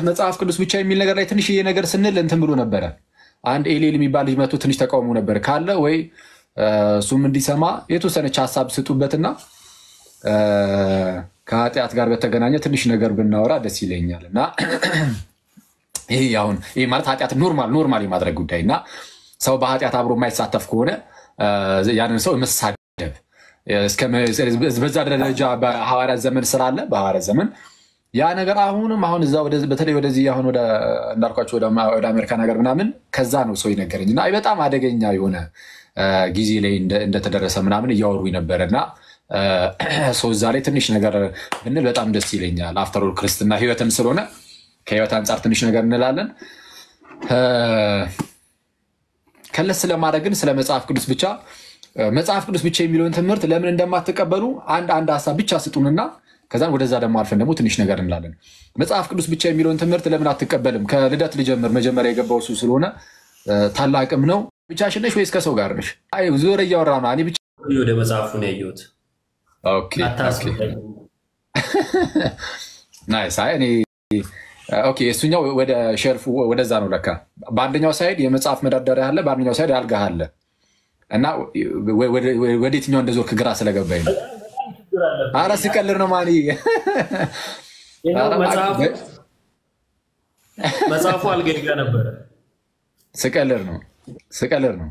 መጽሐፍ ቅዱስ ብቻ የሚል ነገር ላይ ትንሽዬ ነገር ስንል እንትን ብሎ ነበረ። አንድ ኤሌል የሚባል ልጅ መጥቶ ትንሽ ተቃውሞ ነበር ካለ ወይ እ፣ እሱም እንዲሰማ የተወሰነች ሀሳብ ስጡበትና እ፣ ከኃጢአት ጋር በተገናኘ ትንሽ ነገር ብናወራ ደስ ይለኛል እና ይሄ አሁን ይሄ ማለት ኃጢአት ኖርማል ኖርማል የማድረግ ጉዳይ እና ሰው በኃጢአት አብሮ የማይሳተፍ ከሆነ እ፣ ያንን ሰው መሳደብ እስከ መ- በዛ ደረጃ በሐዋርያት ዘመን ስላለ በሐዋርያት ዘመን ያ ነገር አሁንም አሁን እዛ ወደ- በተለይ ወደዚህ አሁን ወደ እንዳልኳቸው ወደ ማ- ወደ አሜሪካን ሀገር ምናምን ከዛ ነው ሰው ይነገረኝ እና በጣም አደገኛ የሆነ እ፣ ጊዜ ላይ እንደ- እንደተደረሰ ምናምን እያወሩ ነበረ እና እ፣ ሰው እዛ ላይ ትንሽ ነገር ብንል በጣም ደስ ይለኛል። አፍተሮል ክርስትና ህይወትም ስለሆነ ከህይወት አንጻር ትንሽ ነገር እንላለን። እ፣ ከለስ ስለማድረግ ግን ስለ መጽሐፍ ቅዱስ ብቻ እ፣ መጽሐፍ ቅዱስ ብቻ የሚለውን ትምህርት ለምን እንደማትቀበሉ አንድ አንድ ሀሳብ ብቻ ስጡንና ከዛን ወደዛ ደግሞ አልፈን ደግሞ ትንሽ ነገር እንላለን። መጽሐፍ ቅዱስ ብቻ የሚለውን ትምህርት ለምን አትቀበልም? ከልደት ልጀምር። መጀመሪያ የገባው እሱ ስለሆነ እ፣ ታላቅም ነው። ብቻሽን ነሽ ወይስ ከሰው ጋር ነሽ? አይ ዞር እያወራ ነው። እኔ ብቻ ወደ መጽሐፉ ነው ያየሁት። ኦኬ፣ ኦኬ። አታስብለኝ። ናይስ። አይ እኔ ኦኬ፣ እሱኛው ወደ ሼልፉ ወደዛ ነው ለካ። በአንደኛው ሳይድ የመጽሐፍ መደርደሪያ አለ፣ በአንደኛው ሳይድ አልጋ አለ እና ወ- ወደ- ወደ የትኛው እንደዞርክ ግራ ስለገባኝ ነው። አረ ስቀልር ነው ማን ይኸው ኧረ መጽሐፉ እባክህ፣ መጽሐፉ አልጋዬ ጋር ነበረ። ስቀልር ነው ስቀልር ነው።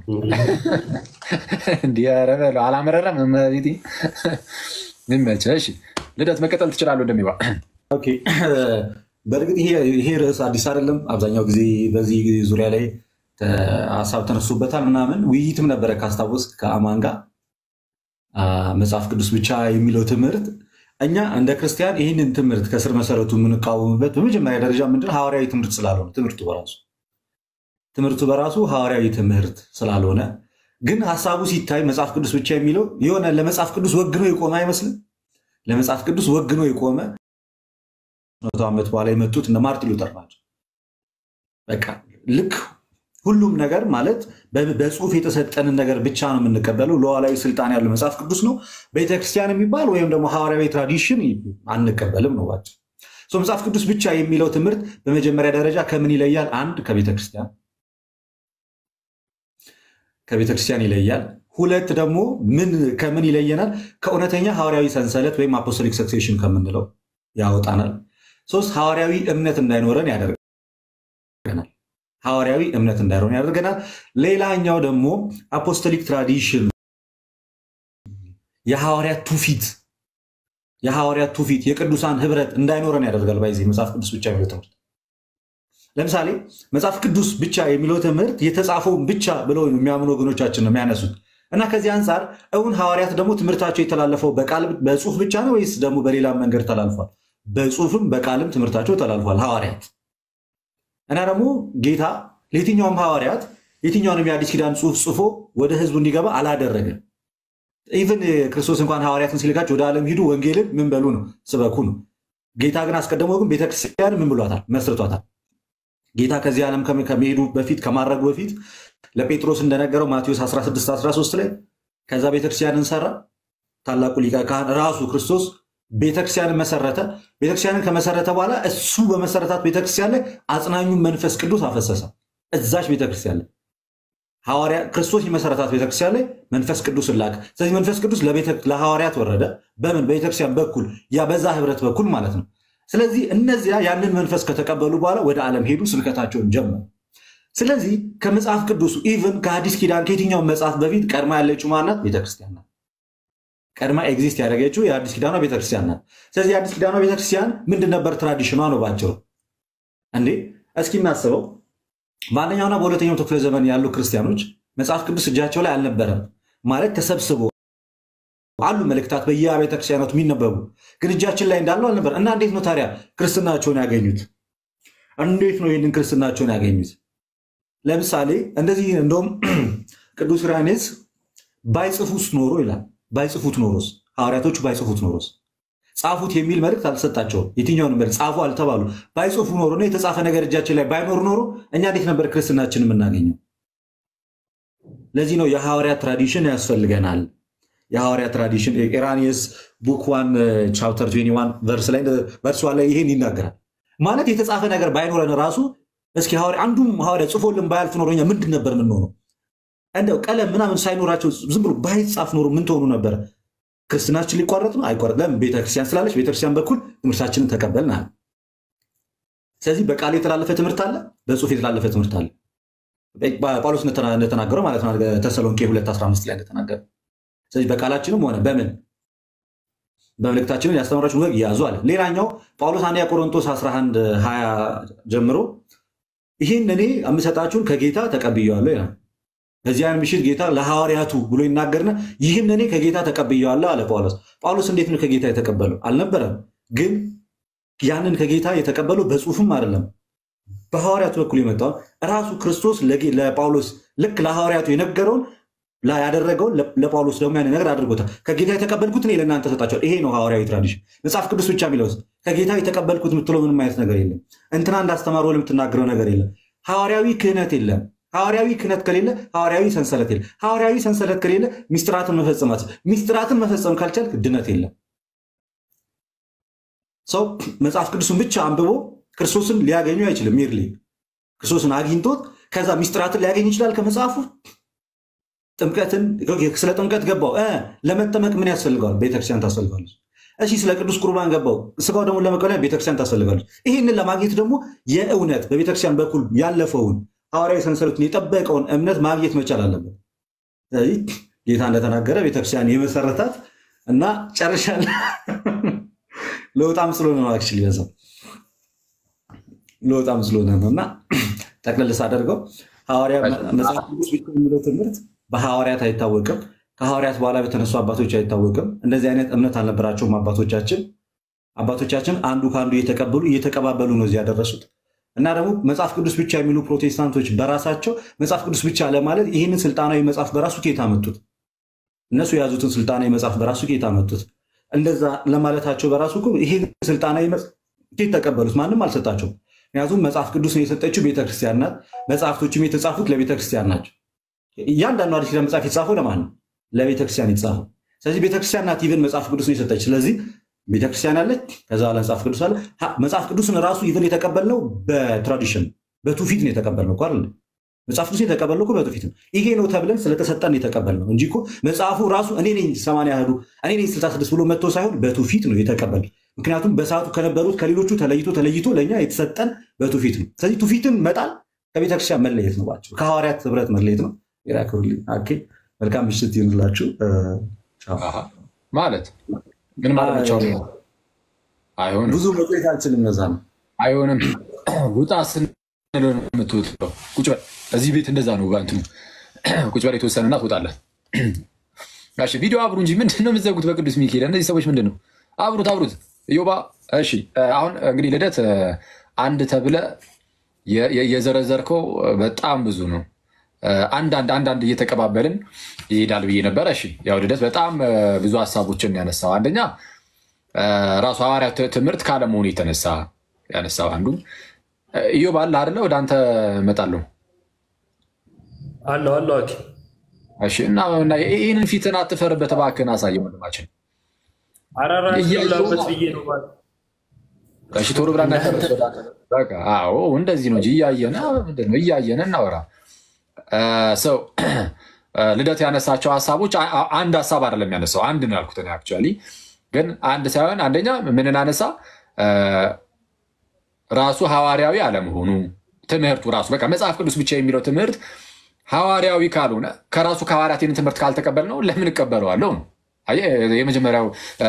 እንዲህ ኧረ በለው አላመረረም። እመቤቴ ይመችህ። እሺ ልደት መቀጠል ትችላለህ እንደሚባ ኦኬ በእርግጥ ይሄ ይሄ ርዕስ አዲስ አይደለም። አብዛኛው ጊዜ በዚህ ዙሪያ ላይ ተ- ሀሳብ ተነሱበታል ምናምን ውይይትም ነበረ ካስታወስ ከአማን ጋር አ፣ መጽሐፍ ቅዱስ ብቻ የሚለው ትምህርት እኛ እንደ ክርስቲያን ይህንን ትምህርት ከስር መሰረቱ የምንቃወምበት በመጀመሪያ ደረጃ ምንድን ሐዋርያዊ ትምህርት ስላልሆነ ትምህርቱ በራሱ ትምህርቱ በራሱ ሐዋርያዊ ትምህርት ስላልሆነ ግን ሀሳቡ ሲታይ መጽሐፍ ቅዱስ ብቻ የሚለው የሆነ ለመጽሐፍ ቅዱስ ወግኖ የቆመ አይመስልም። ለመጽሐፍ ቅዱስ ወግኖ የቆመ መቶ ዓመት በኋላ የመጡት እነ ማርቲን ሉተር ናቸው። በቃ ልክ ሁሉም ነገር ማለት በ- በጽሁፍ የተሰጠንን ነገር ብቻ ነው የምንቀበለው። ሉዓላዊ ስልጣን ያለው መጽሐፍ ቅዱስ ነው። ቤተክርስቲያን የሚባል ወይም ደግሞ ሐዋርያዊ ትራዲሽን አንቀበልም ነው ባጭሩ። ሶ መጽሐፍ ቅዱስ ብቻ የሚለው ትምህርት በመጀመሪያ ደረጃ ከምን ይለያል? አንድ ከቤተክርስቲያን ከቤተክርስቲያን ይለያል። ሁለት ደግሞ ምን ከምን ይለየናል? ከእውነተኛ ሐዋርያዊ ሰንሰለት ወይም አፖስቶሊክ ሰክሴሽን ከምንለው ያወጣናል። ሶስት ሐዋርያዊ እምነት እንዳይኖረን ያደርገናል። ሐዋርያዊ እምነት እንዳይኖረን ያደርገናል። ሌላኛው ደግሞ አፖስቶሊክ ትራዲሽን የሐዋርያት ትውፊት የሐዋርያት ትውፊት የቅዱሳን ህብረት እንዳይኖረን ያደርጋል። ባይዜ መጽሐፍ ቅዱስ ብቻ የሚለው ትምህርት ለምሳሌ መጽሐፍ ቅዱስ ብቻ የሚለው ትምህርት የተጻፈውን ብቻ ብለው የሚያምኑ ወገኖቻችን ነው የሚያነሱት እና ከዚህ አንጻር እውን ሐዋርያት ደግሞ ትምህርታቸው የተላለፈው በቃል በጽሁፍ ብቻ ነው ወይስ ደግሞ በሌላ መንገድ ተላልፏል? በጽሁፍም በቃልም ትምህርታቸው ተላልፏል ሐዋርያት እና ደግሞ ጌታ ለየትኛውም ሐዋርያት የትኛውንም የአዲስ ኪዳን ጽሁፍ ጽፎ ወደ ህዝቡ እንዲገባ አላደረገም። ኢቨን ክርስቶስ እንኳን ሐዋርያትን ሲልካቸው ወደ ዓለም ሂዱ ወንጌልን ምን በሉ ነው ስበኩ ነው። ጌታ ግን አስቀድሞ ግን ቤተክርስቲያን ምን ብሏታል? መስርቷታል። ጌታ ከዚህ ዓለም ከመ- ከመሄዱ በፊት ከማድረጉ በፊት ለጴጥሮስ እንደነገረው ማቴዎስ 16 13 ላይ ከዛ ቤተክርስቲያንን ሰራ። ታላቁ ሊቀ ካህን ራሱ ክርስቶስ ቤተክርስቲያንን መሰረተ። ቤተክርስቲያንን ከመሰረተ በኋላ እሱ በመሰረታት ቤተክርስቲያን ላይ አጽናኙን መንፈስ ቅዱስ አፈሰሰ። እዛች ቤተክርስቲያን ላይ ሐዋርያ ክርስቶስ የመሰረታት ቤተክርስቲያን ላይ መንፈስ ቅዱስ ላክ። ስለዚህ መንፈስ ቅዱስ ለቤተ- ለሐዋርያት ወረደ። በምን በቤተክርስቲያን በኩል ያ በዛ ህብረት በኩል ማለት ነው። ስለዚህ እነዚያ ያንን መንፈስ ከተቀበሉ በኋላ ወደ ዓለም ሄዱ፣ ስብከታቸውን ጀመሩ። ስለዚህ ከመጽሐፍ ቅዱሱ ኢቭን ከአዲስ ኪዳን ከየትኛውን መጽሐፍ በፊት ቀድማ ያለችው ማናት? ቤተክርስቲያን ናት። ቀድማ ኤግዚስት ያደረገችው የአዲስ ኪዳኗ ቤተክርስቲያን ናት። ስለዚህ የአዲስ ኪዳኗ ቤተክርስቲያን ምንድን ነበር? ትራዲሽኗ ነው ባጭሩ። እንዴ እስኪ እናስበው። በአንደኛውና በሁለተኛው ክፍለ ዘመን ያሉ ክርስቲያኖች መጽሐፍ ቅዱስ እጃቸው ላይ አልነበረም ማለት ተሰብስቦ አሉ መልእክታት በየቤተ ክርስቲያናቱ የሚነበቡ ግን እጃችን ላይ እንዳለው አልነበር እና እንዴት ነው ታዲያ ክርስትናቸውን ያገኙት? እንዴት ነው ይህንን ክርስትናቸውን ያገኙት? ለምሳሌ እንደዚህ እንደውም ቅዱስ ዮሐንስ ባይጽፉት ኖሮ ይላል። ባይጽፉት ኖሮስ ሐዋርያቶቹ ባይጽፉት ኖሮስ ጻፉት የሚል መልእክት አልተሰጣቸውም። የትኛውንም መልእክት ጻፉ አልተባሉ። ባይጽፉ ኖሮ ነው የተጻፈ ነገር እጃችን ላይ ባይኖር ኖሮ እኛ እንዴት ነበር ክርስትናችን የምናገኘው? ለዚህ ነው የሐዋርያት ትራዲሽን ያስፈልገናል። የሐዋርያ ትራዲሽን ኢራኒየስ ቡክ ዋን ቻፕተር 21 ቨርስ ላይ ቨርስ ዋን ላይ ይሄን ይናገራል። ማለት የተጻፈ ነገር ባይኖረን ራሱ እስኪ ሐዋርያ አንዱም ሐዋርያ ጽፎልን ባያልፍ ኖሮ እኛ ምንድን ነበር የምንሆነው? እንደው ቀለም ምናምን ሳይኖራቸው ዝም ብሎ ባይጻፍ ኖሮ ምን ትሆኑ ነበረ? ክርስትናችን ሊቋረጥ ነው? አይቋረጥ። ለምን? ቤተክርስቲያን ስላለች ቤተክርስቲያን በኩል ትምህርታችንን ተቀበልናል። ስለዚህ በቃል የተላለፈ ትምህርት አለ፣ በጽሁፍ የተላለፈ ትምህርት አለ። ጳውሎስ እንደተናገረው ማለት ነው ተሰሎንቄ 215 ላይ እንደተናገረ። ስለዚህ በቃላችንም ሆነ በምን በመልእክታችንን ያስተማራችሁን ወግ ያዙ አለ። ሌላኛው ጳውሎስ አንደኛ ቆሮንቶስ 11 20 ጀምሮ ይህን እኔ የምሰጣችሁን ከጌታ ተቀብየዋለሁ ይላል። በዚያን ምሽት ጌታ ለሐዋርያቱ ብሎ ይናገርና ይህን እኔ ከጌታ ተቀብየዋለሁ አለ ጳውሎስ። ጳውሎስ እንዴት ነው ከጌታ የተቀበለው? አልነበረም። ግን ያንን ከጌታ የተቀበለው በጽሁፍም አይደለም በሐዋርያቱ በኩል የመጣውን ራሱ ክርስቶስ ለጳውሎስ ልክ ለሐዋርያቱ የነገረውን ያደረገውን ለጳውሎስ ደግሞ ያን ነገር አድርጎታል። ከጌታ የተቀበልኩት እኔ ለእናንተ ሰጣቸዋል። ይሄ ነው ሐዋርያዊ ትራዲሽን። መጽሐፍ ቅዱስ ብቻ የሚለውስ ከጌታ የተቀበልኩት የምትለው ምንም አይነት ነገር የለም። እንትና እንዳስተማሩ የምትናገረው ነገር የለም። ሐዋርያዊ ክህነት የለም። ሐዋርያዊ ክህነት ከሌለ ሐዋርያዊ ሰንሰለት የለም። ሐዋርያዊ ሰንሰለት ከሌለ ሚስጥራትን መፈጸም ሚስጥራትን መፈጸም ካልቻልክ ድነት የለም። ሰው መጽሐፍ ቅዱስን ብቻ አንብቦ ክርስቶስን ሊያገኙ አይችልም። ሜርሊ ክርስቶስን አግኝቶት ከዛ ሚስጥራትን ሊያገኝ ይችላል ከመጽሐፉ ጥምቀትን ስለ ጥምቀት ገባው ለመጠመቅ ምን ያስፈልገዋል? ቤተክርስቲያን ታስፈልጋለች። እሺ ስለ ቅዱስ ቁርባን ገባው ስጋው ደግሞ ለመቀበል ቤተክርስቲያን ታስፈልጋለች። ይህንን ለማግኘት ደግሞ የእውነት በቤተክርስቲያን በኩል ያለፈውን ሐዋርያዊ ሰንሰለቱን የጠበቀውን እምነት ማግኘት መቻል አለበት። ስለዚህ ጌታ እንደተናገረ ቤተክርስቲያን የመሰረታት እና ጨርሻ ለወጣም ስለሆነ ነው አክቹዋሊ በዛው ለወጣም ስለሆነ ነው እና ጠቅልል ሳደርገው ሐዋርያ መጽሐፍ ቅዱስ የሚለው ትምህርት በሐዋርያት አይታወቅም። ከሐዋርያት በኋላ በተነሱ አባቶች አይታወቅም። እንደዚህ አይነት እምነት አልነበራቸውም አባቶቻችን። አባቶቻችን አንዱ ከአንዱ እየተቀበሉ እየተቀባበሉ ነው እዚህ ያደረሱት እና ደግሞ መጽሐፍ ቅዱስ ብቻ የሚሉ ፕሮቴስታንቶች በራሳቸው መጽሐፍ ቅዱስ ብቻ ለማለት ይህንን ስልጣናዊ መጽሐፍ በራሱ ኬታ መጡት። እነሱ የያዙትን ስልጣናዊ መጽሐፍ በራሱ ኬታ መጡት። እንደዛ ለማለታቸው በራሱ ይህን ስልጣናዊ ኬት ተቀበሉት? ማንም አልሰጣቸውም። ምክንያቱም መጽሐፍ ቅዱስን የሰጠችው ቤተክርስቲያን ናት። መጽሐፍቶችም የተጻፉት ለቤተክርስቲያን ናቸው። እያንዳንዱ አዲስ ኪዳን መጽሐፍ የተጻፈው ለማን ነው? ለቤተክርስቲያን የተጻፈው። ስለዚህ ቤተክርስቲያን ናት ኢቨን መጽሐፍ ቅዱስን የሰጠች። ስለዚህ ቤተክርስቲያን አለች፣ ከዛ በኋላ መጽሐፍ ቅዱስ አለ። መጽሐፍ ቅዱስን ራሱ ኢቨን የተቀበልነው በትራዲሽን በትውፊት ነው የተቀበልነው እኮ አይደል? መጽሐፍ ቅዱስ የተቀበልነው እኮ በትውፊት ነው። ይሄ ነው ተብለን ስለተሰጠን የተቀበልነው እንጂ እኮ መጽሐፉ ራሱ እኔ ነኝ ሰማንያ አሐዱ እኔ ነኝ ስልሳ ስድስት ብሎ መጥቶ ሳይሆን በትውፊት ነው የተቀበል ምክንያቱም በሰዓቱ ከነበሩት ከሌሎቹ ተለይቶ ተለይቶ ለእኛ የተሰጠን በትውፊት ነው። ስለዚህ ትውፊትን መጣል ከቤተክርስቲያን መለየት ነው፣ ባቸው ከሐዋርያት ህብረት መለየት ነው። ራክሩልኝ መልካም ምሽት ይሁንላችሁ። ማለት ምን ማለት ብቻው አይሆንም። ብዙ መቆየት አልችልም። ነዛ ነው አይሆንም። ውጣ ስንል ነው የምትወጣው። ቁጭ በል እዚህ ቤት እንደዛ ነው። እንትኑ ቁጭ በል የተወሰነና ትወጣለህ። እሺ ቪዲዮ አብሩ እንጂ ምንድን ነው የምትዘጉት? በቅዱስ ሚካኤል እነዚህ ሰዎች ምንድን ነው? አብሩት አብሩት። ዮባ እሺ፣ አሁን እንግዲህ ልደት አንድ ተብለ የዘረዘርከው በጣም ብዙ ነው። አንዳንድ አንዳንድ እየተቀባበልን ይሄዳል ብዬ ነበረ። እሺ ያው ልደት በጣም ብዙ ሀሳቦችን ያነሳው አንደኛ ራሱ ሐዋርያ ትምህርት ካለመሆኑ የተነሳ ያነሳው አንዱ ኢዮብ አለ አይደለ? ወደ አንተ እመጣለሁ አለው አለው ኦኬ እሺ። እና ይህንን ፊትን አትፈርበት እባክህን አሳየ ወንድማችን። አራራት ላበት ብዬ ነው ማለት እሺ ቶሎ ብላ እንዳትጨርስ ወደ አንተ። በቃ አዎ እንደዚህ ነው እንጂ እያየን ምንድን ነው እያየን እናወራ ሰው ልደት ያነሳቸው ሀሳቦች አንድ ሀሳብ አይደለም ያነሳው፣ አንድ ነው ያልኩት እኔ አክቹዋሊ። ግን አንድ ሳይሆን አንደኛ ምንን አነሳ? ራሱ ሐዋርያዊ አለመሆኑ ትምህርቱ ራሱ በቃ መጽሐፍ ቅዱስ ብቻ የሚለው ትምህርት ሐዋርያዊ ካልሆነ ከራሱ ከሐዋርያት ይህንን ትምህርት ካልተቀበል ነው ለምን እቀበለዋለሁ ነው። አየህ፣ የመጀመሪያው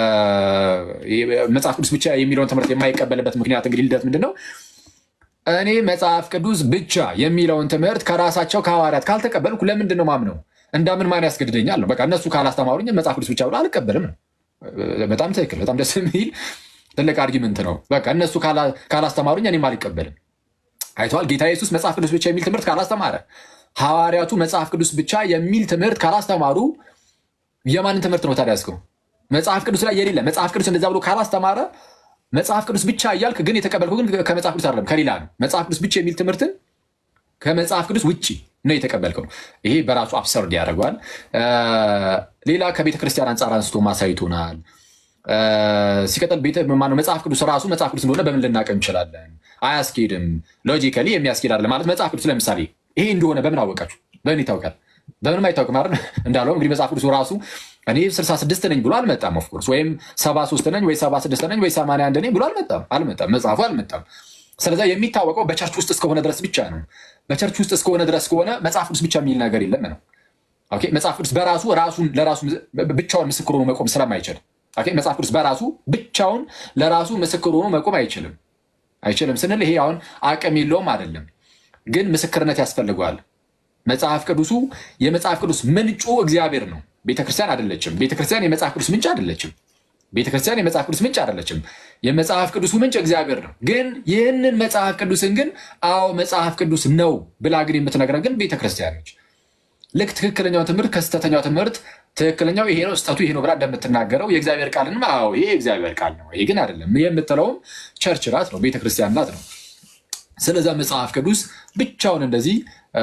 መጽሐፍ ቅዱስ ብቻ የሚለውን ትምህርት የማይቀበልበት ምክንያት እንግዲህ ልደት ምንድን ነው? እኔ መጽሐፍ ቅዱስ ብቻ የሚለውን ትምህርት ከራሳቸው ከሐዋርያት ካልተቀበልኩ ለምንድን ነው ማምነው? እንዳምን ማን ያስገድደኛል ነው። በቃ እነሱ ካላስተማሩኝ መጽሐፍ ቅዱስ ብቻ ብሎ አልቀበልም ነው። በጣም ትክክል፣ በጣም ደስ የሚል ትልቅ አርጊመንት ነው። በቃ እነሱ ካላስተማሩኝ እኔም አልቀበልም። አይተዋል። ጌታ ኢየሱስ መጽሐፍ ቅዱስ ብቻ የሚል ትምህርት ካላስተማረ፣ ሐዋርያቱ መጽሐፍ ቅዱስ ብቻ የሚል ትምህርት ካላስተማሩ የማንን ትምህርት ነው ታዲያ ያዝከው? መጽሐፍ ቅዱስ ላይ የሌለ መጽሐፍ ቅዱስ እንደዛ ብሎ ካላስተማረ መጽሐፍ ቅዱስ ብቻ እያልክ ግን የተቀበልከው ግን ከመጽሐፍ ቅዱስ አይደለም ከሌላ ነው። መጽሐፍ ቅዱስ ብቻ የሚል ትምህርትን ከመጽሐፍ ቅዱስ ውጭ ነው የተቀበልከው። ይሄ በራሱ አብሰርድ ያደርገዋል። ሌላ ከቤተ ክርስቲያን አንጻር አንስቶ ማሳይቶናል። ሲቀጥል ቤተ ማነው መጽሐፍ ቅዱስ ራሱ መጽሐፍ ቅዱስ እንደሆነ በምን ልናቀም እንችላለን? አያስኬድም። ሎጂካሊ የሚያስኬድ አይደለም ማለት መጽሐፍ ቅዱስ ለምሳሌ ይሄ እንደሆነ በምን አወቃችሁ? በምን ይታወቃል? በምንም አይታወቅም አይደል? እንዳለው እንግዲህ መጽሐፍ ቅዱስ ራሱ እኔ 66 ነኝ ብሎ አልመጣም። ኦፍኮርስ ወይም 73 ነኝ ወይ 76 ነኝ ወይ 81 ነኝ ብሎ አልመጣም አልመጣም መጽሐፉ አልመጣም። ስለዚ የሚታወቀው በቸርች ውስጥ እስከሆነ ድረስ ብቻ ነው። በቸርች ውስጥ እስከሆነ ድረስ ከሆነ መጽሐፍ ቅዱስ ብቻ የሚል ነገር የለም ነው። ኦኬ መጽሐፍ ቅዱስ በራሱ ራሱን ለራሱ ብቻውን ምስክር ሆኖ መቆም ስለማይችል ኦኬ መጽሐፍ ቅዱስ በራሱ ብቻውን ለራሱ ምስክር ሆኖ መቆም አይችልም። አይችልም ስንል ይሄ አሁን አቅም የለውም አይደለም፣ ግን ምስክርነት ያስፈልገዋል። መጽሐፍ ቅዱሱ የመጽሐፍ ቅዱስ ምንጩ እግዚአብሔር ነው። ቤተክርስቲያን አይደለችም። ቤተክርስቲያን የመጽሐፍ ቅዱስ ምንጭ አይደለችም። ቤተክርስቲያን የመጽሐፍ ቅዱስ ምንጭ አይደለችም። የመጽሐፍ ቅዱሱ ምንጭ እግዚአብሔር ነው። ግን ይህንን መጽሐፍ ቅዱስን ግን አዎ መጽሐፍ ቅዱስ ነው ብላ ግን የምትነግረን ግን ቤተክርስቲያን ነች። ልክ ትክክለኛው ትምህርት ከስህተተኛው ትምህርት ትክክለኛው ይሄ ነው ስህተቱ ይሄ ነው ብላ እንደምትናገረው የእግዚአብሔር ቃልንም አዎ ይሄ የእግዚአብሔር ቃል ነው ይሄ ግን አይደለም የምትለውም ቸርች ናት ነው ቤተክርስቲያን ናት ነው። ስለዛ መጽሐፍ ቅዱስ ብቻውን እንደዚህ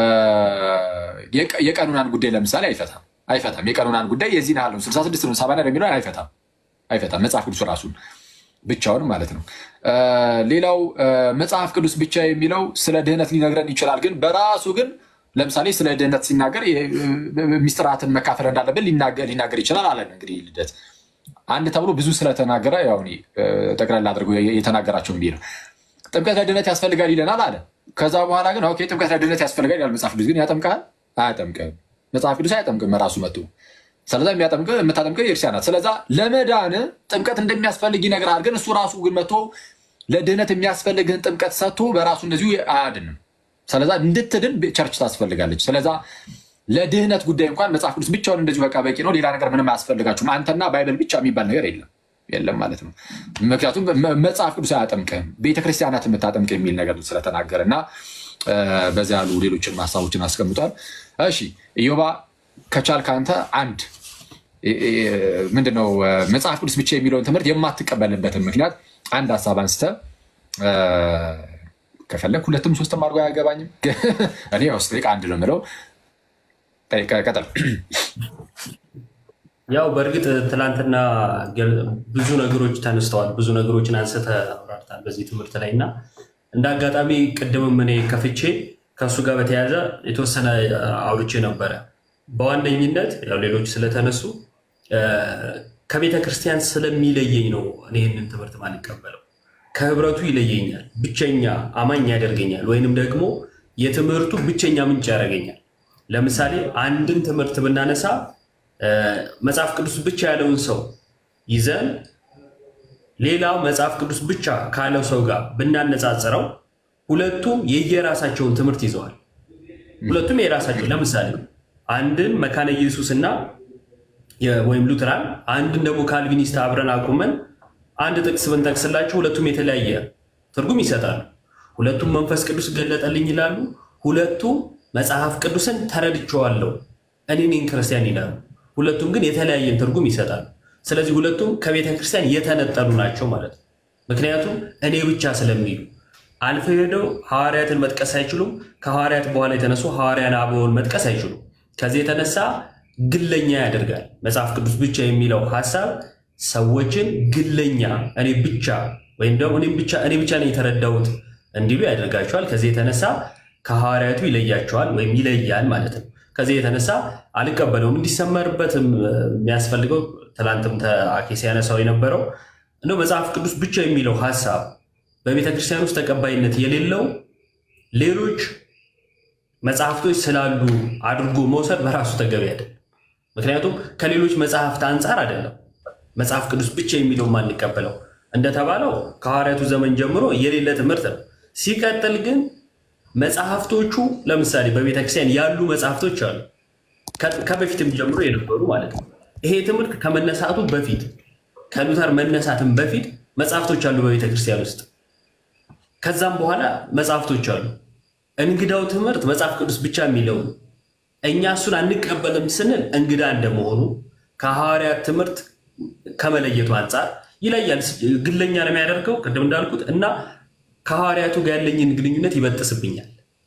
የቀኑናን ጉዳይ ለምሳሌ አይፈታም አይፈታም። የቀኑናን ጉዳይ የዚህን ያህል ነው ስልሳ ስድስት ነው ሰባ የሚለው አይፈታም አይፈታም። መጽሐፍ ቅዱስ ራሱ ብቻውን ማለት ነው። ሌላው መጽሐፍ ቅዱስ ብቻ የሚለው ስለ ድህነት ሊነግረን ይችላል። ግን በራሱ ግን ለምሳሌ ስለ ድህነት ሲናገር ሚስጥራትን መካፈል እንዳለብን ሊናገር ይችላል አለን። እንግዲህ ልደት አንድ ተብሎ ብዙ ስለተናገረ ያው ጠቅላላ አድርጎ የተናገራቸው ብዬ ነው። ጥምቀት ለድህነት ያስፈልጋል ይለናል አለ። ከዛ በኋላ ግን ኦኬ ጥምቀት ለድህነት ያስፈልጋል ይላል መጽሐፍ ቅዱስ። ግን ያጠምቃል? አያጠምቅም። መጽሐፍ ቅዱስ አያጠምቅም ራሱ መጡ። ስለዛ የምታጠምቀው የእርሻ ናት። ስለዛ ለመዳን ጥምቀት እንደሚያስፈልግ ይነግርሃል። ግን እሱ ራሱ ግን መቶ ለድህነት የሚያስፈልግህን ጥምቀት ሰጥቶ በራሱ እንደዚሁ አያድንም። ስለዛ እንድትድን ቸርች ታስፈልጋለች። ስለዛ ለድህነት ጉዳይ እንኳን መጽሐፍ ቅዱስ ብቻውን እንደዚሁ በቃ በቂ ነው። ሌላ ነገር ምንም አያስፈልጋችሁም። አንተና ባይብል ብቻ የሚባል ነገር የለም የለም ማለት ነው። ምክንያቱም መጽሐፍ ቅዱስ አያጠምቅም፣ ቤተክርስቲያናት የምታጠምቅ የሚል ነገር ስለተናገረ እና በዚያ ያሉ ሌሎችን ሀሳቦችን አስቀምጧል። እሺ ኢዮባ ከቻልክ አንተ አንድ ምንድነው መጽሐፍ ቅዱስ ብቻ የሚለውን ትምህርት የማትቀበልበትን ምክንያት አንድ ሀሳብ አንስተ ከፈለግ ሁለትም ሶስትም አድርጎ አያገባኝም። እኔ ውስጥ አንድ ነው የምለው። ቀጠል ያው በእርግጥ ትላንትና ብዙ ነገሮች ተነስተዋል። ብዙ ነገሮችን አንስተ አብራርታል በዚህ ትምህርት ላይ እና እንደ አጋጣሚ ቅድምም እኔ ከፍቼ ከእሱ ጋር በተያያዘ የተወሰነ አውርቼ ነበረ። በዋነኝነት ያው ሌሎች ስለተነሱ ከቤተ ክርስቲያን ስለሚለየኝ ነው እኔ ይህንን ትምህርት ማንቀበለው። ከህብረቱ ይለየኛል፣ ብቸኛ አማኝ ያደርገኛል፣ ወይንም ደግሞ የትምህርቱ ብቸኛ ምንጭ ያደርገኛል። ለምሳሌ አንድን ትምህርት ብናነሳ መጽሐፍ ቅዱስ ብቻ ያለውን ሰው ይዘን ሌላው መጽሐፍ ቅዱስ ብቻ ካለው ሰው ጋር ብናነጻጽረው ሁለቱም የየራሳቸውን ትምህርት ይዘዋል። ሁለቱም የራሳቸው ለምሳሌ አንድን መካነ ኢየሱስ እና ወይም ሉትራን አንድን ደግሞ ካልቪኒስት አብረን አቁመን አንድ ጥቅስ ብንጠቅስላቸው ሁለቱም የተለያየ ትርጉም ይሰጣሉ። ሁለቱም መንፈስ ቅዱስ ገለጠልኝ ይላሉ። ሁለቱም መጽሐፍ ቅዱስን ተረድቼዋለሁ እኔ ነኝ ክርስቲያን ይላሉ። ሁለቱም ግን የተለያየን ትርጉም ይሰጣሉ። ስለዚህ ሁለቱም ከቤተ ክርስቲያን የተነጠሉ ናቸው ማለት ነው። ምክንያቱም እኔ ብቻ ስለሚሉ አልፈው ሄደው ሐዋርያትን መጥቀስ አይችሉም። ከሐዋርያት በኋላ የተነሱ ሐዋርያን አበውን መጥቀስ አይችሉም። ከዚህ የተነሳ ግለኛ ያደርጋል። መጽሐፍ ቅዱስ ብቻ የሚለው ሀሳብ ሰዎችን ግለኛ እኔ ብቻ ወይም ደግሞ እኔ ብቻ ነው የተረዳሁት እንዲሉ ያደርጋቸዋል። ከዚህ የተነሳ ከሐዋርያቱ ይለያቸዋል ወይም ይለያል ማለት ነው። ከዚህ የተነሳ አልቀበለውም። እንዲሰመርበትም የሚያስፈልገው ትላንትም አኬ ሲያነሳው የነበረው እንደው መጽሐፍ ቅዱስ ብቻ የሚለው ሀሳብ በቤተ ክርስቲያን ውስጥ ተቀባይነት የሌለው ሌሎች መጽሐፍቶች ስላሉ አድርጎ መውሰድ በራሱ ተገቢ አይደለም። ምክንያቱም ከሌሎች መጽሐፍት አንጻር አይደለም መጽሐፍ ቅዱስ ብቻ የሚለው ማንቀበለው እንደተባለው ከሐዋርያቱ ዘመን ጀምሮ የሌለ ትምህርት ነው። ሲቀጥል ግን መጽሐፍቶቹ ለምሳሌ በቤተክርስቲያን ያሉ መጽሐፍቶች አሉ፣ ከበፊትም ጀምሮ የነበሩ ማለት ነው። ይሄ ትምህርት ከመነሳቱ በፊት ከሉተር መነሳትም በፊት መጽሐፍቶች አሉ በቤተክርስቲያን ውስጥ። ከዛም በኋላ መጽሐፍቶች አሉ። እንግዳው ትምህርት መጽሐፍ ቅዱስ ብቻ የሚለው እኛ እሱን አንቀበልም ስንል እንግዳ እንደመሆኑ ከሐዋርያት ትምህርት ከመለየቱ አንጻር ይለያል። ግለኛ ነው የሚያደርገው ቅድም እንዳልኩት እና ከሐዋርያቱ ጋር ያለኝን ግንኙነት ይበጥስብኛል።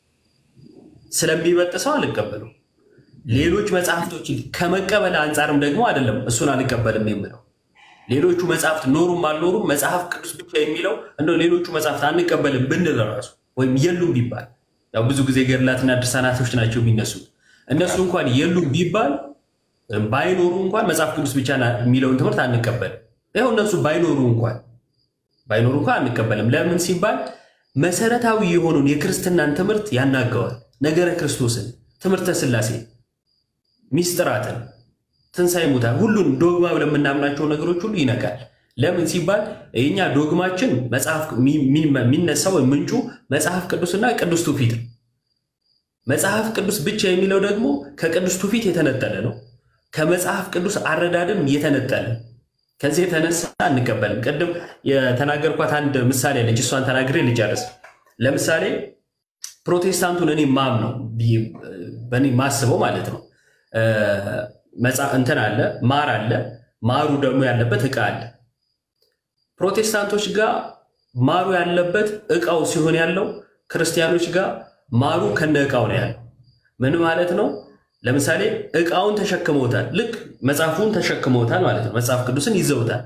ስለሚበጥሰው አልቀበለው። ሌሎች መጽሐፍቶችን ከመቀበል አንጻርም ደግሞ አይደለም እሱን አልቀበልም የምለው ሌሎቹ መጽሐፍት ኖሩም አልኖሩም መጽሐፍ ቅዱስ ብቻ የሚለው እንደው ሌሎቹ መጽሐፍት አንቀበልም ብንል ራሱ ወይም የሉም ቢባል ያው ብዙ ጊዜ ገድላትና ድርሳናቶች ናቸው የሚነሱት እነሱ እንኳን የሉም ቢባል ባይኖሩ እንኳን መጽሐፍ ቅዱስ ብቻ የሚለውን ትምህርት አንቀበልም። ይኸው እነሱ ባይኖሩ እንኳን ባይኖሩ እንኳን አንቀበልም። ለምን ሲባል መሰረታዊ የሆነውን የክርስትናን ትምህርት ያናገዋል። ነገረ ክርስቶስን፣ ትምህርተ ስላሴ፣ ሚስጥራትን፣ ትንሣኤ ሙታን፣ ሁሉን ዶግማ ብለን የምናምናቸው ነገሮች ሁሉ ይነካል። ለምን ሲባል የኛ ዶግማችን መጽሐፍ የሚነሳው ወይም ምንጩ መጽሐፍ ቅዱስና ቅዱስ ትውፊት ነው። መጽሐፍ ቅዱስ ብቻ የሚለው ደግሞ ከቅዱስ ትውፊት የተነጠለ ነው። ከመጽሐፍ ቅዱስ አረዳድም የተነጠለ ከዚህ የተነሳ አንቀበልም። ቅድም የተናገርኳት አንድ ምሳሌ አለች። እሷን ተናግሬ ልጨርስ። ለምሳሌ ፕሮቴስታንቱን እኔ ማም ነው በእኔ ማስበው ማለት ነው እንትን አለ ማር አለ። ማሩ ደግሞ ያለበት እቃ አለ። ፕሮቴስታንቶች ጋር ማሩ ያለበት እቃው ሲሆን ያለው ክርስቲያኖች ጋር ማሩ ከነ እቃው ነው ያለው። ምን ማለት ነው? ለምሳሌ እቃውን ተሸክመውታል። ልክ መጽሐፉን ተሸክመውታል ማለት ነው። መጽሐፍ ቅዱስን ይዘውታል።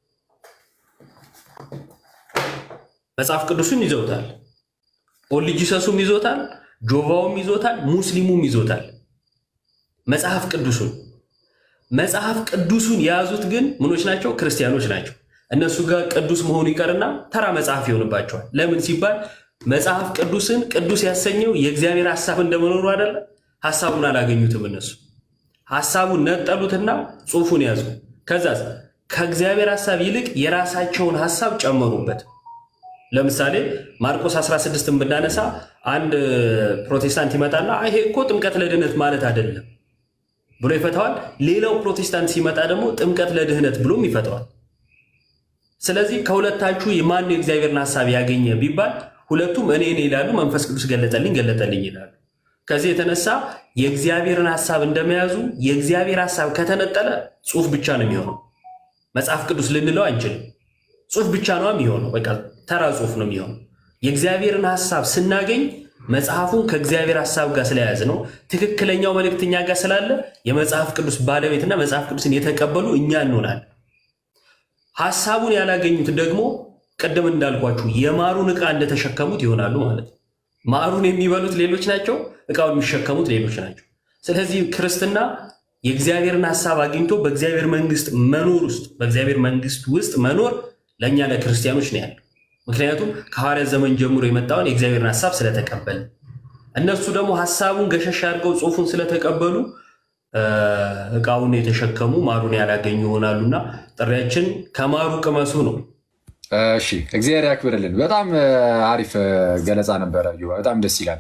መጽሐፍ ቅዱስን ይዘውታል። ኦልጂሰሱም ይዞታል፣ ጆቫውም ይዞታል፣ ሙስሊሙም ይዞታል። መጽሐፍ ቅዱሱን መጽሐፍ ቅዱሱን የያዙት ግን ምኖች ናቸው? ክርስቲያኖች ናቸው። እነሱ ጋር ቅዱስ መሆኑ ይቀርና ተራ መጽሐፍ ይሆንባቸዋል። ለምን ሲባል መጽሐፍ ቅዱስን ቅዱስ ያሰኘው የእግዚአብሔር ሀሳብ እንደመኖሩ አይደለ? ሀሳቡን አላገኙትም። እነሱ ሀሳቡን ነጠሉትና ጽሑፉን ያዙ። ከዛ ከእግዚአብሔር ሀሳብ ይልቅ የራሳቸውን ሀሳብ ጨመሩበት። ለምሳሌ ማርቆስ 16ን ብናነሳ አንድ ፕሮቴስታንት ይመጣና ይሄ እኮ ጥምቀት ለድህነት ማለት አይደለም ብሎ ይፈተዋል። ሌላው ፕሮቴስታንት ሲመጣ ደግሞ ጥምቀት ለድህነት ብሎም ይፈተዋል። ስለዚህ ከሁለታችሁ የማን የእግዚአብሔርን ሀሳብ ያገኘ ቢባል ሁለቱም እኔ እኔ ይላሉ፣ መንፈስ ቅዱስ ገለጠልኝ ገለጠልኝ ይላሉ። ከዚህ የተነሳ የእግዚአብሔርን ሀሳብ እንደመያዙ የእግዚአብሔር ሀሳብ ከተነጠለ ጽሑፍ ብቻ ነው የሚሆነው። መጽሐፍ ቅዱስ ልንለው አንችልም። ጽሑፍ ብቻ ነው የሚሆነው። በቃ ተራ ጽሑፍ ነው የሚሆነው። የእግዚአብሔርን ሀሳብ ስናገኝ መጽሐፉን ከእግዚአብሔር ሀሳብ ጋር ስለያዝ ነው። ትክክለኛው መልእክተኛ ጋር ስላለ የመጽሐፍ ቅዱስ ባለቤትና መጽሐፍ ቅዱስን የተቀበሉ እኛ እንሆናለን። ሀሳቡን ያላገኙት ደግሞ ቅድም እንዳልኳችሁ የማሩን ዕቃ እንደተሸከሙት ይሆናሉ ማለት ነው። ማሩን የሚበሉት ሌሎች ናቸው፣ ዕቃውን የሚሸከሙት ሌሎች ናቸው። ስለዚህ ክርስትና የእግዚአብሔርን ሀሳብ አግኝቶ በእግዚአብሔር መንግስት መኖር ውስጥ በእግዚአብሔር መንግስት ውስጥ መኖር ለእኛ ለክርስቲያኖች ነው ያለው። ምክንያቱም ከሐዋርያት ዘመን ጀምሮ የመጣውን የእግዚአብሔርን ሀሳብ ስለተቀበል እነሱ ደግሞ ሀሳቡን ገሸሽ አድርገው ጽሑፉን ስለተቀበሉ ዕቃውን የተሸከሙ ማሩን ያላገኙ ይሆናሉና ጥሪያችን ከማሩ ቅመሱ ነው። እሺ እግዚአብሔር ያክብርልን። በጣም አሪፍ ገለጻ ነበረ። በጣም ደስ ይላል።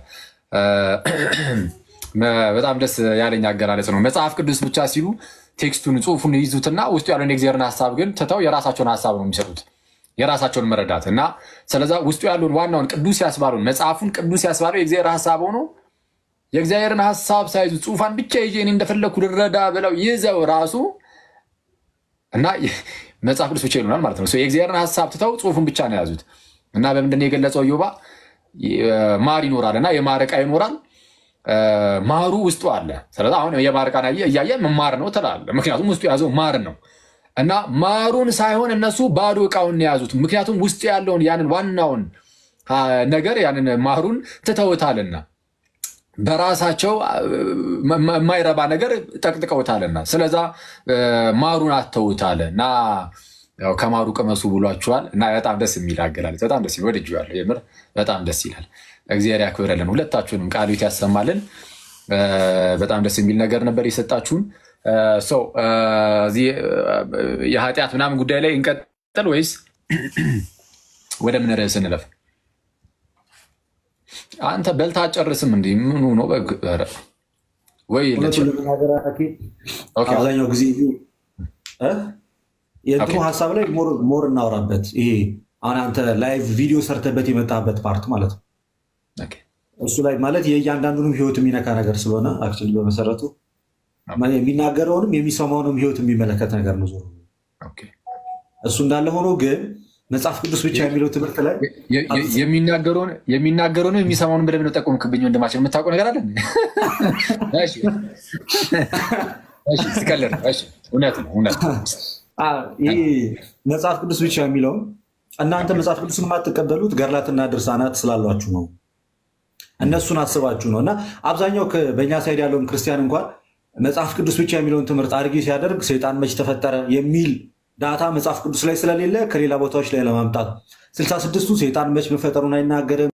በጣም ደስ ያለኝ አገላለጽ ነው። መጽሐፍ ቅዱስ ብቻ ሲሉ ቴክስቱን ጽሑፉን ይዙትና ውስጡ ያለውን የእግዚአብሔርን ሀሳብ ግን ትተው የራሳቸውን ሀሳብ ነው የሚሰጡት የራሳቸውን መረዳት እና ስለዛ ውስጡ ያለውን ዋናውን ቅዱስ ያስባለውን መጽሐፉን ቅዱስ ያስባለው የእግዚአብሔር ሀሳብ ሆኖ የእግዚአብሔርን ሀሳብ ሳይዙ ጽሑፋን ብቻ ይዤ እኔ እንደፈለግኩ ልረዳ ብለው ይዘው ራሱ እና መጽሐፍ ቅዱስ ብቻ ይሉናል ማለት ነው። የእግዚአብሔርን ሀሳብ ትተው ጽሑፉን ብቻ ነው የያዙት እና በምንድን ነው የገለጸው? ዮባ ማር ይኖራል እና የማር ዕቃ ይኖራል ማሩ ውስጡ አለ። ስለዚህ አሁን የማር ዕቃን እያየ ማር ነው ትላለህ። ምክንያቱም ውስጡ የያዘው ማር ነው እና ማሩን ሳይሆን እነሱ ባዶ ዕቃውን የያዙት ምክንያቱም ውስጡ ያለውን ያንን ዋናውን ነገር ያንን ማሩን ትተውታልና በራሳቸው የማይረባ ነገር ጠቅጥቀውታልና ስለዛ ማሩን አተውታል እና ከማሩ ቅመሱ ብሏችኋል። እና በጣም ደስ የሚል አገላለጽ በጣም ደስ ይላል። ወድጄዋለሁ። የምር በጣም ደስ ይላል። እግዚአብሔር ያክብረልን። ሁለታችሁንም ቃሉ ያሰማልን። በጣም ደስ የሚል ነገር ነበር የሰጣችሁን። ሰው የኃጢአት ምናምን ጉዳይ ላይ እንቀጥል ወይስ ወደ ምን ርዕስ እንለፍ? አንተ በልታ አጨርስም እንዲ ምኑ ነው ወይ? አብዛኛው ጊዜ የእንትኑ ሀሳብ ላይ ሞር እናወራበት። ይሄ አሁን አንተ ላይቭ ቪዲዮ ሰርተበት የመጣበት ፓርት ማለት ነው። እሱ ላይ ማለት የእያንዳንዱንም ህይወት የሚነካ ነገር ስለሆነ አክቹዋሊ በመሰረቱ የሚናገረውንም የሚሰማውንም ህይወት የሚመለከት ነገር ነው። ዞሮ እሱ እንዳለ ሆኖ ግን መጽሐፍ ቅዱስ ብቻ የሚለው ትምህርት ላይ የሚናገረውን የሚሰማውን ብለህ ነው ጠቆምክብኝ። ወንድማችን የምታውቀው ነገር አለ። ስቀልድ እውነት ነው እውነት ይህ መጽሐፍ ቅዱስ ብቻ የሚለውን እናንተ መጽሐፍ ቅዱስ የማትቀበሉት ገድላትና ድርሳናት ስላሏችሁ ነው። እነሱን አስባችሁ ነው። እና አብዛኛው በእኛ ሳይድ ያለውን ክርስቲያን እንኳን መጽሐፍ ቅዱስ ብቻ የሚለውን ትምህርት አድርጌ ሲያደርግ ሰይጣን መች ተፈጠረ የሚል ዳታ መጽሐፍ ቅዱስ ላይ ስለሌለ ከሌላ ቦታዎች ላይ ለማምጣት ስልሳ ስድስቱ ሰይጣን መች መፈጠሩን አይናገርም።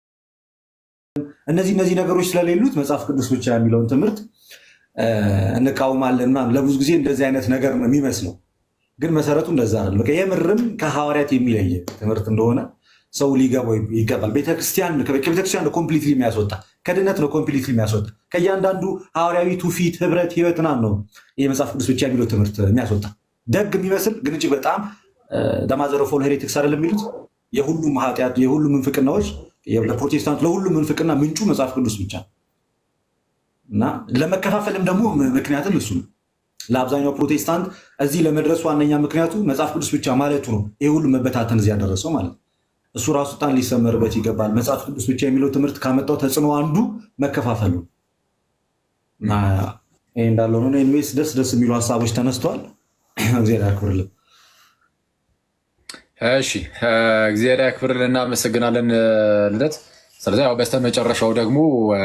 እነዚህ እነዚህ ነገሮች ስለሌሉት መጽሐፍ ቅዱስ ብቻ የሚለውን ትምህርት እንቃወማለን። ምናምን ለብዙ ጊዜ እንደዚህ አይነት ነገር ነው የሚመስለው፣ ግን መሰረቱ እንደዛ አይደለም። በቃ የምርም ከሐዋርያት የሚለየ ትምህርት እንደሆነ ሰው ሊገባው ይገባል። ቤተክርስቲያን ከቤተክርስቲያን ነው ኮምፕሊትሊ የሚያስወጣ ከድነት ነው ኮምፕሊትሊ የሚያስወጣ ከእያንዳንዱ ሐዋርያዊ ትውፊት፣ ህብረት፣ ህይወት ምናምን ነው ይህ መጽሐፍ ቅዱስ ብቻ የሚለው ትምህርት የሚያስወጣ ደግ የሚመስል ግን እጅግ በጣም ደማዘረፎን ሄሬቲክስ አይደለም የሚሉት የሁሉም ኃጢአት የሁሉም ምንፍቅናዎች ለፕሮቴስታንት ለሁሉም ምንፍቅና ምንጩ መጽሐፍ ቅዱስ ብቻ እና ለመከፋፈልም ደግሞ ምክንያትም እሱ ነው። ለአብዛኛው ፕሮቴስታንት እዚህ ለመድረሱ ዋነኛ ምክንያቱ መጽሐፍ ቅዱስ ብቻ ማለቱ ነው። ይህ ሁሉም መበታተን እዚህ ያደረሰው ማለት ነው። እሱ ራሱ ጣን ሊሰመርበት ይገባል። መጽሐፍ ቅዱስ ብቻ የሚለው ትምህርት ካመጣው ተጽዕኖ አንዱ መከፋፈሉ እና ይህ እንዳለው ነው። ኢንዌይስ ደስ ደስ የሚሉ ሀሳቦች ተነስተዋል። እግዚአብሔር ያክብርልን። እሺ እግዚአብሔር ያክብርልን። እናመሰግናለን ልደት። ስለዚህ ያው በስተመጨረሻው ደግሞ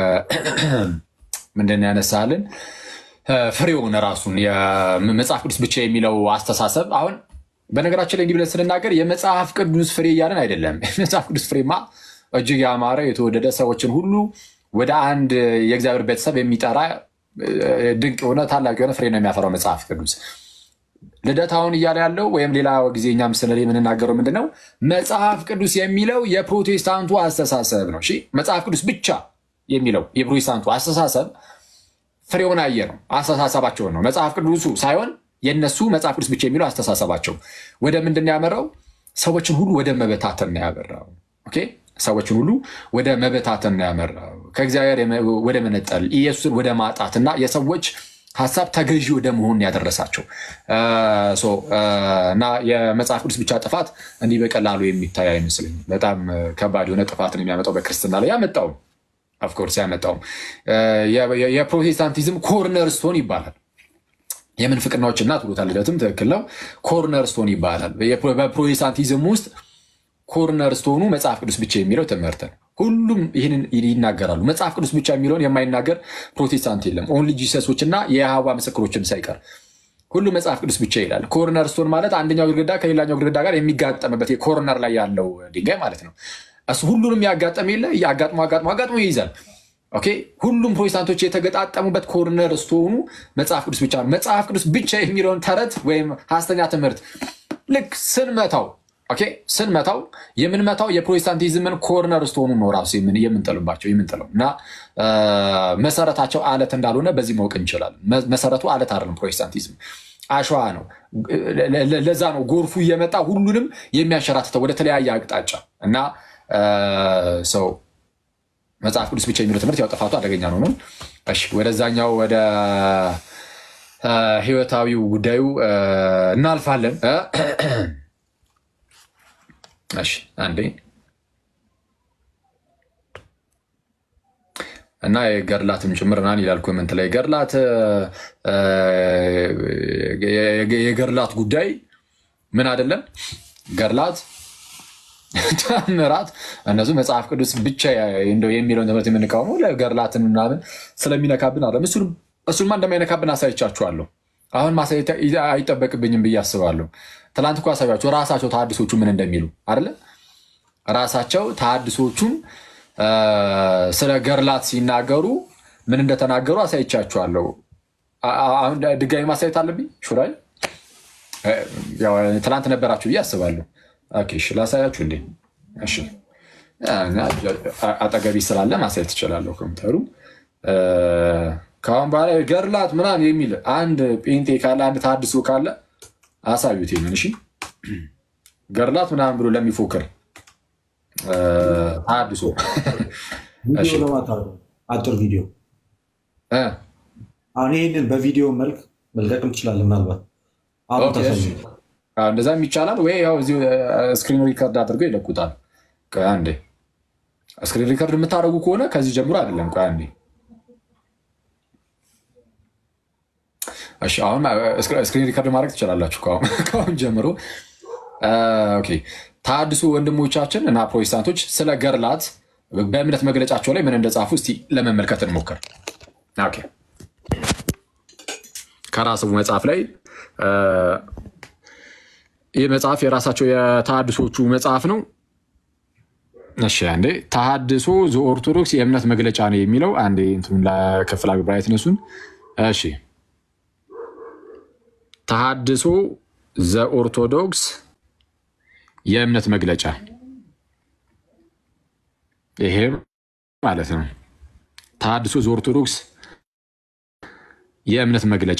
ምንድን ነው ያነሳልን ፍሬውን ራሱን የመጽሐፍ ቅዱስ ብቻ የሚለው አስተሳሰብ አሁን በነገራችን ላይ እንዲህ ብለን ስንናገር የመጽሐፍ ቅዱስ ፍሬ እያለን አይደለም። የመጽሐፍ ቅዱስ ፍሬማ እጅግ ያማረ የተወደደ ሰዎችን ሁሉ ወደ አንድ የእግዚአብሔር ቤተሰብ የሚጠራ ድንቅ የሆነ ታላቅ የሆነ ፍሬ ነው የሚያፈራው መጽሐፍ ቅዱስ። ልደታውን እያለ ያለው ወይም ሌላ ጊዜ እኛ ምስል ላይ የምንናገረው ምንድን ነው? መጽሐፍ ቅዱስ የሚለው የፕሮቴስታንቱ አስተሳሰብ ነው። እሺ መጽሐፍ ቅዱስ ብቻ የሚለው የፕሮቴስታንቱ አስተሳሰብ ፍሬውን አየ ነው፣ አስተሳሰባቸውን ነው። መጽሐፍ ቅዱሱ ሳይሆን የነሱ መጽሐፍ ቅዱስ ብቻ የሚለው አስተሳሰባቸው ወደ ምንድን ነው ያመራው? ሰዎችን ሁሉ ወደ መበታተን ነው ያመራው። ኦኬ ሰዎችን ሁሉ ወደ መበታተን ነው ያመራው። ከእግዚአብሔር ወደ መነጠል፣ ኢየሱስን ወደ ማጣት እና የሰዎች ሀሳብ ተገዢ ወደ መሆን ያደረሳቸው እና የመጽሐፍ ቅዱስ ብቻ ጥፋት እንዲህ በቀላሉ የሚታይ አይመስለኝም። በጣም ከባድ የሆነ ጥፋትን የሚያመጣው በክርስትና ላይ ያመጣውም ኦፍኮርስ ያመጣውም የፕሮቴስታንቲዝም ኮርነር ስቶን ይባላል። የምንፍቅናዎች እናት ብሎታል ልደትም ትክክል ነው። ኮርነር ስቶን ይባላል። በፕሮቴስታንቲዝም ውስጥ ኮርነር ስቶኑ መጽሐፍ ቅዱስ ብቻ የሚለው ትምህርት ነው። ሁሉም ይህንን ይናገራሉ። መጽሐፍ ቅዱስ ብቻ የሚለውን የማይናገር ፕሮቴስታንት የለም። ኦንሊ ጂሰሶች እና የየሃዋ ምስክሮችን ሳይቀር ሁሉ መጽሐፍ ቅዱስ ብቻ ይላል። ኮርነር ስቶን ማለት አንደኛው ግድግዳ ከሌላኛው ግድግዳ ጋር የሚጋጠምበት የኮርነር ላይ ያለው ድንጋይ ማለት ነው። እሱ ሁሉንም ያጋጠም የለ አጋጥሞ አጋጥሞ አጋጥሞ ይይዛል። ኦኬ ሁሉም ፕሮቴስታንቶች የተገጣጠሙበት ኮርነር ስቶኑ መጽሐፍ ቅዱስ ብቻ ነው። መጽሐፍ ቅዱስ ብቻ የሚለውን ተረት ወይም ሐሰተኛ ትምህርት ልክ ስንመታው ኦኬ ስንመታው የምንመታው የፕሮቴስታንቲዝምን ኮርነር ስቶኑ ነው ራሱ የምንጥልባቸው የምንጥለው እና መሰረታቸው አለት እንዳልሆነ በዚህ ማወቅ እንችላለን። መሰረቱ አለት አይደለም። ፕሮቴስታንቲዝም አሸዋ ነው። ለዛ ነው ጎርፉ እየመጣ ሁሉንም የሚያንሸራትተው ወደ ተለያየ አቅጣጫ እና ሰው መጽሐፍ ቅዱስ ብቻ የሚለው ትምህርት ያው ጥፋቱ አደገኛ ነው ነው። እሺ ወደዛኛው ወደ ህይወታዊው ጉዳዩ እናልፋለን። እሺ አንዴ እና የገድላትም ጭምር ናን ይላል ኮመንት ላይ ገድላት የገድላት ጉዳይ ምን አይደለም ገድላት ተአምራት እነሱ መጽሐፍ ቅዱስ ብቻ እንደው የሚለውን ትምህርት የምንቃወመው ለገድላትን ምናምን ስለሚነካብን አለ። እሱንማ እንደማይነካብን አሳይቻችኋለሁ። አሁን ማሳየት አይጠበቅብኝም ብዬ አስባለሁ። ትላንት እኮ አሳያችሁ ራሳቸው ተሐድሶቹ ምን እንደሚሉ አይደለ? ራሳቸው ተሐድሶቹም ስለ ገድላት ሲናገሩ ምን እንደተናገሩ አሳይቻችኋለሁ። አሁን ድጋሚ ማሳየት አለብኝ ሹራይ ትላንት ነበራችሁ ብዬ አስባለሁ። ኦኬ እሺ፣ ላሳያችሁ እንዴ? እሺ፣ አጠገቢ ስላለ ማሳየት ትችላለሁ። ኮምፒውተሩ ከአሁን በኋላ ገድላት ምናምን የሚል አንድ ጴንጤ ካለ አንድ ተሐድሶ ካለ አሳዩት። ይሄንን እሺ፣ ገድላት ምናምን ብሎ ለሚፎክር ተሐድሶ አጭር ቪዲዮ አሁን ይህንን በቪዲዮ መልክ መልቀቅም ትችላለህ ምናልባት አሁን ታሳዩ እንደዛም ይቻላል ወይ? ያው እዚሁ ስክሪን ሪከርድ አድርገው ይለቁታል። ቆይ አንዴ ስክሪን ሪከርድ የምታደርጉ ከሆነ ከዚህ ጀምሮ አይደለም። ቆይ አንዴ እሺ አሁን ስክሪን ሪከርድ ማድረግ ትችላላችሁ ከአሁን ከአሁን ጀምሮ። ኦኬ ተሐድሶ ወንድሞቻችን እና ፕሮቴስታንቶች ስለ ገርላት በእምነት መግለጫቸው ላይ ምን እንደጻፉ እስቲ ለመመልከት እንሞክር። ኦኬ ከራስቡ መጽሐፍ ላይ ይህ መጽሐፍ የራሳቸው የተሐድሶቹ መጽሐፍ ነው። እሺ አንዴ ተሐድሶ ዘኦርቶዶክስ የእምነት መግለጫ ነው የሚለው አንዴ እንትኑን ለክፍል አግባየት ነሱን። እሺ ተሐድሶ ዘኦርቶዶክስ የእምነት መግለጫ ይሄ ማለት ነው። ተሐድሶ ዘኦርቶዶክስ የእምነት መግለጫ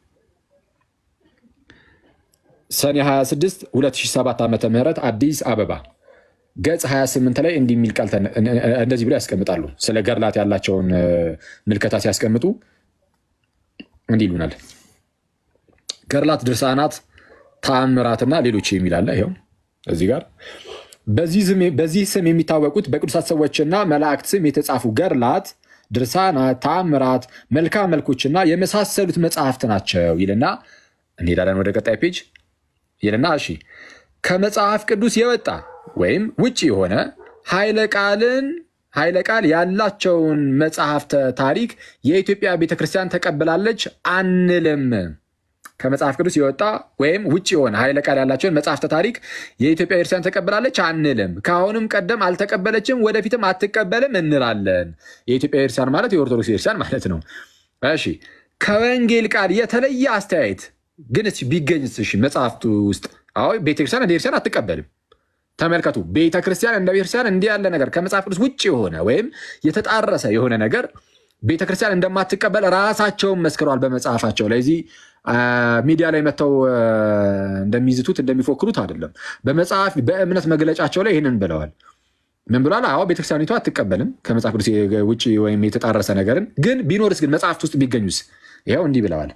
ሰኔ 26 2007 ዓ ም አዲስ አበባ ገጽ 28 ላይ እንዲህ የሚል ቃል እንደዚህ ብሎ ያስቀምጣሉ። ስለ ገድላት ያላቸውን ምልከታ ሲያስቀምጡ እንዲህ ይሉናል። ገድላት፣ ድርሳናት፣ ተአምራትና ሌሎች የሚላለ ይኸው እዚህ ጋር በዚህ ስም የሚታወቁት በቅዱሳት ሰዎችና መላእክት ስም የተጻፉ ገድላት፣ ድርሳናት፣ ተአምራት፣ መልካም መልኮችና የመሳሰሉት መጽሐፍት ናቸው ይልና እንሄዳለን ወደ ቀጣይ ፔጅ ይልና እሺ ከመጽሐፍ ቅዱስ የወጣ ወይም ውጭ የሆነ ኃይለ ቃልን ኃይለ ቃል ያላቸውን መጽሐፍተ ታሪክ የኢትዮጵያ ቤተክርስቲያን ተቀብላለች አንልም። ከመጽሐፍ ቅዱስ የወጣ ወይም ውጭ የሆነ ኃይለ ቃል ያላቸውን መጽሐፍተ ታሪክ የኢትዮጵያ ቤተክርስቲያን ተቀብላለች አንልም። ከአሁንም ቀደም አልተቀበለችም፣ ወደፊትም አትቀበልም እንላለን። የኢትዮጵያ ቤተክርስቲያን ማለት የኦርቶዶክስ ቤተክርስቲያን ማለት ነው። እሺ ከወንጌል ቃል የተለየ አስተያየት ግን ቢገኝስ? እሺ መጽሐፍቱ ውስጥ አዎ ቤተክርስቲያን እንደ ቤተክርስቲያን አትቀበልም። ተመልከቱ፣ ቤተክርስቲያን እንደ ቤተክርስቲያን እንዲህ ያለ ነገር ከመጽሐፍ ቅዱስ ውጭ የሆነ ወይም የተጣረሰ የሆነ ነገር ቤተክርስቲያን እንደማትቀበል ራሳቸውን መስክረዋል በመጽሐፋቸው ላይ። እዚህ ሚዲያ ላይ መጥተው እንደሚዝቱት እንደሚፎክሩት አይደለም። በመጽሐፍ በእምነት መግለጫቸው ላይ ይህንን ብለዋል። ምን ብሏል? አዎ ቤተክርስቲያኒቷ አትቀበልም ከመጽሐፍ ቅዱስ ውጭ ወይም የተጣረሰ ነገርን። ግን ቢኖርስ ግን መጽሐፍት ውስጥ ቢገኙስ? ይኸው እንዲህ ብለዋል።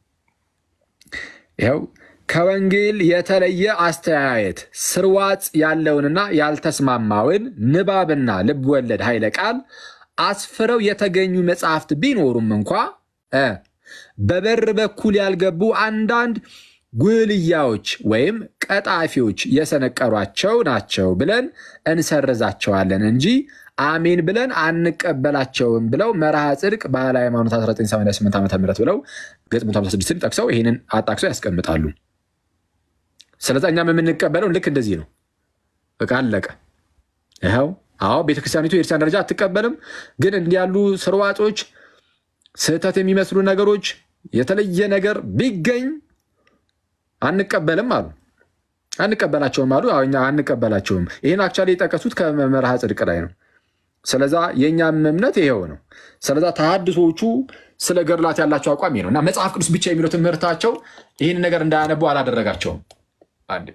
ይኸው ከወንጌል የተለየ አስተያየት ስርዋጽ ያለውንና ያልተስማማውን ንባብና ልብ ወለድ ኃይለ ቃል አስፍረው የተገኙ መጽሐፍት ቢኖሩም እንኳ በበር በኩል ያልገቡ አንዳንድ ጉልያዎች ወይም ቀጣፊዎች የሰነቀሯቸው ናቸው ብለን እንሰርዛቸዋለን እንጂ አሜን ብለን አንቀበላቸውም ብለው መርሃ ጽድቅ ባህለ ሃይማኖት 1988 ዓ ም ብለው ገጽ 156ን ጠቅሰው ይህንን አጣቅሰው ያስቀምጣሉ። ስለዚ እኛም የምንቀበለው ልክ እንደዚህ ነው። በቃ አለቀ። ይኸው አዎ ቤተክርስቲያኒቱ የቤተክርስቲያን ደረጃ አትቀበልም፣ ግን እንዲህ ያሉ ስርዋጾች፣ ስህተት የሚመስሉ ነገሮች፣ የተለየ ነገር ቢገኝ አንቀበልም አሉ። አንቀበላቸውም አሉ። እኛ አንቀበላቸውም። ይህን አክቹዋሊ የጠቀሱት ከመርሃ ጽድቅ ላይ ነው። ስለዛ የእኛም እምነት ይሄው ነው። ስለዛ ተሐድሶቹ ስለ ገድላት ያላቸው አቋም ነው እና መጽሐፍ ቅዱስ ብቻ የሚለው ትምህርታቸው ይህን ነገር እንዳያነቡ አላደረጋቸውም። አንድ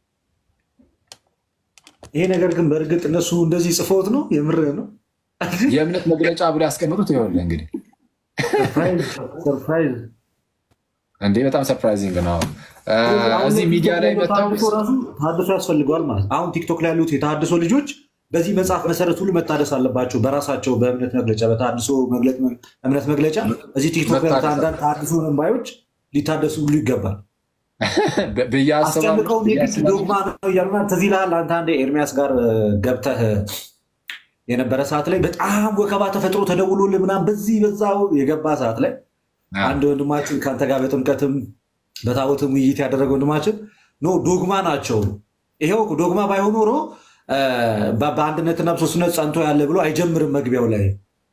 ይሄ ነገር ግን በእርግጥ እነሱ እንደዚህ ጽፎት ነው የምር ነው የእምነት መግለጫ ብሎ ያስቀምጡት ይኸውልህ እንግዲህ ሰርፕራይዝ እንዴ በጣም ሰርፕራይዚንግ ነው። እዚህ ሚዲያ ላይ መጥተው ተሐድሶ ያስፈልገዋል ማለት አሁን ቲክቶክ ላይ ያሉት የተሐድሶ ልጆች በዚህ መጽሐፍ መሰረት ሁሉ መታደስ አለባቸው። በራሳቸው በእምነት መግለጫ በተሐድሶ እምነት መግለጫ እዚህ ቲክቶክ ላይ አንዳንድ ተሐድሶ መንባዮች ሊታደሱ ሁሉ ይገባል። ብዬ አስጨንቀው ዶግማ ነው እያሉና ትዝ ይልሃል አንተ አንዴ ኤርሚያስ ጋር ገብተህ የነበረ ሰዓት ላይ በጣም ወከባ ተፈጥሮ ተደውሎልህ ምናምን በዚህ በዛው የገባ ሰዓት ላይ አንድ ወንድማችን ከአንተ ጋር በጥምቀትም በታቦትም ውይይት ያደረገ ወንድማችን ኖ ዶግማ ናቸው። ይሄው ዶግማ ባይሆን ኖሮ በአንድነትና በሶስትነት ጸንቶ ያለ ብሎ አይጀምርም። መግቢያው ላይ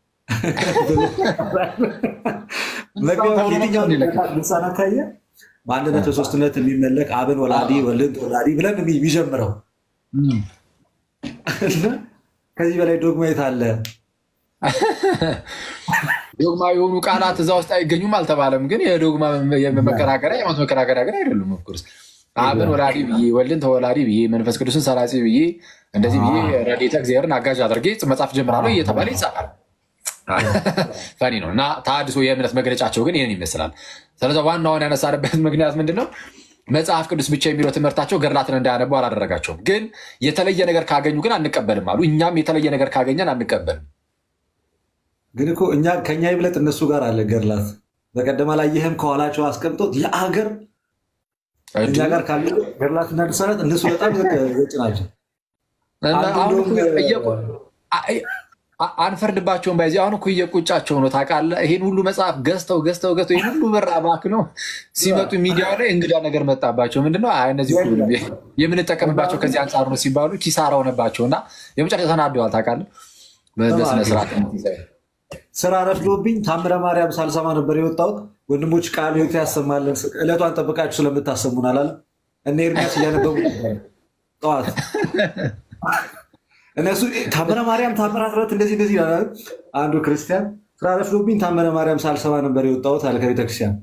የትኛው ልሳን አካየ በአንድነት በሶስትነት የሚመለክ አብን ወላዲ ወልድ ወላዲ ብለን የሚጀምረው ከዚህ በላይ ዶግማ የት አለ? ዶግማ የሆኑ ቃላት እዛ ውስጥ አይገኙም አልተባለም። ግን የዶግማ መከራከሪያ የሃይማኖት መከራከሪያ ግን አይደሉም። ኦፍኮርስ አብን ወላዲ ብዬ ወልድን ተወላዲ ብዬ መንፈስ ቅዱስን ሰራጺ ብዬ እንደዚህ ብዬ ረድኤተ እግዚአብሔርን አጋዥ አድርጌ መጽሐፍ ጀምራለሁ እየተባለ ይጻፋል። ፈኒ ነው እና ተሐድሶ የእምነት መግለጫቸው ግን ይህን ይመስላል። ስለዚ ዋናውን ያነሳንበት ምክንያት ምንድን ነው? መጽሐፍ ቅዱስ ብቻ የሚለው ትምህርታቸው ገድላትን እንዳያነቡ አላደረጋቸውም። ግን የተለየ ነገር ካገኙ ግን አንቀበልም አሉ። እኛም የተለየ ነገር ካገኘን አንቀበልም። ግን እኮ እኛ ከኛ ይብለጥ እነሱ ጋር አለ ገድላት በቀደም አላየህም? ከኋላቸው አስቀምጦት የአገር እኛ ጋር ካሉ ገድላትና ድርሳናት እነሱ በጣም ዘጭ ናቸው። አንፈርድባቸውም። ባይዚ አሁን እኮ እየቁጫቸው ነው ታውቃለህ። ይህን ሁሉ መጽሐፍ ገዝተው ገዝተው ገዝተው ይህን ሁሉ ብር አባክነው ሲመጡ ሚዲያ ላይ እንግዳ ነገር መጣባቸው። ምንድነው እነዚህ ሁሉ የምንጠቀምባቸው ከዚህ አንጻር ነው ሲባሉ ኪሳራ ሆነባቸው እና የመጨረሻ ተናደዋል ታውቃለህ። በስነስርዓት ስራ ረፍዶብኝ ታምረ ማርያም ሳልሰማ ነበር የወጣሁት። ወንድሞች ቃል ሕይወት ያሰማለን ዕለቷን ጠብቃችሁ ስለምታሰሙን አላለ እነ ኤርሚያስ እያነበቡ ጠዋት እነሱ ታምረ ማርያም ታምራት ረት እንደዚህ እንደዚህ ይላል። አንዱ ክርስቲያን ስራ ረፍዶብኝ ታምረ ማርያም ሳልሰማ ነበር የወጣሁት አለ ከቤተክርስቲያን።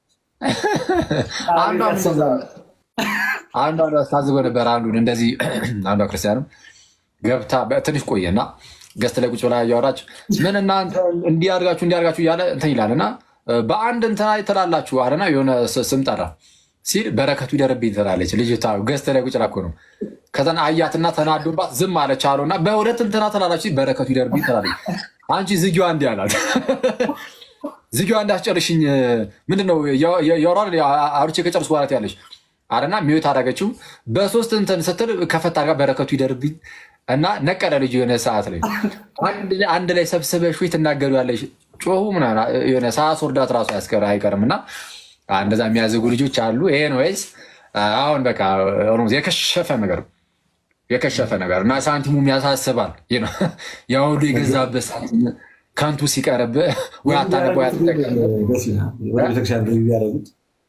አንዱ ታዝጎ ነበር አንዱን እንደዚህ አንዷ ክርስቲያንም ገብታ ትንሽ ቆየና ገስት ላይ ቁጭ ብላ እያወራች ምን እናንተ እንዲያርጋችሁ እንዲያርጋችሁ እያለ እንትን ይላል እና በአንድ እንትና ትላላችሁ አለና የሆነ ስም ጠራ ሲል በረከቱ ይደርብኝ ትላለች ልጅቷ። ገስት ላይ ቁጭ እኮ ነው። ከዛን አያትና ተናዶባት ዝም አለች አለው እና በሁለት እንትና ትላላችሁ በረከቱ ይደርብኝ ትላለች። አንቺ ዝጊዋ እንዲህ አላት ዝጊዋ እንዳስጨርሽኝ ምንድነው የወሯል አውርቼ ከጨርስ በኋላት ያለች አለና ሚዩት አደረገችው። በሶስት እንትን ስትል ከፈታ ጋር በረከቱ ይደርብኝ እና ነቀለ ልጅ የሆነ ሰዓት ላይ አንድ ላይ ሰብስበሽ ትናገሩ ያለሽ ጮሁ ምናምን የሆነ ሰዓት ወርዳት ራሱ ያስቀር አይቀርም እና እንደዛ የሚያዘጉ ልጆች አሉ። ይሄን ወይስ አሁን በቃ የከሸፈ ነገር የከሸፈ ነገር እና ሳንቲሙም ያሳስባል። ያ ሁሉ የገዛበት ሳንቲም ከንቱ ሲቀርብ ወይ አታነብ ወይ አትጠቀም። ወደ ቤተክርስቲያን ገቢ ቢያደርጉት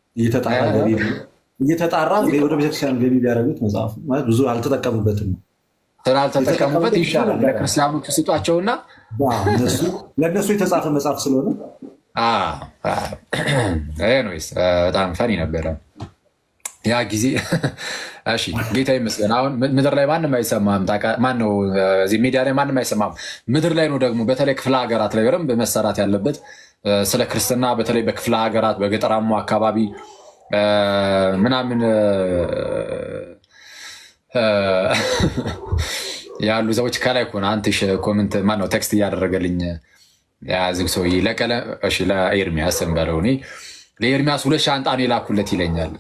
እየተጣራ ወደ ቤተክርስቲያን ገቢ ቢያደርጉት መጽሐፉ ማለት ብዙ አልተጠቀሙበትም ነው ስላልተጠቀሙበት ይሻላል። ለክርስቲያኖቹ ስጧቸውና ለእነሱ የተጻፈ መጽሐፍ ስለሆነ ይስ በጣም ፈኒ ነበረ ያ ጊዜ። እሺ ጌታ ይመስገን። አሁን ምድር ላይ ማንም አይሰማም። ማነው እዚህ ሚዲያ ላይ ማንም አይሰማም። ምድር ላይ ነው ደግሞ በተለይ ክፍለ ሀገራት ላይ በደንብ መሰራት ያለበት ስለ ክርስትና በተለይ በክፍለ ሀገራት በገጠራማ አካባቢ ምናምን ያሉ ሰዎች ከላይ እኮ ነው አንትሽ ኮመንት ማነው ቴክስት እያደረገልኝ ያዝግ ሰውዬ ለኤርሚያስ እንበለው እኔ ለኤርሚያስ ሁለት ሻንጣ ነው የላኩለት ይለኛል።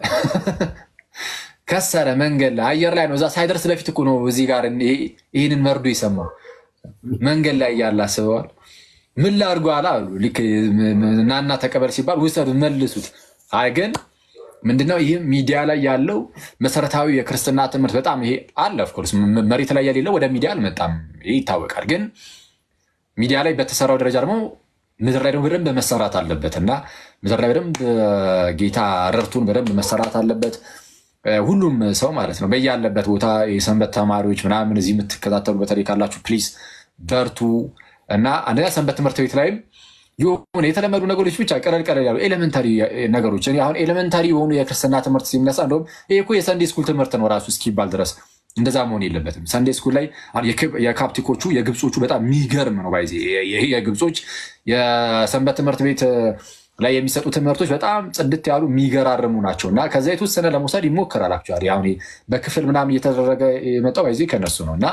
ከሰረ መንገድ ላይ አየር ላይ ነው። እዛ ሳይደርስ በፊት እኮ ነው እዚህ ጋር ይህንን መርዶ ይሰማው መንገድ ላይ እያለ አስበዋል። ምን ላድርጎ አላ አሉ እናና ተቀበል ሲባል ውሰዱ መልሱት። አይ ግን ምንድነው ይህ ሚዲያ ላይ ያለው መሰረታዊ የክርስትና ትምህርት በጣም ይሄ አለ። ኦፍኮርስ መሬት ላይ የሌለው ወደ ሚዲያ አልመጣም፣ ይህ ይታወቃል። ግን ሚዲያ ላይ በተሰራው ደረጃ ደግሞ ምድር ላይ ደግሞ በደንብ መሰራት አለበት እና ምድር ላይ በደንብ ጌታ ረድቱን በደንብ መሰራት አለበት። ሁሉም ሰው ማለት ነው በያለበት ቦታ የሰንበት ተማሪዎች ምናምን እዚህ የምትከታተሉ በተለይ ካላችሁ ፕሊዝ በርቱ እና አንደኛ ሰንበት ትምህርት ቤት ላይም የሆነ የተለመዱ ነገሮች ብቻ ቀለል ቀለል ያሉ ኤሌመንታሪ ነገሮች አሁን ኤሌመንታሪ የሆኑ የክርስትና ትምህርት ሲነሳ እንደውም ይሄ እኮ የሰንዴ ስኩል ትምህርት ነው ራሱ እስኪባል ድረስ እንደዛ መሆን የለበትም። ሰንዴ ስኩል ላይ የካፕቲኮቹ የግብጾቹ በጣም የሚገርም ነው። ባይዜ ይሄ የግብጾች የሰንበት ትምህርት ቤት ላይ የሚሰጡ ትምህርቶች በጣም ጽድት ያሉ የሚገራርሙ ናቸው እና ከዛ የተወሰነ ለመውሰድ ይሞከራል። አክቹዋሊ አሁን በክፍል ምናምን እየተደረገ የመጣው ባይዜ ከነሱ ነው እና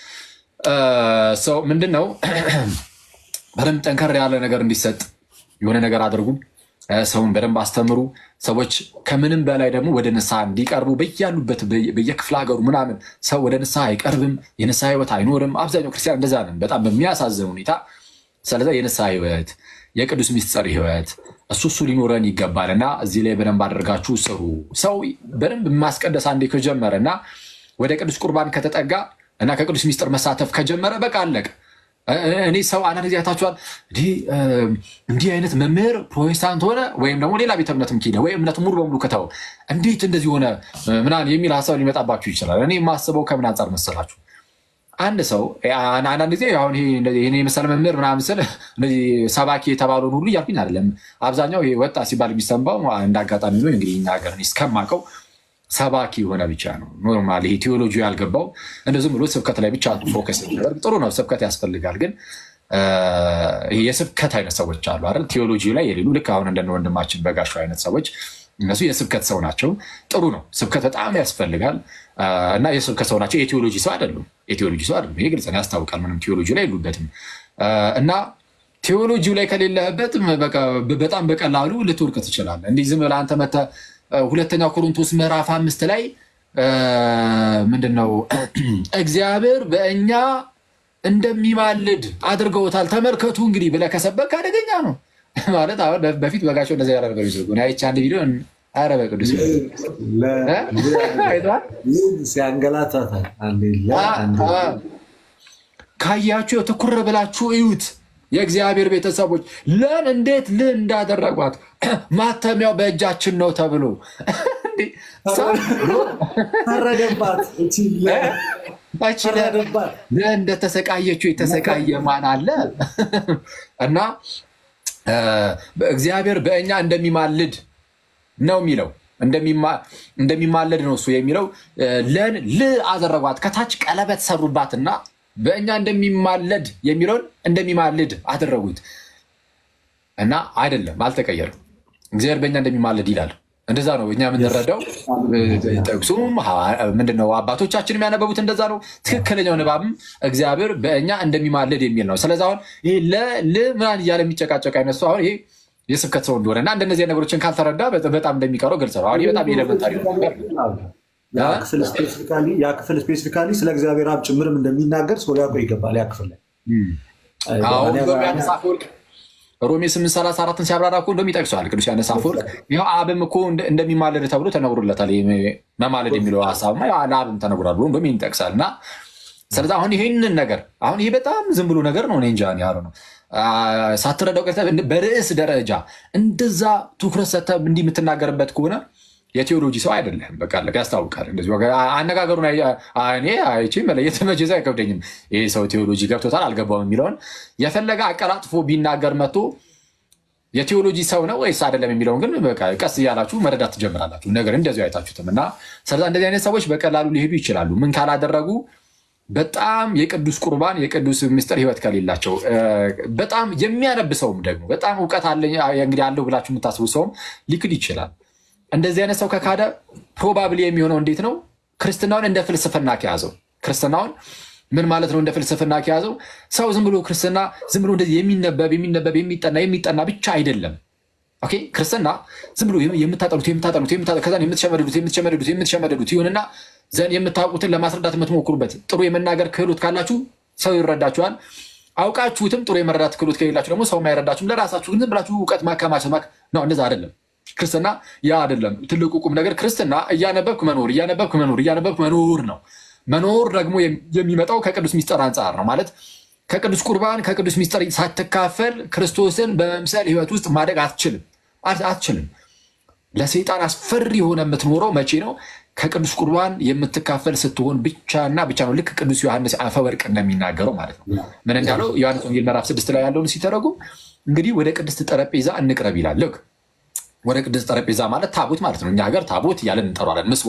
ሰው ምንድን ነው በደንብ ጠንከር ያለ ነገር እንዲሰጥ የሆነ ነገር አድርጉ። ሰውን በደንብ አስተምሩ። ሰዎች ከምንም በላይ ደግሞ ወደ ንስሐ እንዲቀርቡ በያሉበት በየክፍለ ሀገሩ ምናምን ሰው ወደ ንስሐ አይቀርብም። የንስሐ ህይወት አይኖርም። አብዛኛው ክርስቲያን እንደዛ ነን፣ በጣም በሚያሳዝን ሁኔታ። ስለዚ የንስሐ ህይወት፣ የቅዱስ ሚስጥር ህይወት እሱ እሱ ሊኖረን ይገባል እና እዚህ ላይ በደንብ አድርጋችሁ ስሩ። ሰው በደንብ ማስቀደስ አንዴ ከጀመረ እና ወደ ቅዱስ ቁርባን ከተጠጋ እና ከቅዱስ ሚስጥር መሳተፍ ከጀመረ በቃ አለቅ። እኔ ሰው አንዳንድ ጊዜ አይታችኋል። እንዲህ አይነት መምህር ፕሮቴስታንት ሆነ ወይም ደግሞ ሌላ ቤተ እምነትም ኪደ ወይ እምነቱ ሙሉ በሙሉ ከተው እንዴት እንደዚህ ሆነ ምናምን የሚል ሀሳብ ሊመጣባችሁ ይችላል። እኔ የማስበው ከምን አንጻር መሰላችሁ? አንድ ሰው አንዳንድ ጊዜ አሁን ይሄን የመሰለ መምህር ምናምን ስል እነዚህ ሰባኪ የተባለውን ሁሉ እያልኩኝ አይደለም። አብዛኛው ይሄ ወጣ ሲባል የሚሰማው እንደ አጋጣሚ ነው እንግዲህ እኛ ሀገር እስከማውቀው ሰባኪ የሆነ ብቻ ነው። ኖርማል ይሄ ቴዎሎጂ ያልገባው እንደ ዝም ብሎ ስብከት ላይ ብቻ ፎከስ የሚያደርግ ጥሩ ነው። ስብከት ያስፈልጋል። ግን ይሄ የስብከት አይነት ሰዎች አሉ አይደል? ቴዎሎጂ ላይ የሌሉ ልክ አሁን እንደነ ወንድማችን በጋሻው አይነት ሰዎች እነሱ የስብከት ሰው ናቸው። ጥሩ ነው። ስብከት በጣም ያስፈልጋል እና የስብከት ሰው ናቸው። የቴዎሎጂ ሰው አይደሉም። የቴዎሎጂ ሰው አይደሉም። ይሄ ግልጽ ነው፣ ያስታውቃል። ምንም ቴዎሎጂ ላይ የሉበትም እና ቴዎሎጂው ላይ ከሌለህበት በቃ በጣም በቀላሉ ልትወርቅ ትችላለህ። እንዲህ ዝም ብለህ አንተ መተህ ሁለተኛ ቆሮንቶስ ምዕራፍ አምስት ላይ ምንድን ነው እግዚአብሔር በእኛ እንደሚማልድ አድርገውታል ተመልከቱ እንግዲህ ብለህ ከሰበክ አደገኛ ነው ማለት። አሁን በፊት በጋቸው እንደዚ ያለ ነገር ይዘጉ አይቼ አንድ ቪዲዮ ኧረ በቅዱስ ሲያንገላታታል ካያችሁ ትኩር ብላችሁ እዩት። የእግዚአብሔር ቤተሰቦች ለን እንዴት ል እንዳደረጓት ማተሚያው በእጃችን ነው ተብሎ ፈረደባት። እንደተሰቃየችው የተሰቃየ ማን አለ? እና እግዚአብሔር በእኛ እንደሚማልድ ነው የሚለው እንደሚማለድ ነው እሱ የሚለው ለን ል አደረጓት ከታች ቀለበት ሰሩባትና በእኛ እንደሚማለድ የሚለውን እንደሚማልድ አደረጉት እና አይደለም፣ አልተቀየርም። እግዚአብሔር በእኛ እንደሚማልድ ይላል። እንደዛ ነው እኛ የምንረዳው። ጥቅሱም ምንድነው? አባቶቻችን የሚያነበቡት እንደዛ ነው። ትክክለኛው ንባብም እግዚአብሔር በእኛ እንደሚማልድ የሚል ነው። ስለዚ አሁን ይህ ል ምናምን እያለ የሚጨቃጨቅ አይነት ሰው አሁን ይሄ የስብከት ሰው እንደሆነ እና እንደነዚህ ነገሮችን ካልተረዳ በጣም እንደሚቀረው ግልጽ ነው። አሁን በጣም ኤሌመንታሪ ያ ክፍል ስፔሲፊካሊ ስለ እግዚአብሔር አብ ጭምርም እንደሚናገር ሰው ሊያውቀው ይገባል። ያ ክፍል ላይ ሮሜ ስምንት ሰላሳ አራትን ሲያብራራ እኮ እንደውም ይጠቅሰዋል ቅዱስ ዮሐንስ አፈወርቅ። ይኸው አብም እኮ እንደሚማለድ ተብሎ ተነግሮለታል። መማለድ የሚለው ሀሳብማ ለአብም ተነግሯል ብሎ እንደውም ይጠቅሳል። እና ስለዚ አሁን ይህንን ነገር አሁን ይሄ በጣም ዝም ብሎ ነገር ነው። እኔ እንጃ ያሉ ነው ሳትረዳው ቀርተህ በርዕስ ደረጃ እንደዛ ትኩረት ሰተህ እንዲህ የምትናገርበት ከሆነ የቴዎሎጂ ሰው አይደለም። በቃ ያስታውቃል። እንደዚህ አነጋገሩን እኔ አይቼ መለየት መቼ አይከብደኝም። ይሄ ሰው ቴዎሎጂ ገብቶታል አልገባውም የሚለውን የፈለገ አቀላጥፎ ቢናገር መጥቶ የቴዎሎጂ ሰው ነው ወይስ አይደለም የሚለውን ግን በቃ ቀስ እያላችሁ መረዳት ትጀምራላችሁ። ነገር እንደዚ አይታችሁትም እና ስለዛ እንደዚህ አይነት ሰዎች በቀላሉ ሊሄዱ ይችላሉ። ምን ካላደረጉ በጣም የቅዱስ ቁርባን የቅዱስ ምስጢር ሕይወት ከሌላቸው በጣም የሚያነብ ሰውም ደግሞ በጣም እውቀት እንግዲህ አለው ብላችሁ የምታስቡ ሰውም ሊክድ ይችላል። እንደዚህ አይነት ሰው ከካደ ፕሮባብሊ የሚሆነው እንዴት ነው? ክርስትናውን እንደ ፍልስፍና ከያዘው ክርስትናውን ምን ማለት ነው? እንደ ፍልስፍና ከያዘው ሰው ዝም ብሎ ክርስትና ዝም ብሎ እንደዚህ የሚነበብ የሚነበብ የሚጠና የሚጠና ብቻ አይደለም። ኦኬ ክርስትና ዝም ብሎ የምታጠሉት የምታጠሉት ከዛ የምትሸመደዱት የምትሸመደዱት የምትሸመደዱት ይሁንና ዘንድ የምታውቁትን ለማስረዳት የምትሞክሩበት ጥሩ የመናገር ክህሎት ካላችሁ ሰው ይረዳችኋል። አውቃችሁትም ጥሩ የመረዳት ክህሎት ከሌላችሁ ደግሞ ሰው አይረዳችሁም። ለራሳችሁ ዝም ብላችሁ እውቀት ማከማቸት ነው። እንደዛ አይደለም ክርስትና ያ አይደለም። ትልቁ ቁም ነገር ክርስትና እያነበብክ መኖር እያነበብክ መኖር እያነበብክ መኖር ነው። መኖር ደግሞ የሚመጣው ከቅዱስ ሚስጥር አንጻር ነው። ማለት ከቅዱስ ቁርባን ከቅዱስ ሚስጥር ሳትካፈል ክርስቶስን በመምሰል ህይወት ውስጥ ማደግ አትችልም አትችልም። ለሰይጣን አስፈሪ የሆነ የምትኖረው መቼ ነው? ከቅዱስ ቁርባን የምትካፈል ስትሆን ብቻና ብቻ ነው። ልክ ቅዱስ ዮሐንስ አፈወርቅ እንደሚናገረው ማለት ነው። ምን እንዳለው ዮሐንስ ወንጌል ምዕራፍ ስድስት ላይ ያለውን ሲተረጉም እንግዲህ ወደ ቅድስት ጠረጴዛ እንቅረብ ይላል። ልክ ወደ ቅድስት ጠረጴዛ ማለት ታቦት ማለት ነው። እኛ ሀገር ታቦት እያለን እንጠራለን። ምስዋ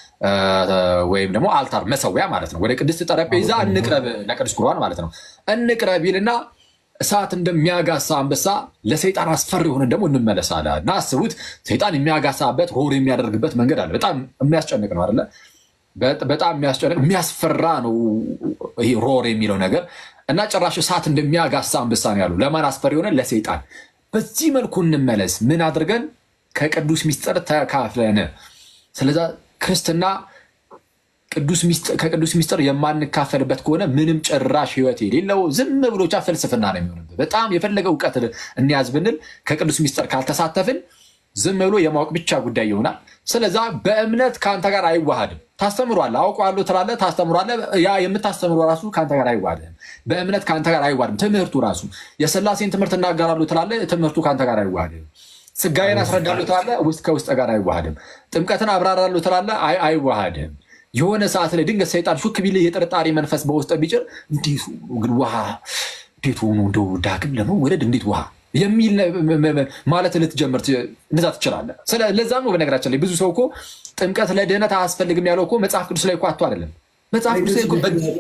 ወይም ደግሞ አልታር መሰዊያ ማለት ነው። ወደ ቅድስት ጠረጴዛ እንቅረብ ለቅዱስ ቁርባን ማለት ነው። እንቅረብ ይልና እሳት እንደሚያጋሳ አንበሳ ለሰይጣን አስፈሪ የሆነ ደግሞ እንመለሳለ እና አስቡት፣ ሰይጣን የሚያጋሳበት ሆር የሚያደርግበት መንገድ አለ። በጣም የሚያስጨንቅ ነው አይደለ? በጣም የሚያስጨንቅ የሚያስፈራ ነው ይሄ ሮር የሚለው ነገር እና ጭራሽ እሳት እንደሚያጋሳ አንበሳ ነው ያሉ። ለማን አስፈሪ የሆነ ለሰይጣን። በዚህ መልኩ እንመለስ። ምን አድርገን ከቅዱስ ሚስጥር ተካፍለን። ስለዛ ክርስትና ከቅዱስ ሚስጥር የማንካፈልበት ከሆነ ምንም ጭራሽ ህይወት የሌለው ዝም ብሎቻ ፍልስፍና ነው የሚሆንብህ። በጣም የፈለገ እውቀት እንያዝ ብንል ከቅዱስ ሚስጥር ካልተሳተፍን ዝም ብሎ የማወቅ ብቻ ጉዳይ ይሆናል። ስለዛ በእምነት ከአንተ ጋር አይዋሃድም። ታስተምሯለህ፣ አውቀዋለሁ ትላለህ፣ ታስተምሯለህ። ያ የምታስተምሮ ራሱ ከአንተ ጋር አይዋሃድም። በእምነት ከአንተ ጋር አይዋሃድም። ትምህርቱ ራሱ የሥላሴን ትምህርት እናገራለሁ ትላለህ፣ ትምህርቱ ከአንተ ጋር አይዋሃድም። ስጋዬን አስረዳለሁ ትላለህ፣ ውስጥ ከውስጥ ጋር አይዋሃድም። ጥምቀትን አብራራለሁ ትላለህ፣ አይዋሃድም። የሆነ ሰዓት ላይ ድንገት ሰይጣን ሹክ ቢልህ የጥርጣሬ መንፈስ በውስጥ ቢጭር እንዴት ግን ውሃ እንዴት ሆኖ እንደው ዳግም ለመወለድ እንዴት ውሃ የሚል ማለት ልትጀምር እንደዛ ትችላለህ። ለዛም ነው በነገራችን ላይ ብዙ ሰው እኮ ጥምቀት ለድህነት አያስፈልግም ያለው እኮ መጽሐፍ ቅዱስ ላይ እኮ አቶ አይደለም። መጽሐፍ ቅዱስ ላይ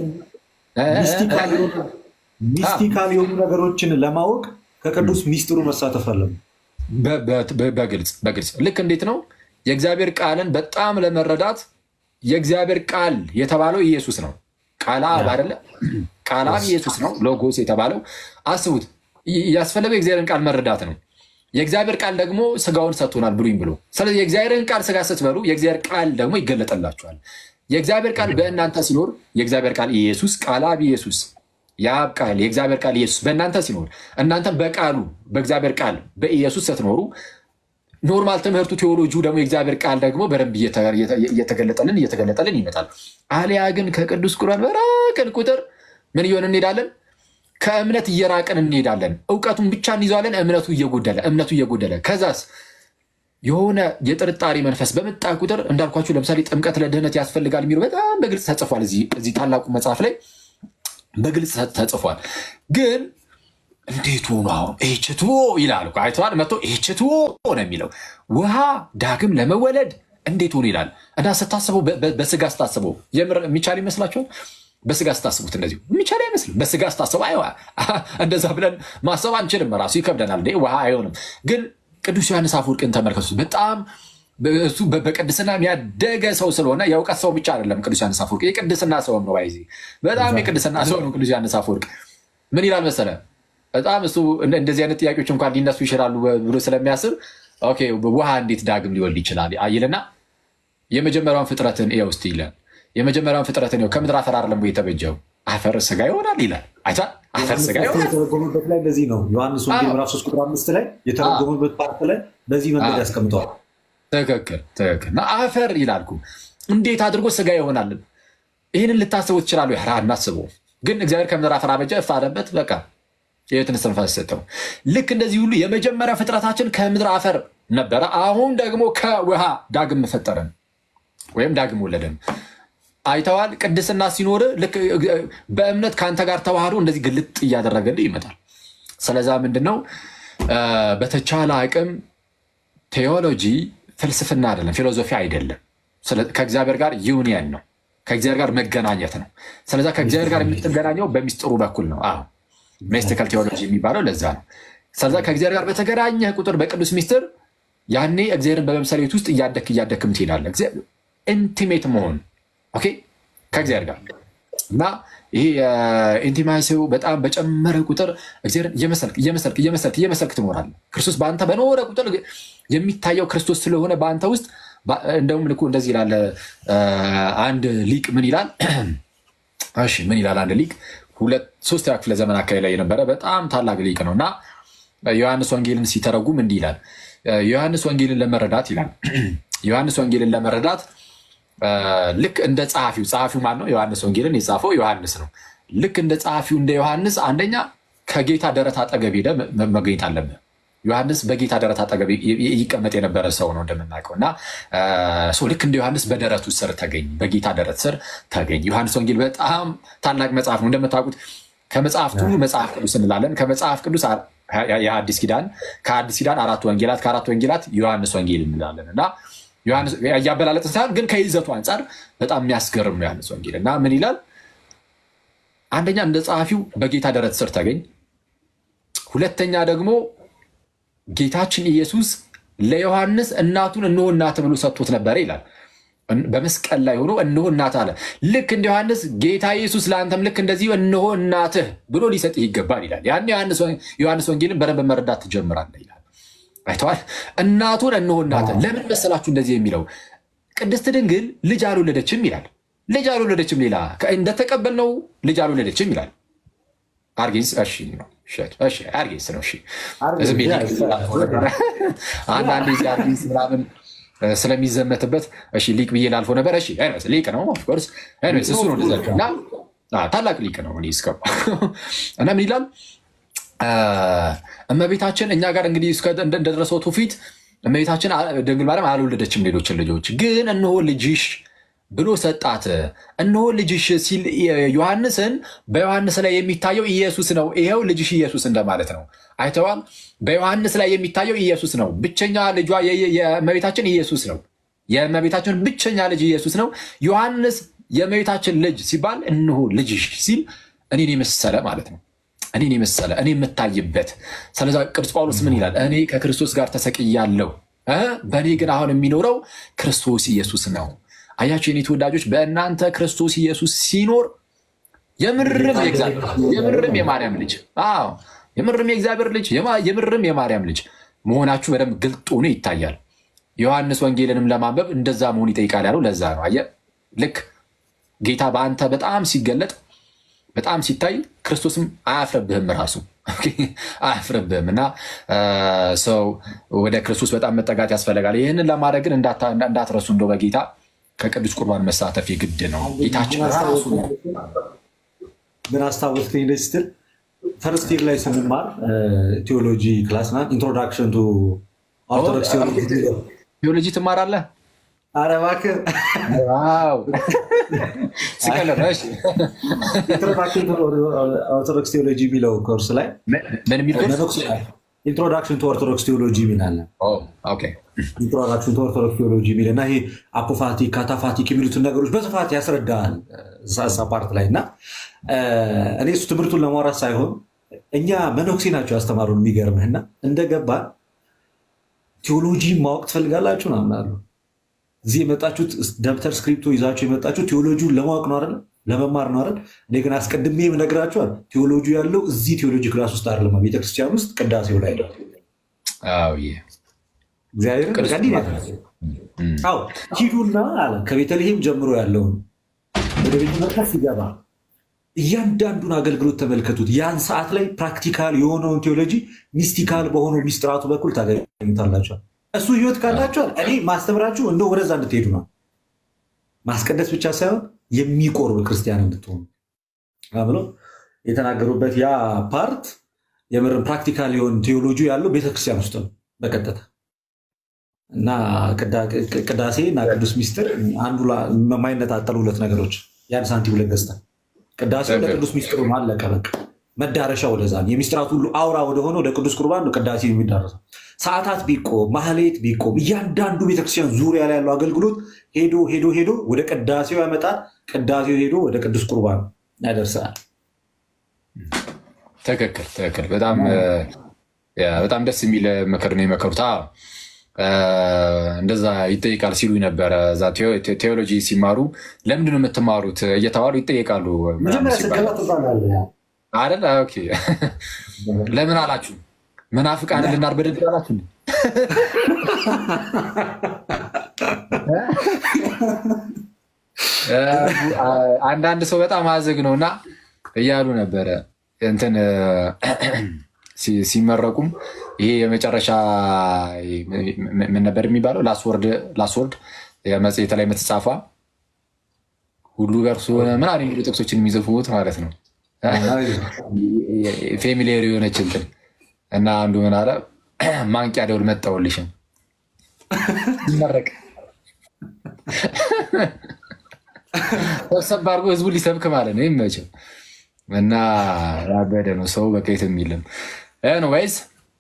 ሚስቲካል የሆኑ ነገሮችን ለማወቅ ከቅዱስ ሚስጥሩ መሳተፍ አለብን። በግልጽ በግልጽ ልክ እንዴት ነው የእግዚአብሔር ቃልን በጣም ለመረዳት የእግዚአብሔር ቃል የተባለው ኢየሱስ ነው። ቃል አብ አይደለ? ቃል አብ ኢየሱስ ነው። ሎጎስ የተባለው አስቡት። ያስፈለገው የእግዚአብሔርን ቃል መረዳት ነው። የእግዚአብሔር ቃል ደግሞ ስጋውን ሰጥቶናል ብሉኝ ብሎ። ስለዚህ የእግዚአብሔርን ቃል ስጋ ስትበሉ የእግዚአብሔር ቃል ደግሞ ይገለጠላችኋል። የእግዚአብሔር ቃል በእናንተ ሲኖር የእግዚአብሔር ቃል ኢየሱስ ቃል አብ ኢየሱስ የአብ ቃል የእግዚአብሔር ቃል ኢየሱስ በእናንተ ሲኖር እናንተም በቃሉ በእግዚአብሔር ቃል በኢየሱስ ስትኖሩ ኖርማል ትምህርቱ ቴዎሎጂው ደግሞ የእግዚአብሔር ቃል ደግሞ በደንብ እየተገለጠልን እየተገለጠልን ይመጣል። አሊያ ግን ከቅዱስ ቁርአን በራቅን ቁጥር ምን እየሆን እንሄዳለን? ከእምነት እየራቅን እንሄዳለን። እውቀቱን ብቻ እንይዘዋለን። እምነቱ እየጎደለ እምነቱ እየጎደለ ከዛስ የሆነ የጥርጣሬ መንፈስ በመጣ ቁጥር እንዳልኳችሁ ለምሳሌ ጥምቀት ለድህነት ያስፈልጋል የሚለው በጣም በግልጽ ተጽፏል። እዚህ ታላቁ መጽሐፍ ላይ በግልጽ ተጽፏል። ግን እንዴት ሆኖ አሁን ኤችትዎ ይላል እኮ አይተዋል። መጥቶ ኤችትዎ ነው የሚለው ውሃ ዳግም ለመወለድ እንዴት ሆኖ ይላል እና ስታስበው በስጋ ስታስበው የምር የሚቻል ይመስላችኋል? በስጋ ስታስቡት እንደዚሁ የሚቻል አይመስልም። በስጋ ስታስበው አይ እንደዛ ብለን ማሰብ አንችልም። ራሱ ይከብደናል። ውሃ አይሆንም። ግን ቅዱስ ዮሐንስ አፈወርቅን ተመልከቱት። በጣም እሱ በቅድስና ያደገ ሰው ስለሆነ የእውቀት ሰው ብቻ አይደለም። ቅዱስ ዮሐንስ አፈወርቅ የቅድስና ሰውም ነው። ይዜ በጣም የቅድስና ሰው ነው። ቅዱስ ዮሐንስ አፈወርቅ ምን ይላል መሰለ? በጣም እሱ እንደዚህ አይነት ጥያቄዎች እንኳን ሊነሱ ይችላሉ ብሎ ስለሚያስብ ኦኬ ውሃ እንዴት ዳግም ሊወልድ ይችላል ይልና የመጀመሪያውን ፍጥረትን ው ውስጥ ይላል የመጀመሪያውን ፍጥረትን ው ከምድር አፈር አይደለም የተበጀው አፈር ስጋ ይሆናል ይላል። አይታ አፈር ስጋ ይሆናል የተረጎመበት ላይ በዚህ ነው። ዮሐንስ ወንጌል ምዕራፍ ሶስት ቁጥር አምስት ላይ የተረጎመበት ፓርት ላይ በዚህ መንገድ ያስቀምጠዋል። ትክክል ትክክል። እና አፈር ይላልኩ እንዴት አድርጎ ስጋ ይሆናል? ይህንን ልታስቡ ትችላሉ። ያ እናስበው። ግን እግዚአብሔር ከምድር አፈር አበጀ፣ እፍ አለበት፣ በቃ የሕይወትን እስትንፋስ ሰጠው። ልክ እንደዚህ ሁሉ የመጀመሪያ ፍጥረታችን ከምድር አፈር ነበረ። አሁን ደግሞ ከውሃ ዳግም ፈጠረን ወይም ዳግም ወለደን። አይተዋል። ቅድስና ሲኖር ልክ በእምነት ከአንተ ጋር ተዋህዶ እንደዚህ ግልጥ እያደረገልህ ይመጣል። ስለዛ ምንድን ነው በተቻለ አቅም ቴዎሎጂ ፍልስፍና አይደለም፣ ፊሎዞፊ አይደለም። ከእግዚአብሔር ጋር ዩኒየን ነው፣ ከእግዚአብሔር ጋር መገናኘት ነው። ስለዛ ከእግዚአብሔር ጋር የምትገናኘው በሚስጥሩ በኩል ነው። አዎ ሜስቲካል ቴዎሎጂ የሚባለው ለዛ ነው። ስለዛ ከእግዚአብሔር ጋር በተገናኘህ ቁጥር በቅዱስ ሚስጥር ያኔ እግዚአብሔርን በመምሰል ቤት ውስጥ እያደክ እያደክም ትሄዳለህ። ኢንቲሜት መሆን ኦኬ ከእግዚአብሔር ጋር እና ይሄ ኢንቲማሲው በጣም በጨመረ ቁጥር እግዚአብሔርን እየመሰልክ እየመሰልክ እየመሰልክ እየመሰልክ ትኖራለህ። ክርስቶስ በአንተ በኖረ ቁጥር የሚታየው ክርስቶስ ስለሆነ በአንተ ውስጥ እንደውም ልኩ እንደዚህ ይላል አንድ ሊቅ ምን ይላል? እሺ ምን ይላል አንድ ሊቅ ሁለት ሶስተኛ ክፍለ ዘመን አካባቢ ላይ የነበረ በጣም ታላቅ ሊቅ ነው እና ዮሐንስ ወንጌልን ሲተረጉም እንዲህ ይላል። ዮሐንስ ወንጌልን ለመረዳት ይላል ዮሐንስ ወንጌልን ለመረዳት ልክ እንደ ጸሐፊው ጸሐፊው ማን ነው? ዮሐንስ ወንጌልን የጻፈው ዮሐንስ ነው። ልክ እንደ ጸሐፊው እንደ ዮሐንስ አንደኛ ከጌታ ደረት አጠገብ ሄደ መገኘት አለብህ። ዮሐንስ በጌታ ደረት አጠገብ ይቀመጥ የነበረ ሰው ነው እንደምናውቀው እና ልክ እንደ ዮሐንስ በደረቱ ስር ተገኝ፣ በጌታ ደረት ስር ተገኝ። ዮሐንስ ወንጌል በጣም ታላቅ መጽሐፍ ነው እንደምታውቁት። ከመጽሐፍት ሁሉ መጽሐፍ ቅዱስ እንላለን። ከመጽሐፍ ቅዱስ የአዲስ ኪዳን ከአዲስ ኪዳን አራት ወንጌላት ከአራት ወንጌላት ዮሐንስ ወንጌል እንላለን እና እያበላለጥን ሳይሆን ግን ከይዘቱ አንጻር በጣም የሚያስገርም ነው ዮሐንስ ወንጌል እና ምን ይላል? አንደኛ እንደ ጸሐፊው በጌታ ደረት ስር ተገኝ። ሁለተኛ ደግሞ ጌታችን ኢየሱስ ለዮሐንስ እናቱን እነሆ እናትህ ብሎ ሰጥቶት ነበረ ይላል። በመስቀል ላይ ሆኖ እነሆ እናትህ አለ። ልክ እንደ ዮሐንስ ጌታ ኢየሱስ ለአንተም ልክ እንደዚህ እነሆ እናትህ ብሎ ሊሰጥህ ይገባል ይላል። ያን ዮሐንስ ወንጌልን በደንብ መረዳት ትጀምራለህ ይላል። አይተዋል። እናቱን እነሆ እናትህ። ለምን መሰላችሁ እንደዚህ የሚለው? ቅድስት ድንግል ልጅ አልወለደችም ይላል። ልጅ አልወለደችም፣ ሌላ እንደተቀበልነው ልጅ አልወለደችም ይላል። አርጌንስ እሺ ነው አርጌንስ ነው። አንዳንድ ዚህ አርጌንስ ምናምን ስለሚዘመትበት እሺ ሊቅ ብዬ ላልፎ ነበር። እሺ ሊቅ ነው ኦፍኮርስ እሱ ነው እና ታላቅ ሊቅ ነው እስከ እና ምን ይላል እመቤታችን እኛ ጋር እንግዲህ እንደደረሰው ትውፊት እመቤታችን ድንግል ማርያም አልወለደችም ሌሎችን ልጆች፣ ግን እነሆ ልጅሽ ብሎ ሰጣት። እነሆ ልጅሽ ሲል ዮሐንስን በዮሐንስ ላይ የሚታየው ኢየሱስ ነው። ይኸው ልጅሽ ኢየሱስ እንደማለት ነው። አይተዋል። በዮሐንስ ላይ የሚታየው ኢየሱስ ነው። ብቸኛ ልጇ የእመቤታችን ኢየሱስ ነው። የእመቤታችን ብቸኛ ልጅ ኢየሱስ ነው። ዮሐንስ የእመቤታችን ልጅ ሲባል እነሆ ልጅሽ ሲል እኔን የመሰለ ማለት ነው እኔን የመሰለ እኔ የምታይበት። ስለዛ ቅዱስ ጳውሎስ ምን ይላል? እኔ ከክርስቶስ ጋር ተሰቅያለሁ፣ በእኔ ግን አሁን የሚኖረው ክርስቶስ ኢየሱስ ነው። አያቸው የኔ ተወዳጆች፣ በእናንተ ክርስቶስ ኢየሱስ ሲኖር የምርም የእግዚአብሔር የምርም የማርያም ልጅ አዎ የምርም የእግዚአብሔር ልጅ የምርም የማርያም ልጅ መሆናችሁ በደንብ ግልጥ ሆኖ ይታያል። ዮሐንስ ወንጌልንም ለማንበብ እንደዛ መሆን ይጠይቃል ያለው ለዛ ነው። አየህ ልክ ጌታ በአንተ በጣም ሲገለጥ በጣም ሲታይ ክርስቶስም አያፍርብህም ራሱ አያፍርብህም። እና ሰው ወደ ክርስቶስ በጣም መጠጋት ያስፈልጋል። ይህንን ለማድረግ ግን እንዳትረሱ እንደው በጌታ ከቅዱስ ቁርባን መሳተፍ የግድ ነው። ጌታችን ራሱ ምን አስታወስከኝ ደስ ስትል ፈርስት ይር ላይ ስንማር ቴዎሎጂ ክላስ ናት ኢንትሮዳክሽን ቱ ኦርቶዶክስ ቴዎሎጂ ትማራለህ? ኧረ እባክህ ኢንትሮዳክሽን ቱ ኦርቶዶክስ ቴዎሎጂ የሚለው ኮርስ ላይ ምን የሚል ኢንትሮዳክሽን ቱ ኦርቶዶክስ ቴዎሎጂ የሚላለን ኢንትሮዳክሽን ቱ ኦርቶዶክስ ቴዎሎጂ የሚል እና ይሄ አፖፋቲክ ካታፋቲክ የሚሉትን ነገሮች በስፋት ያስረዳል እዛ ፓርት ላይ እና እኔ እሱ ትምህርቱን ለማውራት ሳይሆን እኛ መነኩሴ ናቸው ያስተማሩን። የሚገርምህና እንደገባ ቴዎሎጂ ማወቅ ትፈልጋላችሁ ምናምን አሉ። እዚህ የመጣችሁት ደብተር ስክሪፕቶ ይዛችሁ የመጣችሁ ቴዎሎጂውን ለማወቅ ነው አይደል? ለመማር ነው አይደል? እኔ ግን አስቀድሜ ነግራችኋል። ቴዎሎጂ ያለው እዚህ ቴዎሎጂ ክላስ ውስጥ አይደለም፣ ቤተክርስቲያን ውስጥ ቅዳሴው ላይ ነው። ሂዱና አለ ከቤተልሔም ጀምሮ ያለውን ወደ ቤተ መቅደስ ሲገባ እያንዳንዱን አገልግሎት ተመልከቱት። ያን ሰዓት ላይ ፕራክቲካል የሆነውን ቴዎሎጂ ሚስቲካል በሆነው ሚስጥራቱ በኩል ታገኙታላቸዋል። እሱ ህይወት ካላቸዋል እኔ ማስተምራችሁ እንደ ወደዛ እንድትሄዱ ነው። ማስቀደስ ብቻ ሳይሆን የሚቆርብ ክርስቲያን እንድትሆኑ ብሎ የተናገሩበት ያ ፓርት የምርም ፕራክቲካል የሆን ቴዎሎጂ ያለው ቤተክርስቲያን ውስጥ ነው በቀጥታ እና ቅዳሴ እና ቅዱስ ሚስጥር አንዱ የማይነጣጠሉ ሁለት ነገሮች ያን ሳንቲም ሁለት ገጽታ ቅዳሴ ለቅዱስ ሚስጥሩ አለቀ በቃ መዳረሻ ወደዛ የሚስጥራት ሁሉ አውራ ወደሆነ ወደ ቅዱስ ቁርባን ነው ቅዳሴ የሚዳረሰው ሰዓታት ቢቆም ማህሌት ቢቆም እያንዳንዱ ቤተክርስቲያን ዙሪያ ላይ ያለው አገልግሎት ሄዶ ሄዶ ሄዶ ወደ ቅዳሴው ያመጣል ቅዳሴው ሄዶ ወደ ቅዱስ ቁርባን ያደርሰናል ትክክል ትክክል በጣም በጣም ደስ የሚል ምክር ነው የመከሩት እንደዛ ይጠይቃል ሲሉ ነበረ። እዛ ቴዎሎጂ ሲማሩ ለምንድን ነው የምትማሩት እየተባሉ ይጠየቃሉ አይደል? ኦኬ ለምን አላችሁ? መናፍቃን ልናርበደድ አላችሁ? አንዳንድ ሰው በጣም አዝግ ነው እና እያሉ ነበረ እንትን ሲመረቁም ይሄ የመጨረሻ ምን ነበር የሚባለው? ላስወርድ መጽሔት ላይ የምትጻፏ ሁሉ በእርሱ ምናምን የሚሉ ጥቅሶችን የሚጽፉት ማለት ነው። ፌሚሊየር የሆነች እንትን እና አንዱ ምን አለ፣ ማንቂያ ደውል መጣሁልሽም ይመረቅ ሰብሰብ አድርጎ ህዝቡ ሊሰብክ ማለት ነው። ይመቸው እና ያበደ ነው ሰው በቃ የት የሚልም ኤኒዌይዝ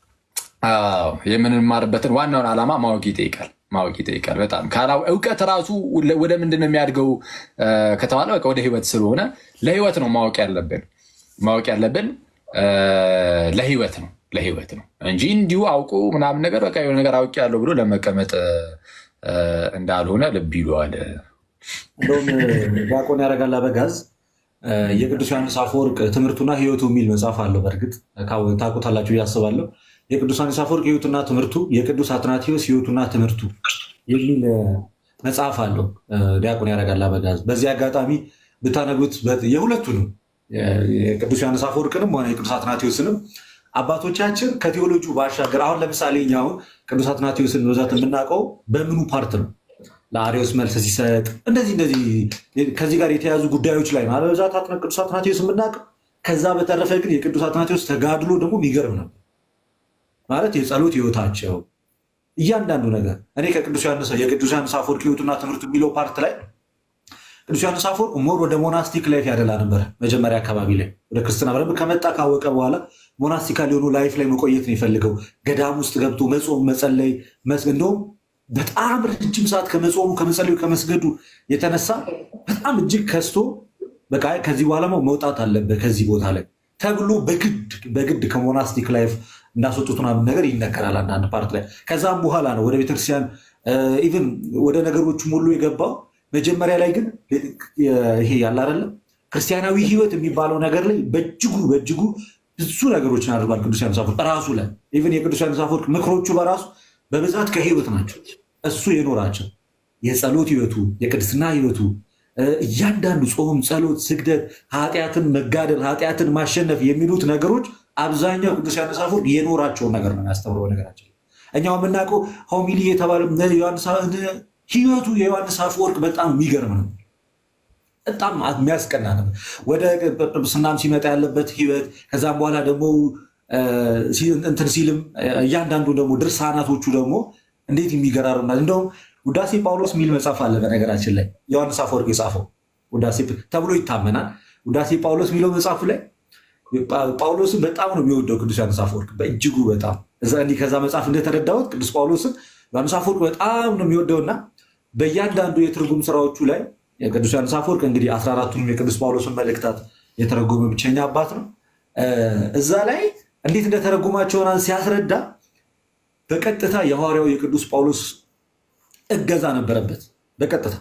የምንማርበትን ዋናውን ዓላማ ማወቅ ይጠይቃል። ማወቅ ይጠይቃል በጣም እውቀት ራሱ ወደ ምንድን ነው የሚያድገው ከተባለ በቃ ወደ ህይወት ስለሆነ ለህይወት ነው ማወቅ ያለብን ማወቅ ያለብን ለህይወት ነው ለህይወት ነው እንጂ እንዲሁ አውቁ ምናምን ነገር በቃ የሆነ ነገር አውቅ ያለው ብሎ ለመቀመጥ እንዳልሆነ ልብ ይለዋል። እንደውም ዲያቆን ያደርጋል አበጋዝ የቅዱስ ዮሐንስ አፈወርቅ ትምህርቱና ህይወቱ የሚል መጽሐፍ አለው። በእርግጥ ታውቁታላችሁ እያስባለሁ። የቅዱስ ዮሐንስ አፈወርቅ ህይወቱና ትምህርቱ፣ የቅዱስ አትናቴዎስ ህይወቱና ትምህርቱ የሚል መጽሐፍ አለው ዲያቆን ያደርጋል አበጋዝ። በዚህ አጋጣሚ ብታነቡት የሁለቱንም የቅዱስ ዮሐንስ አፈወርቅንም ሆነ የቅዱስ አትናቴዎስንም አባቶቻችን ከቴዎሎጂ ባሻገር አሁን ለምሳሌ እኛ አሁን ቅዱስ አትናቴዎስን በብዛት የምናውቀው በምኑ ፓርት ነው? ለአሪዎስ መልስ ሲሰጥ እንደዚህ እንደዚህ ከዚህ ጋር የተያዙ ጉዳዮች ላይ ነው በብዛት ቅዱስ አትናቴዎስ የምናውቀው። ከዛ በተረፈ ግን የቅዱስ አትናቴዎስ ተጋድሎ ደግሞ የሚገርም ነበር ማለት የጸሎት ህይወታቸው እያንዳንዱ ነገር እኔ ከቅዱስ ዮሐንስ የቅዱስ ዮሐንስ አፈወርቅ ህይወቱና ትምህርቱ የሚለው ፓርት ላይ ቅዱስ ዮሐንስ አፈወርቅ ሞር ወደ ሞናስቲክ ላይፍ ያደላ ነበር። መጀመሪያ አካባቢ ላይ ወደ ክርስትና በደንብ ከመጣ ካወቀ በኋላ ሞናስቲካል የሆኑ ላይፍ ላይ መቆየት ነው የፈልገው። ገዳም ውስጥ ገብቶ መጾም፣ መጸለይ እንደውም በጣም ረጅም ሰዓት ከመጾሙ ከመጸለዩ ከመስገዱ የተነሳ በጣም እጅግ ከስቶ በቃ ከዚህ በኋላ መውጣት አለበት ከዚህ ቦታ ላይ ተብሎ በግድ በግድ ከሞናስቲክ ላይፍ እንዳስወጡት ምናምን ነገር ይነገራል አንዳንድ ፓርት ላይ። ከዛም በኋላ ነው ወደ ቤተክርስቲያን ኢቭን ወደ ነገሮቹ ሁሉ የገባው። መጀመሪያ ላይ ግን ይሄ ያለ አይደለም ክርስቲያናዊ ህይወት የሚባለው ነገር ላይ በእጅጉ በእጅጉ ብዙ ነገሮችን አድርጓል ቅዱስ ዮሐንስ አፈወርቅ ራሱ ላይ ኢቨን የቅዱስ ዮሐንስ አፈወርቅ ምክሮቹ በራሱ በብዛት ከህይወት ናቸው። እሱ የኖራቸው የጸሎት ህይወቱ፣ የቅድስና ህይወቱ እያንዳንዱ ጾም፣ ጸሎት፣ ስግደት፣ ኃጢአትን መጋደል፣ ኃጢአትን ማሸነፍ የሚሉት ነገሮች አብዛኛው ቅዱስ ዮሐንስ አፈወርቅ የኖራቸውን ነገር ነው የሚያስተምረው። ነገራችን እኛው የምናውቀው ሆሚሊ የተባለ ህይወቱ የዮሐንስ አፈወርቅ በጣም የሚገርም ነው። በጣም የሚያስቀና ነው። ወደ ጵጵስናም ሲመጣ ያለበት ህይወት ከዛም በኋላ ደግሞ እንትን ሲልም እያንዳንዱ ደግሞ ድርሳናቶቹ ደግሞ እንዴት የሚገራርም ናት። እንደውም ውዳሴ ጳውሎስ የሚል መጽሐፍ አለ። በነገራችን ላይ ዮሐንስ አፈወርቅ የጻፈው ውዳሴ ተብሎ ይታመናል። ውዳሴ ጳውሎስ የሚለው መጽሐፉ ላይ ጳውሎስን በጣም ነው የሚወደው ቅዱስ ዮሐንስ አፈወርቅ በእጅጉ በጣም እንዲህ ከዛ መጽሐፍ እንደተረዳሁት ቅዱስ ጳውሎስን ዮሐንስ አፈወርቅ በጣም ነው የሚወደውና በእያንዳንዱ የትርጉም ስራዎቹ ላይ ቅዱስ ዮሐንስ አፈወርቅ እንግዲህ አስራ አራቱንም የቅዱስ ጳውሎስን መልእክታት የተረጎመ ብቸኛ አባት ነው። እዛ ላይ እንዴት እንደተረጎማቸውን ሲያስረዳ በቀጥታ የሐዋርያው የቅዱስ ጳውሎስ እገዛ ነበረበት። በቀጥታ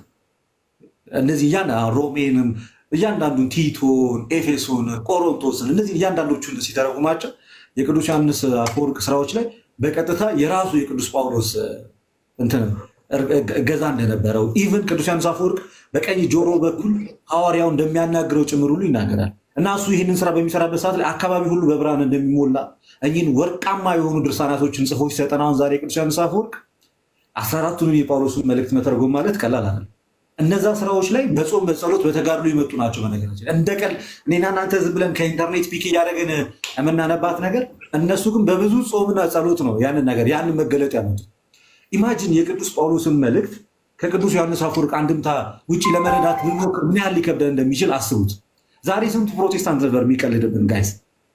እነዚህ እያን ሮሜንም እያንዳንዱን ቲቶን፣ ኤፌሶን፣ ቆሮንቶስን እነዚህ እያንዳንዶቹን ሲተረጉማቸው የቅዱስ ዮሐንስ አፈወርቅ ስራዎች ላይ በቀጥታ የራሱ የቅዱስ ጳውሎስ እንትን እገዛ እንደነበረው ኢቨን ቅዱስ ዮሐንስ አፈወርቅ በቀኝ ጆሮ በኩል ሐዋርያው እንደሚያናግረው ጭምር ሁሉ ይናገራል እና እሱ ይህንን ስራ በሚሰራበት ሰዓት ላይ አካባቢ ሁሉ በብርሃን እንደሚሞላ እኚህን ወርቃማ የሆኑ ድርሳናቶችን ጽፎ ሲሰጠን አሁን ዛሬ ቅዱስ ዮሐንስ አፈወርቅ አስራ አራቱንም የጳውሎስን መልእክት መተርጎም ማለት ቀላል አለ። እነዛ ስራዎች ላይ በጾም በጸሎት በተጋድሎ የመጡ ናቸው። በነገራችን እንደ ቀል እኔና እናንተ ዝም ብለን ከኢንተርኔት ፒክ እያደረግን የምናነባት ነገር፣ እነሱ ግን በብዙ ጾምና ጸሎት ነው ያንን ነገር ያንን መገለጥ ያመጡ። ኢማጂን የቅዱስ ጳውሎስን መልእክት ከቅዱስ ዮሐንስ አፈወርቅ አንድምታ ውጭ ለመረዳት ብንሞክር ምን ያህል ሊከብደን እንደሚችል አስቡት። ዛሬ ስንቱ ፕሮቴስታንት ነበር የሚቀልድብን ጋይስ፣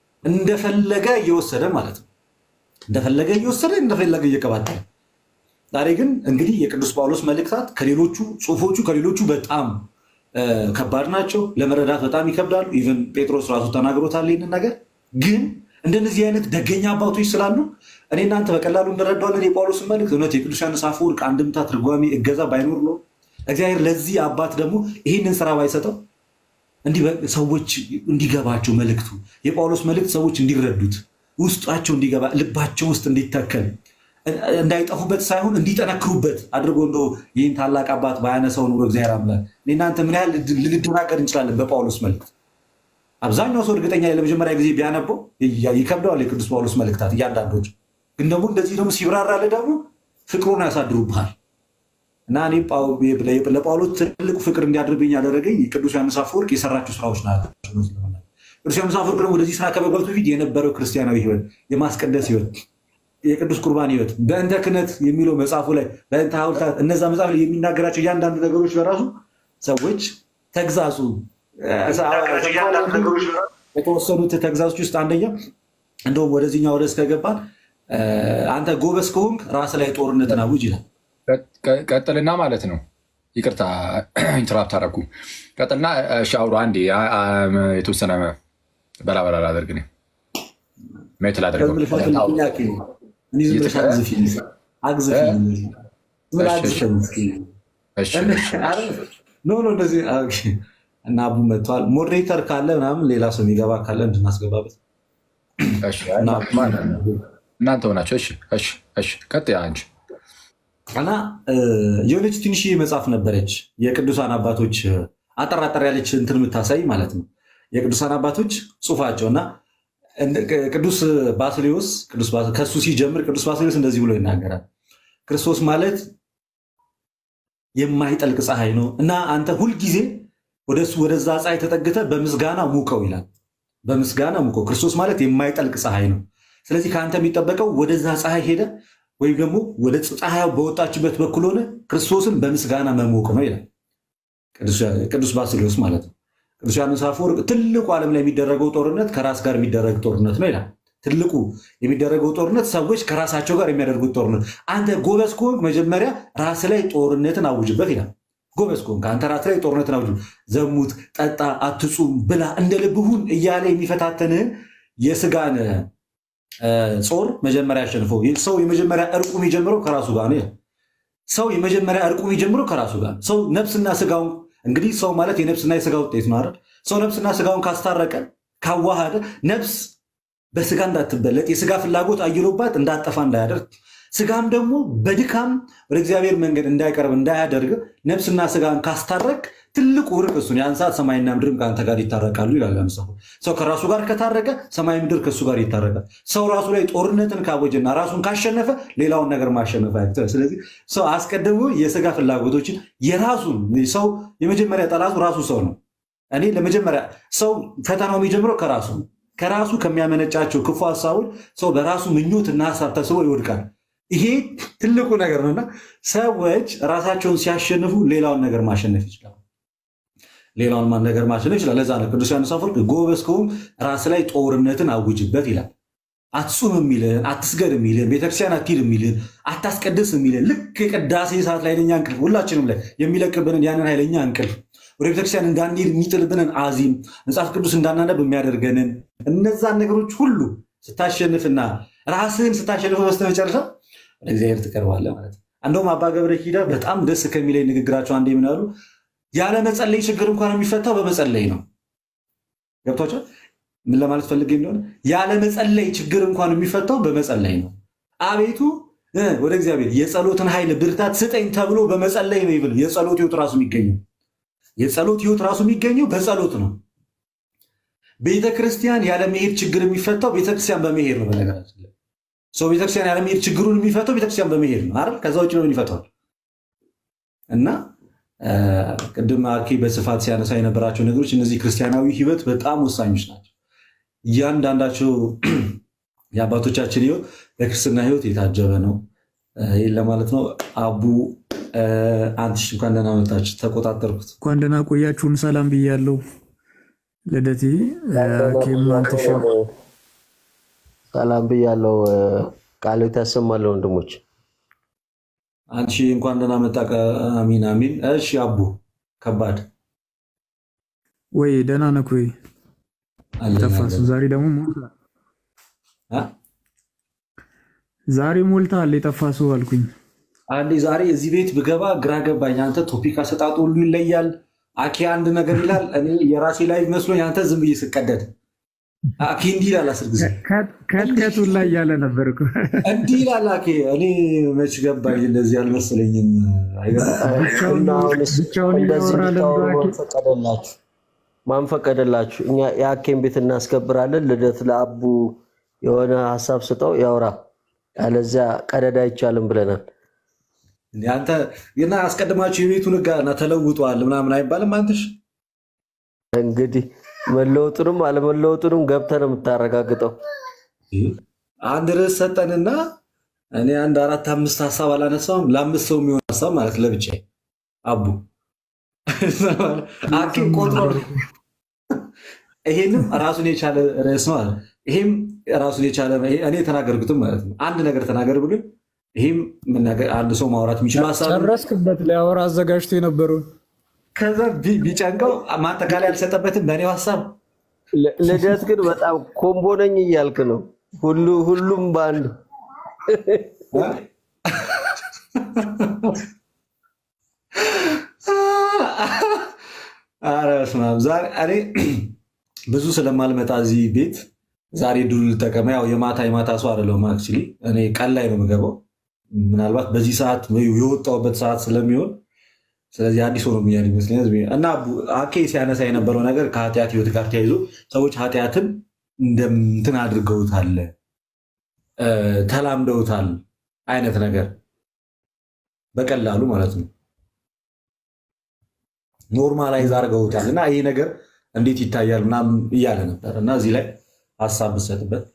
እንደፈለገ እየወሰደ ማለት ነው። እንደፈለገ እየወሰደ እንደፈለገ እየቀባጠለ ዛሬ ግን እንግዲህ የቅዱስ ጳውሎስ መልእክታት ከሌሎቹ ጽሁፎቹ ከሌሎቹ በጣም ከባድ ናቸው፣ ለመረዳት በጣም ይከብዳሉ። ኢቨን ጴጥሮስ ራሱ ተናግሮታል ይህንን ነገር። ግን እንደነዚህ አይነት ደገኛ አባቶች ስላሉ እኔ እናንተ በቀላሉ እንረዳዋለን የጳውሎስን መልእክት። እውነት የቅዱስ ዮሐንስ አፈወርቅ አንድምታ ትርጓሜ እገዛ ባይኖር ነው እግዚአብሔር ለዚህ አባት ደግሞ ይህንን ስራ ባይሰጠው እንዲህ ሰዎች እንዲገባቸው መልእክቱ የጳውሎስ መልእክት ሰዎች እንዲረዱት ውስጣቸው እንዲገባ ልባቸው ውስጥ እንዲተከል እንዳይጠፉበት ሳይሆን እንዲጠነክሩበት አድርጎ እንደ ይህን ታላቅ አባት ባያነሳው ኑሮ እግዚአብሔር አምላክ እናንተ ምን ያህል ልንደናገር እንችላለን? በጳውሎስ መልእክት አብዛኛው ሰው እርግጠኛ ለመጀመሪያ ጊዜ ቢያነበው ይከብደዋል። የቅዱስ ጳውሎስ መልእክታት እያንዳንዶች ግን ደግሞ እንደዚህ ደግሞ ሲብራራልህ ደግሞ ፍቅሩን ያሳድሩብሃል እና እኔ ለጳውሎስ ትልቁ ፍቅር እንዲያድርብኝ ያደረገኝ ቅዱስ ዮሐንስ አፈወርቅ የሰራቸው ስራዎች ናቸው። ቅዱስ ዮሐንስ አፈወርቅ ደግሞ ወደዚህ ስራ ከመግባቱ በፊት የነበረው ክርስቲያናዊ ህይወት፣ የማስቀደስ ህይወት የቅዱስ ቁርባን ህይወት በእንተ ክህነት የሚለው መጽሐፉ ላይ በእንተ ሐውልታት እነዛ መጽሐፍ ላይ የሚናገራቸው እያንዳንዱ ነገሮች በራሱ ሰዎች ተግዛጹ የተወሰኑት ተግዛዞች ውስጥ አንደኛው እንደውም ወደዚህኛው ወደስ ከገባን አንተ ጎበዝ ከሆንክ ራስ ላይ ጦርነትን አውጅ ይላል። ቀጥልና ማለት ነው። ይቅርታ ኢንተራፕት አደረኩ። ቀጥልና እሺ፣ አውሩ አንዴ የተወሰነ በላ በላ ላደርግ ሜት ላደርገው እና አቡ መጥተዋል። ሞዴሬተር ካለ ምናምን ሌላ ሰው የሚገባ ካለ እንድናስገባበት እናንተ ሆናቸው። ቀጥ አንቺ እና የሆነች ትንሽዬ መጽሐፍ ነበረች የቅዱሳን አባቶች አጠራጠር ያለች እንትን የምታሳይ ማለት ነው። የቅዱሳን አባቶች ጽሑፋቸው እና ቅዱስ ባስሌዎስ ከሱ ሲጀምር ቅዱስ ባስሌዎስ እንደዚህ ብሎ ይናገራል። ክርስቶስ ማለት የማይጠልቅ ፀሐይ ነው እና አንተ ሁልጊዜ ወደሱ ወደዛ ፀሐይ ተጠግተ በምስጋና ሙቀው ይላል። በምስጋና ሙቀው። ክርስቶስ ማለት የማይጠልቅ ፀሐይ ነው። ስለዚህ ከአንተ የሚጠበቀው ወደዛ ፀሐይ ሄደ ወይም ደግሞ ወደ ፀሐይ በወጣችበት በኩል ሆነ ክርስቶስን በምስጋና መሞቅ ነው ይላል ቅዱስ ባስሌዎስ ማለት ነው። ቅዱስ ዮሐንስ አፈወርቅ ትልቁ ዓለም ላይ የሚደረገው ጦርነት ከራስ ጋር የሚደረግ ጦርነት ነው ይላል። ትልቁ የሚደረገው ጦርነት ሰዎች ከራሳቸው ጋር የሚያደርጉት ጦርነት። አንተ ጎበዝ ከሆንክ መጀመሪያ ራስ ላይ ጦርነትን አውጅበት ይላል። ጎበዝ ከሆንክ አንተ ራስ ላይ ጦርነትን አውጅ። ዘሙት፣ ጠጣ፣ አትጹም፣ ብላ፣ እንደ ልብሁን እያለ የሚፈታተንህን የስጋን ጾር መጀመሪያ ያሸንፈው። ሰው የመጀመሪያ እርቁ የሚጀምረው ከራሱ ጋር ነው። ሰው የመጀመሪያ እርቁ የሚጀምረው ከራሱ ጋር ሰው ነፍስና ስጋውን እንግዲህ ሰው ማለት የነፍስና የስጋ ውጤት ነው አይደል? ሰው ነፍስና ስጋውን ካስታረቀ ካዋሃደ ነፍስ በስጋ እንዳትበለጥ የስጋ ፍላጎት አይሎባት እንዳጠፋ እንዳያደርግ ስጋም ደግሞ በድካም ወደ እግዚአብሔር መንገድ እንዳይቀርብ እንዳያደርግ ነፍስና ስጋን ካስታረቅ ትልቁ እርቅ እሱን ያን ሰዓት ሰማይና ምድርም ከአንተ ጋር ይታረቃሉ ይላል መጽሐፉ። ሰው ከራሱ ጋር ከታረቀ ሰማይ ምድር ከእሱ ጋር ይታረቃል። ሰው ራሱ ላይ ጦርነትን ካወጀና ራሱን ካሸነፈ ሌላውን ነገር ማሸነፍ አያቅተው። ስለዚህ ሰው አስቀድሞ የስጋ ፍላጎቶችን የራሱን ሰው የመጀመሪያ ጠላቱ ራሱ ሰው ነው። እኔ ለመጀመሪያ ሰው ፈተናው የሚጀምረው ከራሱ ነው። ከራሱ ከሚያመነጫቸው ክፉ ሀሳቦች ሰው በራሱ ምኞትና ሀሳብ ተስቦ ይወድቃል። ይሄ ትልቁ ነገር ነውና ሰዎች ራሳቸውን ሲያሸንፉ ሌላውን ነገር ማሸነፍ ይችላሉ። ሌላውን ነገር ማሸነፍ ይችላል። ለዛ ነው ቅዱስ ዮሐንስ አፈወርቅ ጎበዝ ከሆንክ ራስ ላይ ጦርነትን አውጅበት ይላል። አትጹም የሚልህን አትስገድ የሚልህን ቤተክርስቲያን አትሂድ የሚልህን አታስቀድስ የሚልህን ልክ የቅዳሴ ሰዓት ላይ ኃይለኛ እንቅልፍ ሁላችንም ላይ የሚለቅብንን ያንን ኃይለኛ እንቅልፍ ወደ ቤተክርስቲያን እንዳንሄድ የሚጥልብንን አዚም መጽሐፍ ቅዱስ እንዳናነብ የሚያደርገንን እነዛን ነገሮች ሁሉ ስታሸንፍና ራስህን ስታሸንፍ በስተመጨረሻ ወደ እግዚአብሔር ትቀርባለህ ማለት ነው። እንደውም አባ ገብረ ኪዳ በጣም ደስ ከሚለኝ ንግግራቸው አንዴ ምን አሉ? ያለ መጸለይ ችግር እንኳን የሚፈታው በመጸለይ ነው። ገብቷቸው ምን ለማለት ፈልጌ እንደሆነ ያለ መጸለይ ችግር እንኳን የሚፈታው በመጸለይ ነው። አቤቱ ወደ እግዚአብሔር የጸሎትን ኃይል ብርታት ስጠኝ ተብሎ በመጸለይ ነው። ይብል የጸሎት ህይወት ራሱ የሚገኘው የጸሎት ህይወት ራሱ የሚገኘው በጸሎት ነው። ቤተክርስቲያን ያለመሄድ ችግር የሚፈታው ቤተክርስቲያን በመሄድ ነው። በነገራችን ላይ ሰው ቤተክርስቲያን ያለመሄድ ችግሩን የሚፈታው ቤተክርስቲያን በመሄድ ነው አይደል? ከዛ ውጭ ነው ይፈታዋል። እና ቅድም አኬ በስፋት ሲያነሳ የነበራቸው ነገሮች እነዚህ ክርስቲያናዊ ህይወት በጣም ወሳኞች ናቸው። እያንዳንዳቸው የአባቶቻችን ህይወት በክርስትና ህይወት የታጀበ ነው። ይህን ለማለት ነው። አቡ አንትሽ እንኳን ደህና መጣችሁ። ተቆጣጠርኩት። እንኳን ደህና ቆያችሁን። ሰላም ብያለሁ። ልደቴ ኬም አንትሽ ሰላም ብያለሁ። ቃሎት ያሰማለሁ ወንድሞች። አንቺ እንኳን ደህና መጣ። አሚን አሚን። እሺ አቡ ከባድ ወይ ደህና ነህ ወይ? አለን ጠፋሱ። አለን። ዛሬ ደግሞ ሞልቷል። አ? ዛሬ ሞልቷል። የጠፋ ሰው አልኩኝ። አንዴ ዛሬ እዚህ ቤት ብገባ ግራ ገባኝ። አንተ ቶፒክ አሰጣጡ ሁሉ ይለያል። አኬ አንድ ነገር ይላል፣ እኔ የራሴ ላይ መስሎኝ አንተ ዝም ብዬ ስቀደድ አኬ እንዲህ ይላል አስር ጊዜ ከትከቱን ላይ እያለ ነበር እኮ። እንዲህ ይላል አኬ። እኔ መች ገባኝ እንደዚህ አልመሰለኝም። አይገርምም? ብቻውን እና አሁንስ ብቻውን እንደዚህ እያወራ እንድታወሩ ለምዶ ማን ፈቀደላችሁ? ማን ፈቀደላችሁ? እኛ የአኬን ቤት እናስከብራለን። ልደት ለአቡ የሆነ ሀሳብ ስጠው ያውራ፣ ያለዚያ ቀደድ አይቻልም ብለናል። እንደ አንተ እና አስቀድማችሁ የቤቱን ሕግ እና ተለውጧል ምናምን አይባልም። አንተሽ እንግዲህ መለወጡንም አለመለወጡንም ገብተህ ነው የምታረጋግጠው። አንድ ርዕስ ሰጠንና እኔ አንድ አራት አምስት ሀሳብ አላነሳውም። ለአምስት ሰው የሚሆን ሀሳብ ማለት ለብቻ አቡ አኬም ቆጥሮ ይሄንም ራሱን የቻለ ርዕስ ነው አለ። ይሄም ራሱን የቻለ እኔ የተናገርኩትም ማለት ነው። አንድ ነገር ተናገር ብሎ ይሄም መናገር አንድ ሰው ማውራት የሚችለው ሀሳብ ነው። ጨረስክበት። ሊያወራ አዘጋጅቶ የነበረውን ከዛ ቢ- ቢጨንቀው ማጠቃለያ አልሰጠበትም በእኔው ሀሳብ ል- ልደት ግን በጣም ኮምቦ ነኝ እያልክ ነው። ሁሉ ሁሉም በአንድ ኧረ በስመ አብ። ዛሬ እኔ ብዙ ስለማልመጣ እዚህ ቤት ዛሬ ድሉ ልጠቀመ። ያው የማታ የማታ ሰው አይደለሁም። አክቹዋሊ እኔ ቀን ላይ ነው የምገባው፣ ምናልባት በዚህ ሰዓት ወይ የወጣሁበት ሰዓት ስለሚሆን ስለዚህ አዲስ ሆኖ ብኛል ይመስለኛል። እና አኬ ሲያነሳ የነበረው ነገር ከኃጢአት ህይወት ጋር ተያይዞ ሰዎች ኃጢአትን እንደምትን አድርገውታል፣ እ፣ ተላምደውታል አይነት ነገር በቀላሉ ማለት ነው ኖርማላይዝ አድርገውታል እና ይህ ነገር እንዴት ይታያል ምናምን እያለ ነበር እና እዚህ ላይ ሀሳብ ብሰጥበት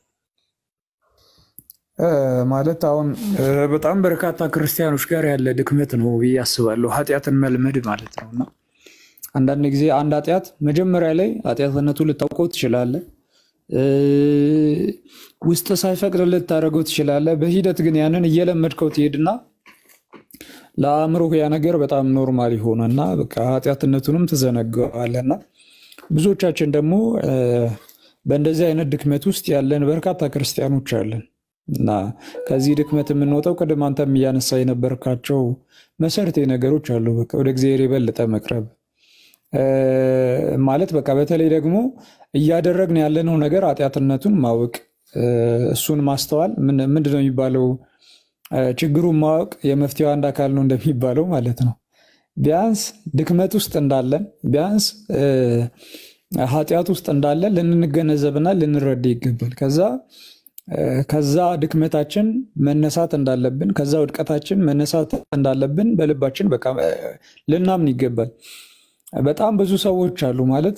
እ፣ ማለት አሁን እ፣ በጣም በርካታ ክርስቲያኖች ጋር ያለ ድክመት ነው ብዬ አስባለሁ። ኃጢአትን መልመድ ማለት ነው እና አንዳንድ ጊዜ አንድ ኃጢአት መጀመሪያ ላይ ኃጢአትነቱ ልታውቀው ትችላለህ። እ፣ ውስጥ ሳይፈቅድ ልታደርገው ትችላለህ። በሂደት ግን ያንን እየለመድከው ትሄድና ለአእምሮ ያ ነገር በጣም ኖርማል ይሆነና በቃ ኃጢአትነቱንም ትዘነገዋለና ብዙዎቻችን ደግሞ እ፣ በእንደዚህ አይነት ድክመት ውስጥ ያለን በርካታ ክርስቲያኖች አለን እና ከዚህ ድክመት የምንወጣው ቅድም አንተም እያነሳ የነበርካቸው መሰረታዊ ነገሮች አሉ። በቃ ወደ እግዚአብሔር የበለጠ መቅረብ እ፣ ማለት በቃ በተለይ ደግሞ እያደረግን ያለነው ነገር ኃጢአትነቱን ማወቅ እሱን ማስተዋል ምንድን ነው የሚባለው? ችግሩን ማወቅ የመፍትሄው አንድ አካል ነው እንደሚባለው ማለት ነው። ቢያንስ ድክመት ውስጥ እንዳለን ቢያንስ ኃጢአት ውስጥ እንዳለን ልንገነዘብና ልንረዳ ይገባል። ከዛ ከዛ ድክመታችን መነሳት እንዳለብን ከዛ ውድቀታችን መነሳት እንዳለብን በልባችን በቃ ልናምን ይገባል። በጣም ብዙ ሰዎች አሉ ማለት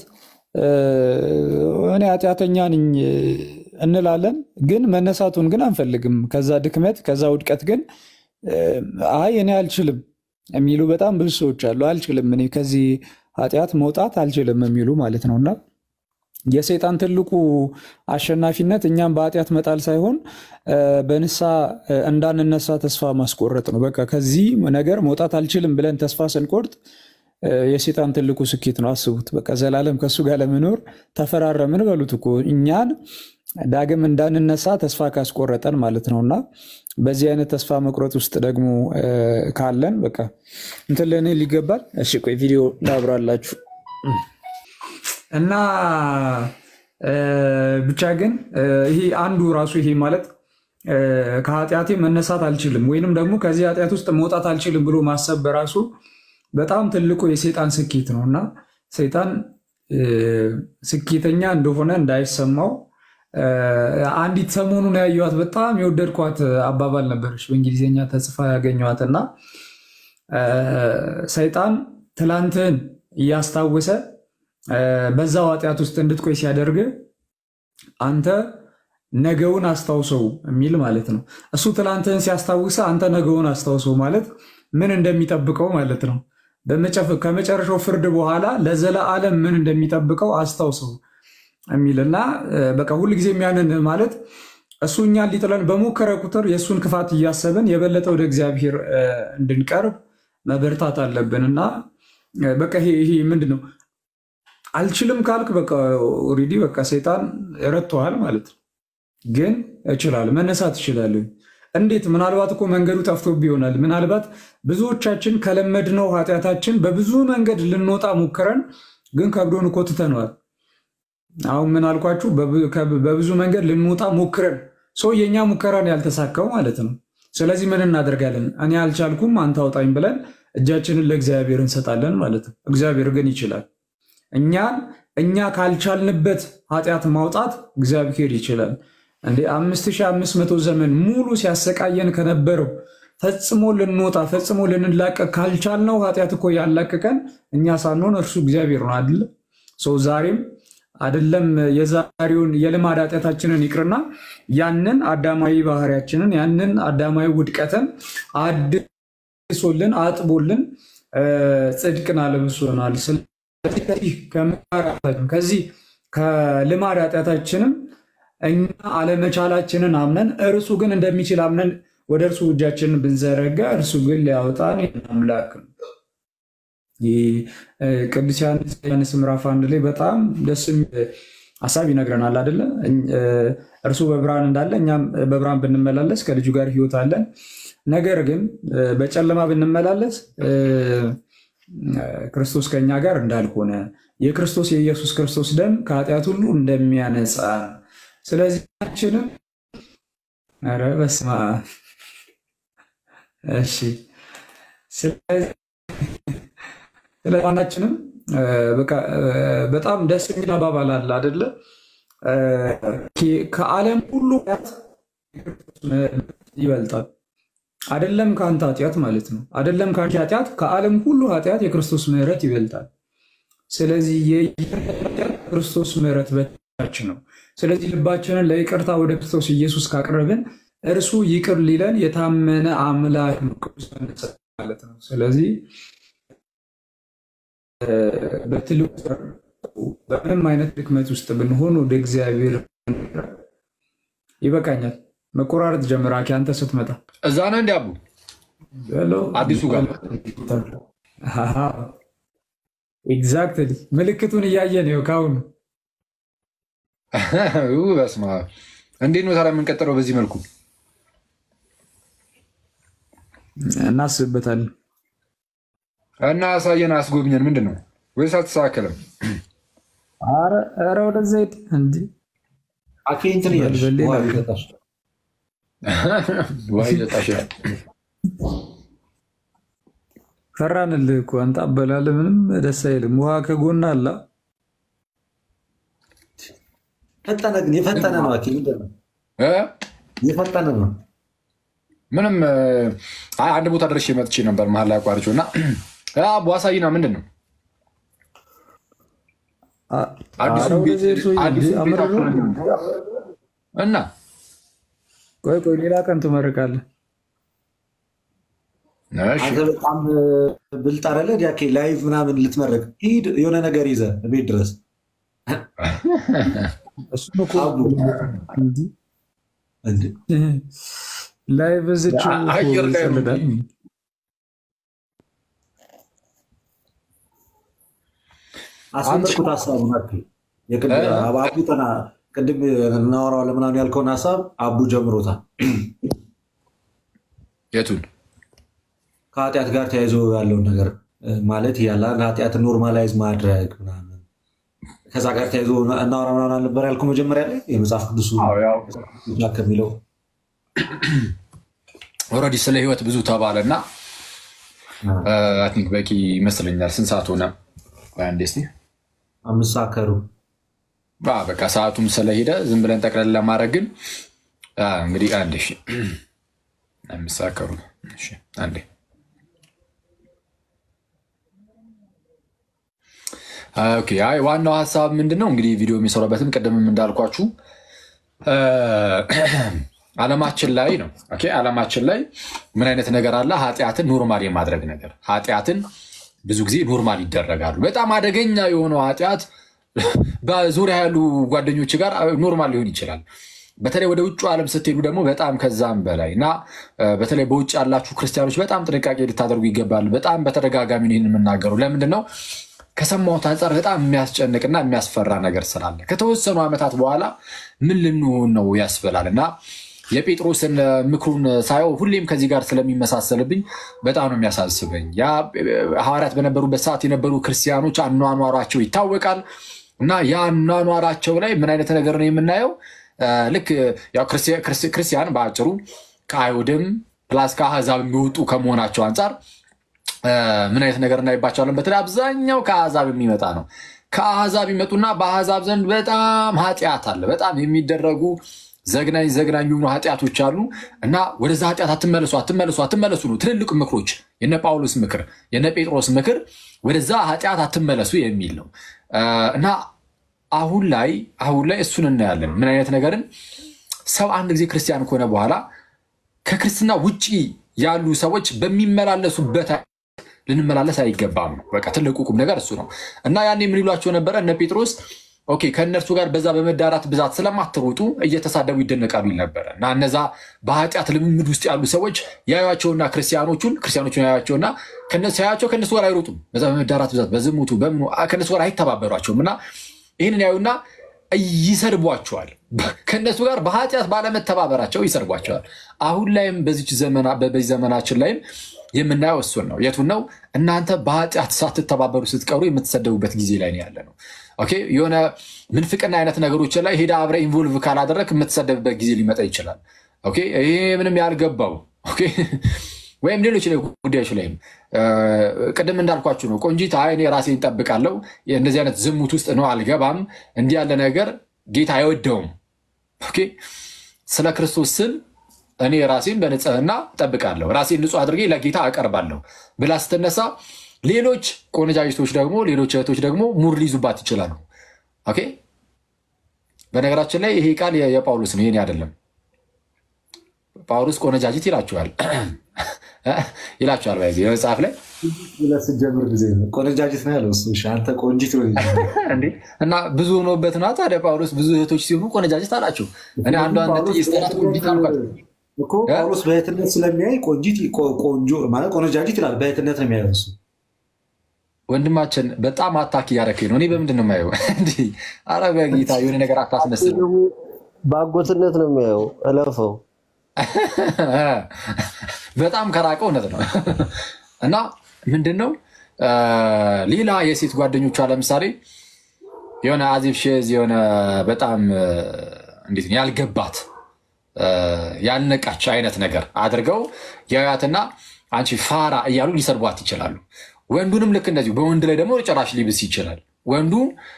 እኔ ኃጢአተኛ ነኝ እንላለን፣ ግን መነሳቱን ግን አንፈልግም። ከዛ ድክመት ከዛ ውድቀት ግን አይ እኔ አልችልም የሚሉ በጣም ብዙ ሰዎች አሉ። አልችልም እኔ ከዚህ ኃጢአት መውጣት አልችልም የሚሉ ማለት ነው እና የሰይጣን ትልቁ አሸናፊነት እኛም በኃጢአት መጣል ሳይሆን በንስሐ እንዳንነሳ ተስፋ ማስቆረጥ ነው። በቃ ከዚህ ነገር መውጣት አልችልም ብለን ተስፋ ስንቆርጥ የሰይጣን ትልቁ ስኬት ነው። አስቡት። በቃ ዘላለም ከእሱ ጋር ለመኖር ተፈራረምን በሉት እኮ እኛን ዳግም እንዳንነሳ ተስፋ ካስቆረጠን ማለት ነው እና በዚህ አይነት ተስፋ መቁረጥ ውስጥ ደግሞ ካለን በቃ እንትን ልንል ይገባል። እሺ ቆይ ቪዲዮ ላብራላችሁ እና ብቻ ግን ይሄ አንዱ ራሱ ይሄ ማለት ከኃጢአቴ መነሳት አልችልም ወይንም ደግሞ ከዚህ ኃጢአት ውስጥ መውጣት አልችልም ብሎ ማሰብ በራሱ በጣም ትልቁ የሰይጣን ስኬት ነው እና ሰይጣን ስኬተኛ እንደሆነ እንዳይሰማው አንዲት ሰሞኑን ያየኋት በጣም የወደድኳት አባባል ነበረች በእንግሊዝኛ ተጽፋ ያገኘኋት እና ሰይጣን ትላንትህን እያስታወሰ በዛው ኃጢአት ውስጥ እንድትቆይ ሲያደርግ አንተ ነገውን አስታውሰው የሚል ማለት ነው። እሱ ትላንትህን ሲያስታውሰ አንተ ነገውን አስታውሰው ማለት ምን እንደሚጠብቀው ማለት ነው። ከመጨረሻው ፍርድ በኋላ ለዘለዓለም ምን እንደሚጠብቀው አስታውሰው የሚል እና በቃ ሁልጊዜም ያንን ማለት እሱ እኛን ሊጥለን በሞከረ ቁጥር የእሱን ክፋት እያሰብን የበለጠ ወደ እግዚአብሔር እንድንቀርብ መበርታት አለብን እና በቃ ይሄ ምንድን ነው አልችልም ካልክ በቃ ኦልሬዲ በቃ ሰይጣን ረድቶሃል ማለት ነው። ግን እችላለሁ መነሳት እችላለሁ። እንዴት? ምናልባት እኮ መንገዱ ጠፍቶብህ ይሆናል። ምናልባት ብዙዎቻችን ከለመድነው ኃጢአታችን በብዙ መንገድ ልንወጣ ሞክረን ግን ከብዶን እኮ ትተነዋል። አሁን ምን አልኳችሁ? በብዙ መንገድ ልንወጣ ሞክረን ሰው የእኛ ሙከራን ያልተሳካው ማለት ነው። ስለዚህ ምን እናደርጋለን? እኔ አልቻልኩም አንተ አውጣኝ ብለን እጃችንን ለእግዚአብሔር እንሰጣለን ማለት ነው። እግዚአብሔር ግን ይችላል። እኛን እኛ ካልቻልንበት ኃጢአት ማውጣት እግዚአብሔር ይችላል። እንዴ አምስት ሺህ አምስት መቶ ዘመን ሙሉ ሲያሰቃየን ከነበረው ፈጽሞ ልንወጣ ፈጽሞ ልንላቀቅ ካልቻልነው ኃጢአት እኮ ያላቀቀን እኛ ሳንሆን እርሱ እግዚአብሔር ነው አይደለ? ሰው ዛሬም አይደለም የዛሬውን የልማድ ኃጢአታችንን ይቅርና ያንን አዳማዊ ባህሪያችንን ያንን አዳማዊ ውድቀትን አድሶልን አጥቦልን ጽድቅን አለብሶናል። ከዚህ ከልማድ ኃጢአታችንም እኛ አለመቻላችንን አምነን እርሱ ግን እንደሚችል አምነን ወደ እርሱ እጃችንን ብንዘረጋ እርሱ ግን ሊያወጣን አምላክ ነው። ቅዱስ ዮሐንስ ምዕራፍ አንድ ላይ በጣም ደስ የሚል ሀሳብ ይነግረናል አይደለ? እርሱ በብርሃን እንዳለ እኛም በብርሃን ብንመላለስ ከልጁ ጋር ሕይወት አለን። ነገር ግን በጨለማ ብንመላለስ ክርስቶስ ከኛ ጋር እንዳልሆነ የክርስቶስ የኢየሱስ ክርስቶስ ደም ከኃጢአት ሁሉ እንደሚያነጻ ስለዚህ ችንም ኧረ በስመ አብ እሺ ስለዚህ ዋናችንም በጣም ደስ የሚል አባባል አለ አይደለ? ከዓለም ሁሉ ይበልጣል። አይደለም ከአንተ ኃጢአት ማለት ነው። አይደለም ከአንቺ ኃጢአት፣ ከዓለም ሁሉ ኃጢአት የክርስቶስ ምሕረት ይበልጣል። ስለዚህ የክርስቶስ ምሕረት በታች ነው። ስለዚህ ልባችንን ለይቅርታ ወደ ክርስቶስ ኢየሱስ ካቀረብን እርሱ ይቅር ሊለን የታመነ አምላክ ነው ማለት ነው። ስለዚህ በትልቁ በምንም አይነት ድክመት ውስጥ ብንሆን ወደ እግዚአብሔር ይበቃኛል። መቆራረጥ ጀምር። አኪ አንተ ስትመጣ እዛ ነው እንዲ አቡ አዲሱ ጋር ኤግዛክትሊ ምልክቱን እያየን ነው ከአሁኑ። በስመ አብ እንዴት ነው ታዲያ የምንቀጥለው? በዚህ መልኩ እናስብበታለን። እና አሳየን፣ አስጎብኘን። ምንድን ነው ወይስ አልተስተካከለም? ኧረ ወደዛ ሂድ እንዲ አኬ እንትን እያለሽ በልበሌ ውሃ ላክ። እየጠጣሽ ውሃ እየጠጣሽ ነው። ፈራንልህ እኮ አንተ አበላለህ ምንም ደስ አይልም። ውሃ ከጎን አላ ፈጠነ ግን የፈጠነ ነው። አኬ ምንድን ነው እ? የፈጠነ ነው። ምንም እ፣ አይ አንድ ቦታ ደርሼ መጥቼ ነበር መሀል ላይ አቋርጬው እና በዋሳይና ምንድን ነው አዲሱ ኧረ ቤት- ወደዚህ እርሶ አዲሱ ቤት አምር ነው። እና ቆይ ቆይ ሌላ ቀን ትመርቃለህ። እሺ፣ አንተ በጣም ብልጥ አይደለ? ዲያኬ ላይቭ ምናምን ልትመረቅ ሂድ፣ የሆነ ነገር ይዘህ ቤት ድረስ እሱም እኮ አቡ እንዲህ እንደ ላይ በዝች አየር ላይ ነው ይሰልዳል። አስመርኩት ሀሳቡን አኬ የቅድ- እ? አቡ ጠና ቅድም እናወራዋለን ምናምን ያልከውን ሀሳብ አቡ ጀምሮታል። የቱን ከኃጢአት ጋር ተያይዞ ያለውን ነገር እ፣ ማለት ያለ ኃጢአትን ኖርማላይዝ ማድረግ ምናምን ከዛ ጋር ተያይዞ እናወራ ምናምን አልነበር ያልከው መጀመሪያ ላይ የመጽሐፍ ቅዱሱ አዎ፣ ያው ብቻ ከሚለው ኦልሬዲ ስለ ህይወት ብዙ ተባለ እና አይ ቲንክ በቂ ይመስለኛል። ስንት ሰዓት ሆነ? ቆይ አንዴ እስኪ አምስት ሰዓት ከሩብ አ፣ በቃ ሰዓቱም ስለሄደ ዝም ብለን ጠቅለል ለማድረግ ግን አ፣ እንግዲህ አንዴ እሺ፣ አምስት ሰዓት ከሩብ እሺ፣ አንዴ ኦኬ። አይ ዋናው ሀሳብ ምንድን ነው እንግዲህ ቪዲዮ የሚሰራበትም ቅድምም እንዳልኳችሁ አ፣ ዓለማችን ላይ ነው። ኦኬ ዓለማችን ላይ ምን አይነት ነገር አለ? ኃጢአትን ኖርማል የማድረግ ነገር። ኃጢአትን ብዙ ጊዜ ኖርማል ይደረጋሉ። በጣም አደገኛ የሆነው ኃጢአት በዙሪያ ያሉ ጓደኞች ጋር ኖርማል ሊሆን ይችላል። በተለይ ወደ ውጭ ዓለም ስትሄዱ ደግሞ በጣም ከዛም በላይ እና እ፣ በተለይ በውጭ ያላችሁ ክርስቲያኖች በጣም ጥንቃቄ ልታደርጉ ይገባል። በጣም በተደጋጋሚ ነው ይህን የምናገረው። ለምንድን ነው ከሰማሁት አንጻር በጣም የሚያስጨንቅና የሚያስፈራ ነገር ስላለ ከተወሰኑ ዓመታት በኋላ ምን ልንሆን ነው ያስበላል እና የጴጥሮስን ምክሩን ሳየው ሁሌም ከዚህ ጋር ስለሚመሳሰልብኝ በጣም ነው የሚያሳስበኝ። ያ ሐዋርያት በነበሩበት ሰዓት የነበሩ ክርስቲያኖች አኗኗሯቸው ይታወቃል እና ያ አኗኗራቸው ላይ ምን አይነት ነገር ነው የምናየው? እ፣ ልክ ያው ክርስቲ- ክርስቲ- ክርስቲያን በአጭሩ ከአይሁድም ፕላስ ከአሕዛብ የሚወጡ ከመሆናቸው አንጻር እ፣ ምን አይነት ነገር እናይባቸዋለን? በተለይ አብዛኛው ከአሕዛብ የሚመጣ ነው። ከአሕዛብ ይመጡና በአሕዛብ ዘንድ በጣም ኃጢአት አለ። በጣም የሚደረጉ ዘግናኝ ዘግናኝ የሆኑ ኃጢአቶች አሉ እና ወደዛ ኃጢአት አትመለሱ አትመለሱ አትመለሱ ነው ትልልቅ ምክሮች። የነ ጳውሎስ ምክር፣ የነ ጴጥሮስ ምክር ወደዛ ኃጢአት አትመለሱ የሚል ነው እ፣ እና አሁን ላይ አሁን ላይ እሱን እናያለን። ምን አይነት ነገርን ሰው አንድ ጊዜ ክርስቲያን ከሆነ በኋላ ከክርስትና ውጪ ያሉ ሰዎች በሚመላለሱበት ልንመላለስ አይገባም ነው። በቃ ትልቁ ቁም ነገር እሱ ነው እና ያኔ ምን ይሏቸው ነበረ እነ ጴጥሮስ ኦኬ ከእነርሱ ጋር በዛ በመዳራት ብዛት ስለማትሮጡ እየተሳደቡ ይደነቃሉ ይል ነበረ እና እነዛ በኃጢአት ልምምድ ውስጥ ያሉ ሰዎች ያዩቸውና ክርስቲያኖቹን ክርስቲያኖቹን ያዩቸውና ሲያዩቸው ከእነሱ ጋር አይሮጡም። በዛ በመዳራት ብዛት በዝሙቱ በምኑ ከእነሱ ጋር አይተባበሯቸውም እና ይህንን ያዩና ይሰድቧቸዋል። ከእነሱ ጋር በኃጢአት ባለመተባበራቸው ይሰድቧቸዋል። አሁን ላይም በዚች ዘመና- በዚህ ዘመናችን ላይም የምናየው እሱን ነው። የቱን ነው? እናንተ በኃጢአት ሳትተባበሩ ስትቀሩ የምትሰደቡበት ጊዜ ላይ ነው ያለ ነው። ኦኬ የሆነ ምንፍቅና አይነት ነገሮች ላይ ሄዳ አብረ ኢንቮልቭ ካላደረግ የምትሰደብበት ጊዜ ሊመጣ ይችላል። ኦኬ ይሄ ምንም ያልገባው ኦኬ ወይም ሌሎች ላይ ጉዳዮች ላይም እ፣ ቅድም እንዳልኳችሁ ነው። ቆንጂት አይ እኔ ራሴን እጠብቃለሁ እንደዚህ አይነት ዝሙት ውስጥ ነው አልገባም፣ እንዲህ ያለ ነገር ጌታ አይወደውም። ኦኬ ስለ ክርስቶስ ስል እኔ ራሴን በንጽህና እጠብቃለሁ፣ ራሴን ንጹህ አድርጌ ለጌታ አቀርባለሁ ብላ ስትነሳ ሌሎች ቆነጃጅቶች ደግሞ ሌሎች እህቶች ደግሞ ሙር ሊይዙባት ይችላሉ። ኦኬ በነገራችን ላይ ይሄ ቃል የ- የጳውሎስ ነው፣ ይሄኔ አይደለም። ጳውሎስ ቆነጃጅት ይላቸዋል ይላቸዋል በዚህ መጽሐፍ ላይ ብለህ ስትጀምር ጊዜ ነው ቆነጃጅት ነው ያለው እሱ። እሺ፣ አንተ ቆንጂት ነው እንዴ እና ብዙ ሆኖበት ነው ታዲያ ጳውሎስ ብዙ እህቶች ሲሆኑ ቆነጃጅት አላቸው። እኔ አንዷን ነጥዬ ስጠራት ቆንጂት አልኳት። እኮ ጳውሎስ በእህትነት ስለሚያይ ቆንጂት ቆ- ቆንጆ ማለት ቆነጃጅት ይላል። በእህትነት ነው የሚያየው እሱ። ወንድማችን በጣም አታክ እያደረከኝ ነው። እኔ በምንድን ነው የማየው? እንዲህ ኧረ በጌታ የሆነ ነገር አታስመስል። በአጎትነት ነው የሚያየው። እለፈው። በጣም ከራቀ እውነት ነው እና ምንድን ነው እ፣ ሌላ የሴት ጓደኞቿ ለምሳሌ የሆነ አዚፍ ሼዝ የሆነ በጣም እ፣ እንዴት ነው ያልገባት ያልነቃች አይነት ነገር አድርገው ያያትና አንቺ ፋራ እያሉ ሊሰርቧት ይችላሉ። ወንዱንም ልክ እንደዚሁ በወንድ ላይ ደግሞ ጭራሽ ሊብስ ይችላል። ወንዱ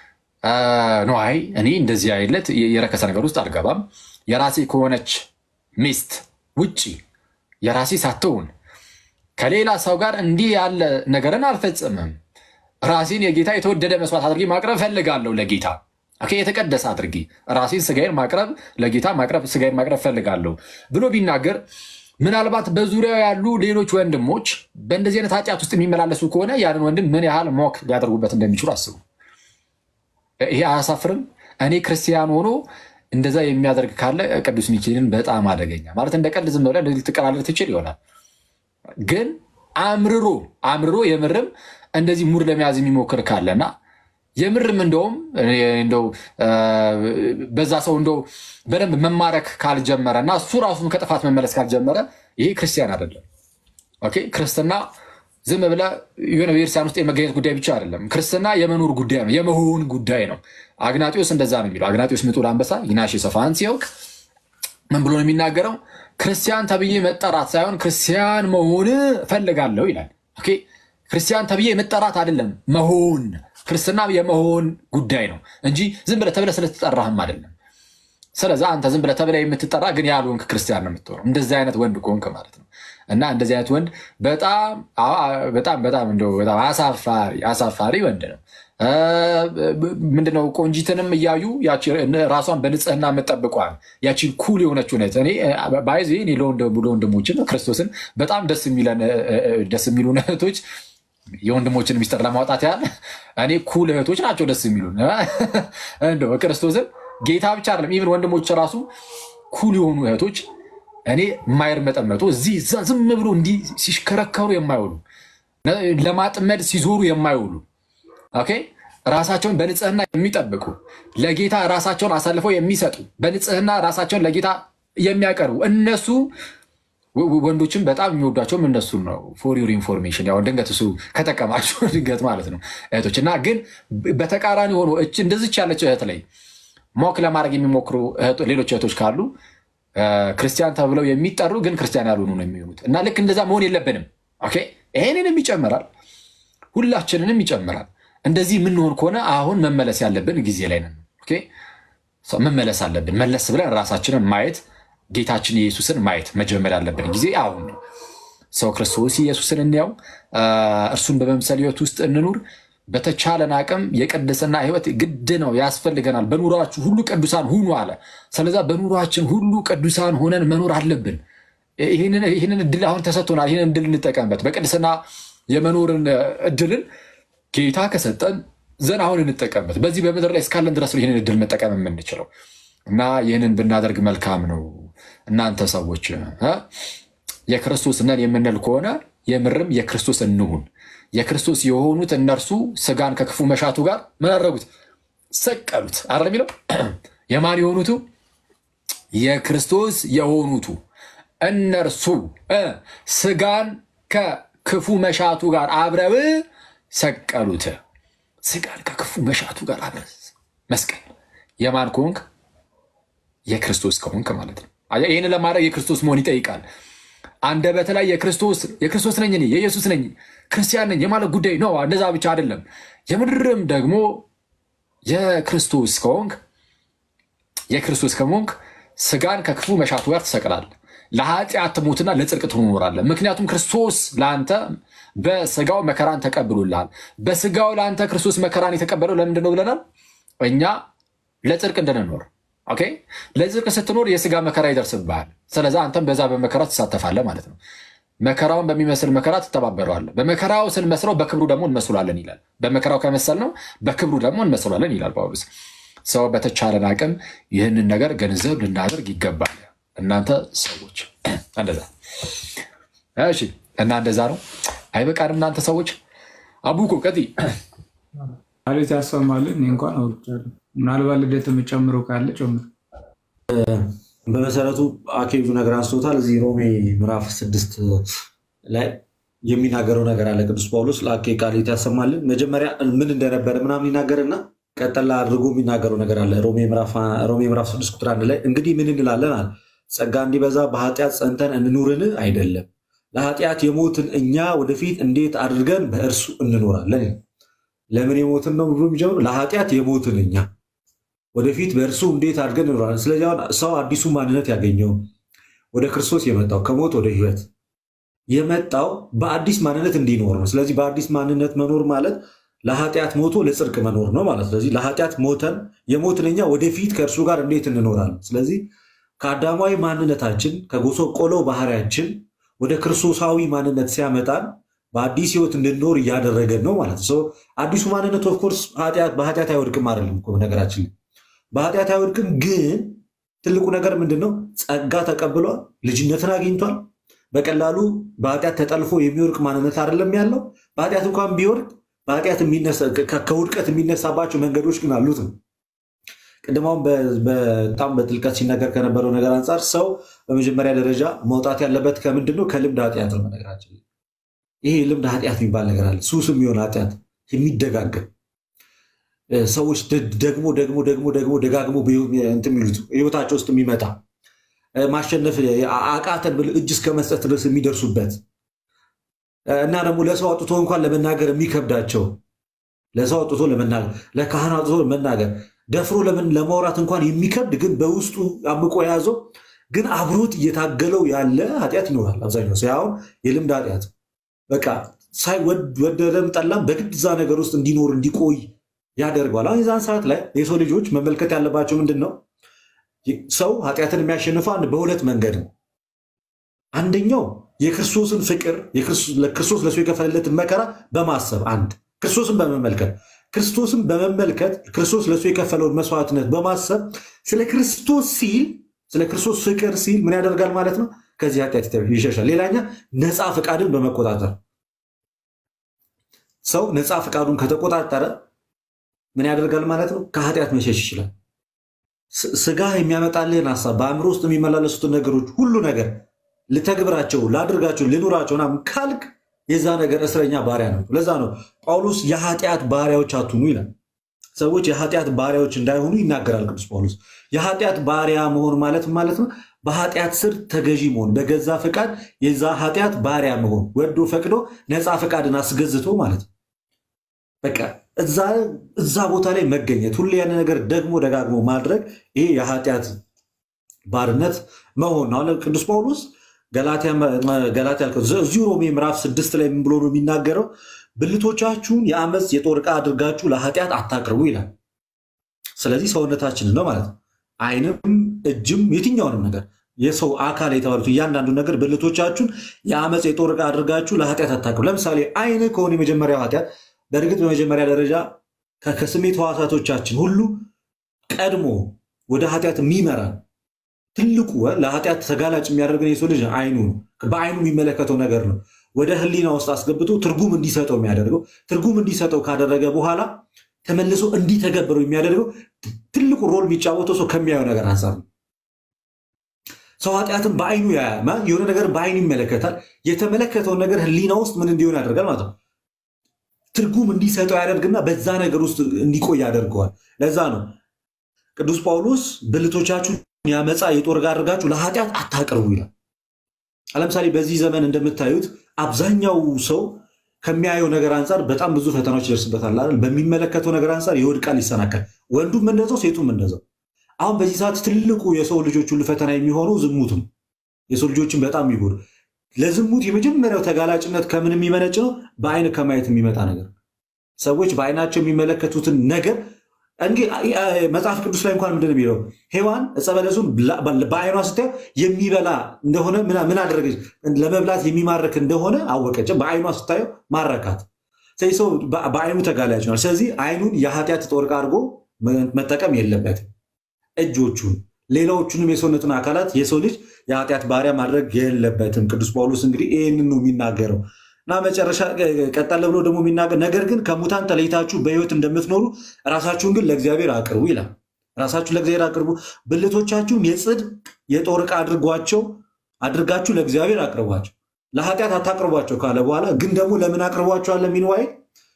ነዋይ እኔ እንደዚህ አይነት የረከሰ ነገር ውስጥ አልገባም፣ የራሴ ከሆነች ሚስት ውጪ የራሴ ሳትሆን ከሌላ ሰው ጋር እንዲህ ያለ ነገርን አልፈጽምም፣ ራሴን የጌታ የተወደደ መስዋዕት አድርጌ ማቅረብ ፈልጋለሁ ለጌታ የተቀደሰ አድርጌ ራሴን ስጋዬን ማቅረብ ለጌታ ማቅረብ ስጋዬን ማቅረብ ፈልጋለሁ ብሎ ቢናገር ምናልባት በዙሪያው ያሉ ሌሎች ወንድሞች በእንደዚህ አይነት ኃጢአት ውስጥ የሚመላለሱ ከሆነ ያንን ወንድም ምን ያህል ሞክ ሊያደርጉበት እንደሚችሉ አስቡ። ይሄ አያሳፍርም? እኔ ክርስቲያን ሆኖ እንደዛ የሚያደርግ ካለ ቅዱስ ሚካኤልን በጣም አደገኛ ማለት እንደ ቀልድ ዝም ብለህ እንደዚህ ልትቀላለድ ትችል ይሆናል። ግን አምርሮ አምርሮ የምርም እንደዚህ ሙድ ለመያዝ የሚሞክር ካለና የምርም እንደውም እንደው በዛ ሰው እንደው በደንብ መማረክ ካልጀመረ እና እሱ ራሱን ከጥፋት መመለስ ካልጀመረ ይሄ ክርስቲያን አይደለም። ኦኬ ክርስትና ዝም ብለህ የሆነ ቤተክርስቲያን ውስጥ የመገኘት ጉዳይ ብቻ አይደለም። ክርስትና የመኖር ጉዳይ ነው፣ የመሆን ጉዳይ ነው። አግናጢዎስ እንደዛ ነው የሚለው። አግናጢዎስ ምጡል አንበሳ ይናሽ ሰፋን ሲያውቅ ምን ብሎ ነው የሚናገረው? ክርስቲያን ተብዬ መጠራት ሳይሆን ክርስቲያን መሆን ፈልጋለሁ ይላል። ኦኬ ክርስቲያን ተብዬ መጠራት አይደለም መሆን ክርስትና የመሆን ጉዳይ ነው እንጂ ዝም ብለህ ተብለህ ስለተጠራህም አይደለም። ስለዛ አንተ ዝም ብለህ ተብለህ የምትጠራ ግን ያልሆንክ ክርስቲያን ነው የምትሆነው፣ እንደዚህ አይነት ወንድ ከሆንክ ማለት ነው። እና እንደዚህ አይነት ወንድ በጣም በጣም በጣም እንደው በጣም አሳፋሪ አሳፋሪ ወንድ ነው። ምንድነው ቆንጂትንም እያዩ ራሷን በንጽህና የምጠብቋል ያቺን ኩል የሆነችው ነት እኔ ባይዜ እኔ ለወንድሞችን ክርስቶስን በጣም ደስ የሚሉ እህቶች የወንድሞችን ሚስጥር ለማውጣት ያህል እኔ ኩል እህቶች ናቸው ደስ የሚሉን። እንደው ክርስቶስን ጌታ ብቻ አይደለም ኢቭን ወንድሞች ራሱ ኩል የሆኑ እህቶች እኔ የማይርመጠመጡ እዚህ እዛ ዝም ብሎ እንዲህ ሲሽከረከሩ የማይውሉ ለማጥመድ ሲዞሩ የማይውሉ ኦኬ ራሳቸውን በንጽህና የሚጠብቁ ለጌታ ራሳቸውን አሳልፈው የሚሰጡ በንጽህና ራሳቸውን ለጌታ የሚያቀርቡ እነሱ ወንዶችም በጣም የሚወዷቸውም እነሱ ነው። ፎር ዩር ኢንፎርሜሽን ያው ድንገት እሱ ከጠቀማቸው ድንገት ማለት ነው እህቶች እና ግን በተቃራኒ ሆኖ እንደዚች ያለች እህት ላይ ሞክ ለማድረግ የሚሞክሩ ሌሎች እህቶች ካሉ ክርስቲያን ተብለው የሚጠሩ ግን ክርስቲያን ያልሆኑ ነው የሚሆኑት እና ልክ እንደዛ መሆን የለብንም። ኦኬ ይሄንንም ይጨምራል፣ ሁላችንንም ይጨምራል። እንደዚህ የምንሆን ከሆነ አሁን መመለስ ያለብን ጊዜ ላይ ነን። ኦኬ መመለስ አለብን። መለስ ብለን ራሳችንን ማየት ጌታችን ኢየሱስን ማየት መጀመር ያለብን ጊዜ አሁን ነው። ሰው ክርስቶስ ኢየሱስን እንያው፣ እርሱን በመምሰል ህይወት ውስጥ እንኑር። በተቻለን አቅም የቅድስና ህይወት ግድ ነው፣ ያስፈልገናል። በኑሯችሁ ሁሉ ቅዱሳን ሁኑ አለ። ስለዛ በኑሯችን ሁሉ ቅዱሳን ሆነን መኖር አለብን። ይህንን እድል አሁን ተሰጥቶናል። ይህንን እድል እንጠቀምበት። በቅድስና የመኖርን እድልን ጌታ ከሰጠን ዘን አሁን እንጠቀምበት። በዚህ በምድር ላይ እስካለን ድረስ ነው ይህንን እድል መጠቀም የምንችለው እና ይህንን ብናደርግ መልካም ነው። እናንተ ሰዎች የክርስቶስ ነን የምንል ከሆነ የምርም የክርስቶስ እንሁን። የክርስቶስ የሆኑት እነርሱ ስጋን ከክፉ መሻቱ ጋር ምን አደረጉት? ሰቀሉት። አረ የሚለው የማን የሆኑቱ? የክርስቶስ የሆኑቱ እነርሱ ስጋን ከክፉ መሻቱ ጋር አብረው ሰቀሉት። ስጋን ከክፉ መሻቱ ጋር አብረው መስቀል የማን ከሆንክ የክርስቶስ ከሆንክ ማለት ነው። ይህን ለማድረግ የክርስቶስ መሆን ይጠይቃል። አንደበት ላይ የክርስቶስ ነኝ እኔ የኢየሱስ ነኝ ክርስቲያን ነኝ የማለት ጉዳይ ነው። እንደዛ ብቻ አይደለም። የምድርም ደግሞ የክርስቶስ ከሆንክ የክርስቶስ ከሆንክ ስጋን ከክፉ መሻቱ ጋር ትሰቅላለህ። ለኃጢአት ትሞትና ለጽድቅ ትኖራለህ። ምክንያቱም ክርስቶስ ለአንተ በስጋው መከራን ተቀብሎልሃል። በስጋው ለአንተ ክርስቶስ መከራን የተቀበለው ለምንድን ነው ብለናል? እኛ ለጽድቅ እንድንኖር ኦኬ ለጽድቅ ስትኖር የስጋ መከራ ይደርስብሃል። ስለዚ አንተም በዛ በመከራ ትሳተፋለህ ማለት ነው። መከራውን በሚመስል መከራ ትተባበረዋለህ። በመከራው ስንመስለው በክብሩ ደግሞ እንመስሏለን ይላል። በመከራው ከመሰል ነው በክብሩ ደግሞ እንመስሏለን ይላል ጳውሎስ። ሰው በተቻለን አቅም ይህንን ነገር ገንዘብ ልናደርግ ይገባል። እናንተ ሰዎች እንደዛ እሺ። እና እንደዛ ነው አይበቃንም? እናንተ ሰዎች አቡኮ ቀጥይ ማለት ያሰማልን። እኔ እንኳን አውርቻለሁ። ምናልባት ልደት የምጨምረው ካለ ጨምር። በመሰረቱ አኬጁ ነገር አንስቶታል። እዚህ ሮሜ ምዕራፍ ስድስት ላይ የሚናገረው ነገር አለ። ቅዱስ ጳውሎስ ለአኬ ቃል ያሰማልን። መጀመሪያ ምን እንደነበረ ምናምን ይናገርና ቀጠላ አድርጎ የሚናገረው ነገር አለ። ሮሜ ምዕራፍ ስድስት ቁጥር አንድ ላይ እንግዲህ ምን እንላለን አለ ጸጋ እንዲበዛ በኃጢአት ጸንተን እንኑርን አይደለም፣ ለኃጢአት የሞትን እኛ ወደፊት እንዴት አድርገን በእርሱ እንኖራለን? ለምን የሞትን ነው ብሎ የሚጀምሩ ለኃጢአት የሞትን እኛ ወደፊት በእርሱ እንዴት አድርገን እንኖራለን። ስለዚህ አሁን ሰው አዲሱ ማንነት ያገኘው ወደ ክርስቶስ የመጣው ከሞት ወደ ሕይወት የመጣው በአዲስ ማንነት እንዲኖር ነው። ስለዚህ በአዲስ ማንነት መኖር ማለት ለኃጢአት ሞቶ ለጽድቅ መኖር ነው ማለት። ስለዚህ ለኃጢአት ሞተን የሞትን እኛ ወደፊት ከእርሱ ጋር እንዴት እንኖራለን? ስለዚህ ከአዳማዊ ማንነታችን ከጎሶ ቆሎ ባህሪያችን ወደ ክርስቶሳዊ ማንነት ሲያመጣን በአዲስ ህይወት እንድንኖር እያደረገን ነው ማለት ነው። አዲሱ ማንነት ኦፍኮርስ በኃጢአት አይወድቅም አይደለም እኮ ነገራችን ላይ በኃጢአት አይወድቅም። ግን ትልቁ ነገር ምንድን ነው? ጸጋ ተቀብሏል፣ ልጅነትን አግኝቷል። በቀላሉ በኃጢአት ተጠልፎ የሚወድቅ ማንነት አይደለም ያለው። በኃጢአት እንኳን ቢወድቅ በኃጢአት ከውድቀት የሚነሳባቸው መንገዶች ግን አሉት ነው። ቅድማውን በጣም በጥልቀት ሲነገር ከነበረው ነገር አንጻር ሰው በመጀመሪያ ደረጃ መውጣት ያለበት ከምንድን ነው? ከልምድ ኃጢአት ነው። ነገራችን ይሄ ልምድ ኃጢአት የሚባል ነገር አለ። ሱስ የሚሆን ኃጢአት የሚደጋገም ሰዎች ደግሞ ደግሞ ደግሞ ደግሞ ደጋግሞ እንትን የሚሉት ህይወታቸው ውስጥ የሚመጣ ማሸነፍ አቃተን ብለው እጅ እስከ መስጠት ድረስ የሚደርሱበት እና ደግሞ ለሰው አውጥቶ እንኳን ለመናገር የሚከብዳቸው ለሰው አውጥቶ ለመናገር ለካህን አውጥቶ ለመናገር ደፍሮ ለምን ለማውራት እንኳን የሚከብድ ግን በውስጡ አምቆ የያዘው ግን አብሮት እየታገለው ያለ ኃጢአት ይኖራል። አብዛኛው ሰው አሁን የልምድ ኃጢአት በቃ ሳይወደደም ጠላም በግድ እዛ ነገር ውስጥ እንዲኖር እንዲቆይ ያደርገዋል። አሁን የዛን ሰዓት ላይ የሰው ልጆች መመልከት ያለባቸው ምንድን ነው? ሰው ኃጢአትን የሚያሸንፈው አንድ በሁለት መንገድ ነው። አንደኛው የክርስቶስን ፍቅር ክርስቶስ ለሰው የከፈለለትን መከራ በማሰብ አንድ ክርስቶስን በመመልከት ክርስቶስን በመመልከት ክርስቶስ ለእሱ የከፈለውን መስዋዕትነት በማሰብ ስለ ክርስቶስ ሲል ስለ ክርስቶስ ፍቅር ሲል ምን ያደርጋል ማለት ነው? ከዚህ ኃጢአት ይሸሻል። ሌላኛ ነፃ ፈቃድን በመቆጣጠር ሰው ነፃ ፈቃዱን ከተቆጣጠረ ምን ያደርጋል ማለት ነው? ከኃጢአት መሸሽ ይችላል። ስጋ የሚያመጣልህን ሀሳብ በአእምሮ ውስጥ የሚመላለሱትን ነገሮች ሁሉ ነገር ልተግብራቸው፣ ላድርጋቸው፣ ልኑራቸው ምናምን ካልክ የዛ ነገር እስረኛ ባሪያ ነው። ለዛ ነው ጳውሎስ የኃጢአት ባሪያዎች አትሁኑ ይላል። ሰዎች የኃጢአት ባሪያዎች እንዳይሆኑ ይናገራል ቅዱስ ጳውሎስ። የኃጢአት ባሪያ መሆን ማለት ማለት ነው በኃጢአት ስር ተገዢ መሆን፣ በገዛ ፈቃድ የዛ ኃጢአት ባሪያ መሆን፣ ወዶ ፈቅዶ ነፃ ፈቃድን አስገዝቶ ማለት ነው። በቃ እዛ ቦታ ላይ መገኘት፣ ሁሌ ያን ነገር ደግሞ ደጋግሞ ማድረግ፣ ይሄ የኃጢአት ባርነት መሆን ነው። አሁን ቅዱስ ጳውሎስ ገላትያ እዚሁ ሮሜ ምዕራፍ ስድስት ላይ ምን ብሎ ነው የሚናገረው? ብልቶቻችሁን የአመፅ የጦር ዕቃ አድርጋችሁ ለኃጢአት አታቅርቡ ይላል። ስለዚህ ሰውነታችንን ነው ማለት ነው። ዓይንም እጅም የትኛውንም ነገር የሰው አካል የተባሉት እያንዳንዱ ነገር ብልቶቻችሁን የአመፅ የጦር ዕቃ አድርጋችሁ ለኃጢአት አታቅርቡ። ለምሳሌ ዓይን ከሆነ የመጀመሪያው ኃጢአት በእርግጥ በመጀመሪያ ደረጃ ከስሜት ሕዋሳቶቻችን ሁሉ ቀድሞ ወደ ኃጢአት የሚመራን ትልቁ ለኃጢአት ተጋላጭ የሚያደርገን የሰው ልጅ ዓይኑ ነው። በዓይኑ የሚመለከተው ነገር ነው ወደ ሕሊና ውስጥ አስገብቶ ትርጉም እንዲሰጠው የሚያደርገው። ትርጉም እንዲሰጠው ካደረገ በኋላ ተመልሶ እንዲተገብረው የሚያደርገው ትልቁ ሮል የሚጫወተው ሰው ከሚያየው ነገር አንጻር ነው። ሰው ኃጢአትን በዓይኑ ያያል። የሆነ ነገር በዓይኑ ይመለከታል። የተመለከተውን ነገር ሕሊና ውስጥ ምን እንዲሆን ያደርጋል ማለት ነው ትርጉም እንዲሰጠው ያደርግና በዛ ነገር ውስጥ እንዲቆይ ያደርገዋል። ለዛ ነው ቅዱስ ጳውሎስ ብልቶቻችሁን ያመፃ የጦር ዕቃ አድርጋችሁ ለኃጢአት አታቅርቡ ይላል። ለምሳሌ በዚህ ዘመን እንደምታዩት አብዛኛው ሰው ከሚያየው ነገር አንጻር በጣም ብዙ ፈተናዎች ይደርስበታል አይደል? በሚመለከተው ነገር አንጻር ይወድቃል፣ ይሰናከል። ወንዱም እንደዛው፣ ሴቱም እንደዛው። አሁን በዚህ ሰዓት ትልቁ የሰው ልጆች ሁሉ ፈተና የሚሆነው ዝሙት ነው። የሰው ልጆችን በጣም የሚጎዱ ለዝሙት የመጀመሪያው ተጋላጭነት ከምን የሚመነጭ ነው? በአይን ከማየት የሚመጣ ነገር። ሰዎች በአይናቸው የሚመለከቱትን ነገር እንግዲህ መጽሐፍ ቅዱስ ላይ እንኳን ምንድን ነው የሚለው? ሔዋን ዕፀ በለሱን በአይኗ ስታየው የሚበላ እንደሆነ ምን አደረገች? ለመብላት የሚማርክ እንደሆነ አወቀች። በአይኗ ስታየው ማረካት። ስለዚህ ሰው በአይኑ ተጋላጭ ነው። ስለዚህ አይኑን የኃጢአት ጦር ዕቃ አድርጎ መጠቀም የለበትም። እጆቹን፣ ሌላዎቹንም የሰውነቱን አካላት የሰው ልጅ የኃጢአት ባሪያ ማድረግ የለበትም። ቅዱስ ጳውሎስ እንግዲህ ይህንን ነው የሚናገረው እና መጨረሻ ቀጠለ ብሎ ደግሞ የሚናገር ነገር ግን ከሙታን ተለይታችሁ በሕይወት እንደምትኖሩ ራሳችሁን ግን ለእግዚአብሔር አቅርቡ ይላል። ራሳችሁን ለእግዚአብሔር አቅርቡ፣ ብልቶቻችሁም የጽድቅ የጦር ዕቃ አድርጓቸው አድርጋችሁ ለእግዚአብሔር አቅርቧቸው፣ ለኃጢአት አታቅርቧቸው ካለ በኋላ ግን ደግሞ ለምን አቅርቧቸዋል? ለሚን ዋይ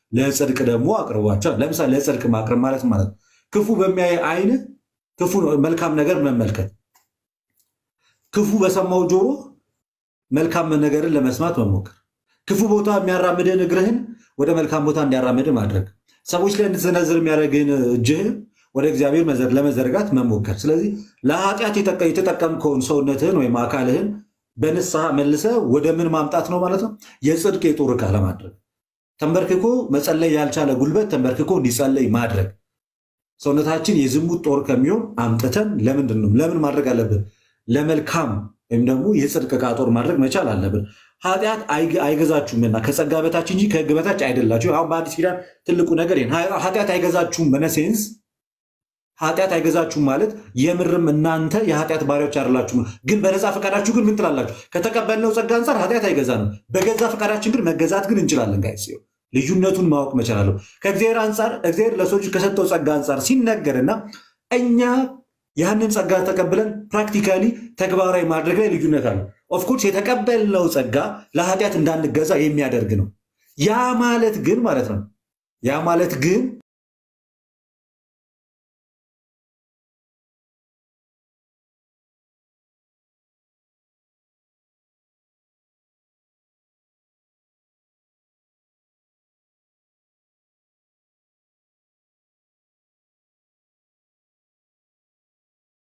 ለጽድቅ ደግሞ አቅርቧቸዋል። ለምሳሌ ለጽድቅ ማቅረብ ማለት ማለት ነው ክፉ በሚያይ አይን ክፉ መልካም ነገር መመልከት፣ ክፉ በሰማው ጆሮ መልካም ነገርን ለመስማት መሞከር፣ ክፉ ቦታ የሚያራምድህን እግርህን ወደ መልካም ቦታ እንዲያራምድ ማድረግ፣ ሰዎች ላይ እንድትሰነዝር የሚያደርግህን እጅህን ወደ እግዚአብሔር ለመዘርጋት መሞከር። ስለዚህ ለኃጢአት የተጠቀምከውን ሰውነትህን ወይም አካልህን በንስሐ መልሰ ወደ ምን ማምጣት ነው ማለት ነው? የጽድቅ የጦር ዕቃ ለማድረግ ተንበርክኮ መጸለይ ያልቻለ ጉልበት ተንበርክኮ እንዲጸለይ ማድረግ ሰውነታችን የዝሙት ጦር ከሚሆን አምጥተን ለምንድን ነው ለምን ማድረግ አለብን? ለመልካም ወይም ደግሞ የጽድቅ ዕቃ ጦር ማድረግ መቻል አለብን። ኃጢአት አይገዛችሁምና ከጸጋ በታች እንጂ ከሕግ በታች አይደላችሁ። አሁን በአዲስ ኪዳን ትልቁ ነገር ኃጢአት አይገዛችሁም በነሴንስ ኃጢአት አይገዛችሁም ማለት የምርም እናንተ የኃጢአት ባሪያዎች አይደላችሁም። ግን በነፃ ፈቃዳችሁ ግን ምን ትላላችሁ? ከተቀበልነው ጸጋ አንጻር ኃጢአት አይገዛንም። በገዛ ፈቃዳችን ግን መገዛት ግን እንችላለን። ጋይ ልዩነቱን ማወቅ መቻል አለው። ከእግዚአብሔር አንጻር እግዚአብሔር ለሰው ልጅ ከሰጠው ጸጋ አንጻር ሲነገርና እኛ ያንን ጸጋ ተቀብለን ፕራክቲካሊ ተግባራዊ ማድረግ ላይ ልዩነት አለ። ኦፍኮርስ የተቀበልነው ጸጋ ለኃጢአት እንዳንገዛ የሚያደርግ ነው። ያ ማለት ግን ማለት ነው ያ ማለት ግን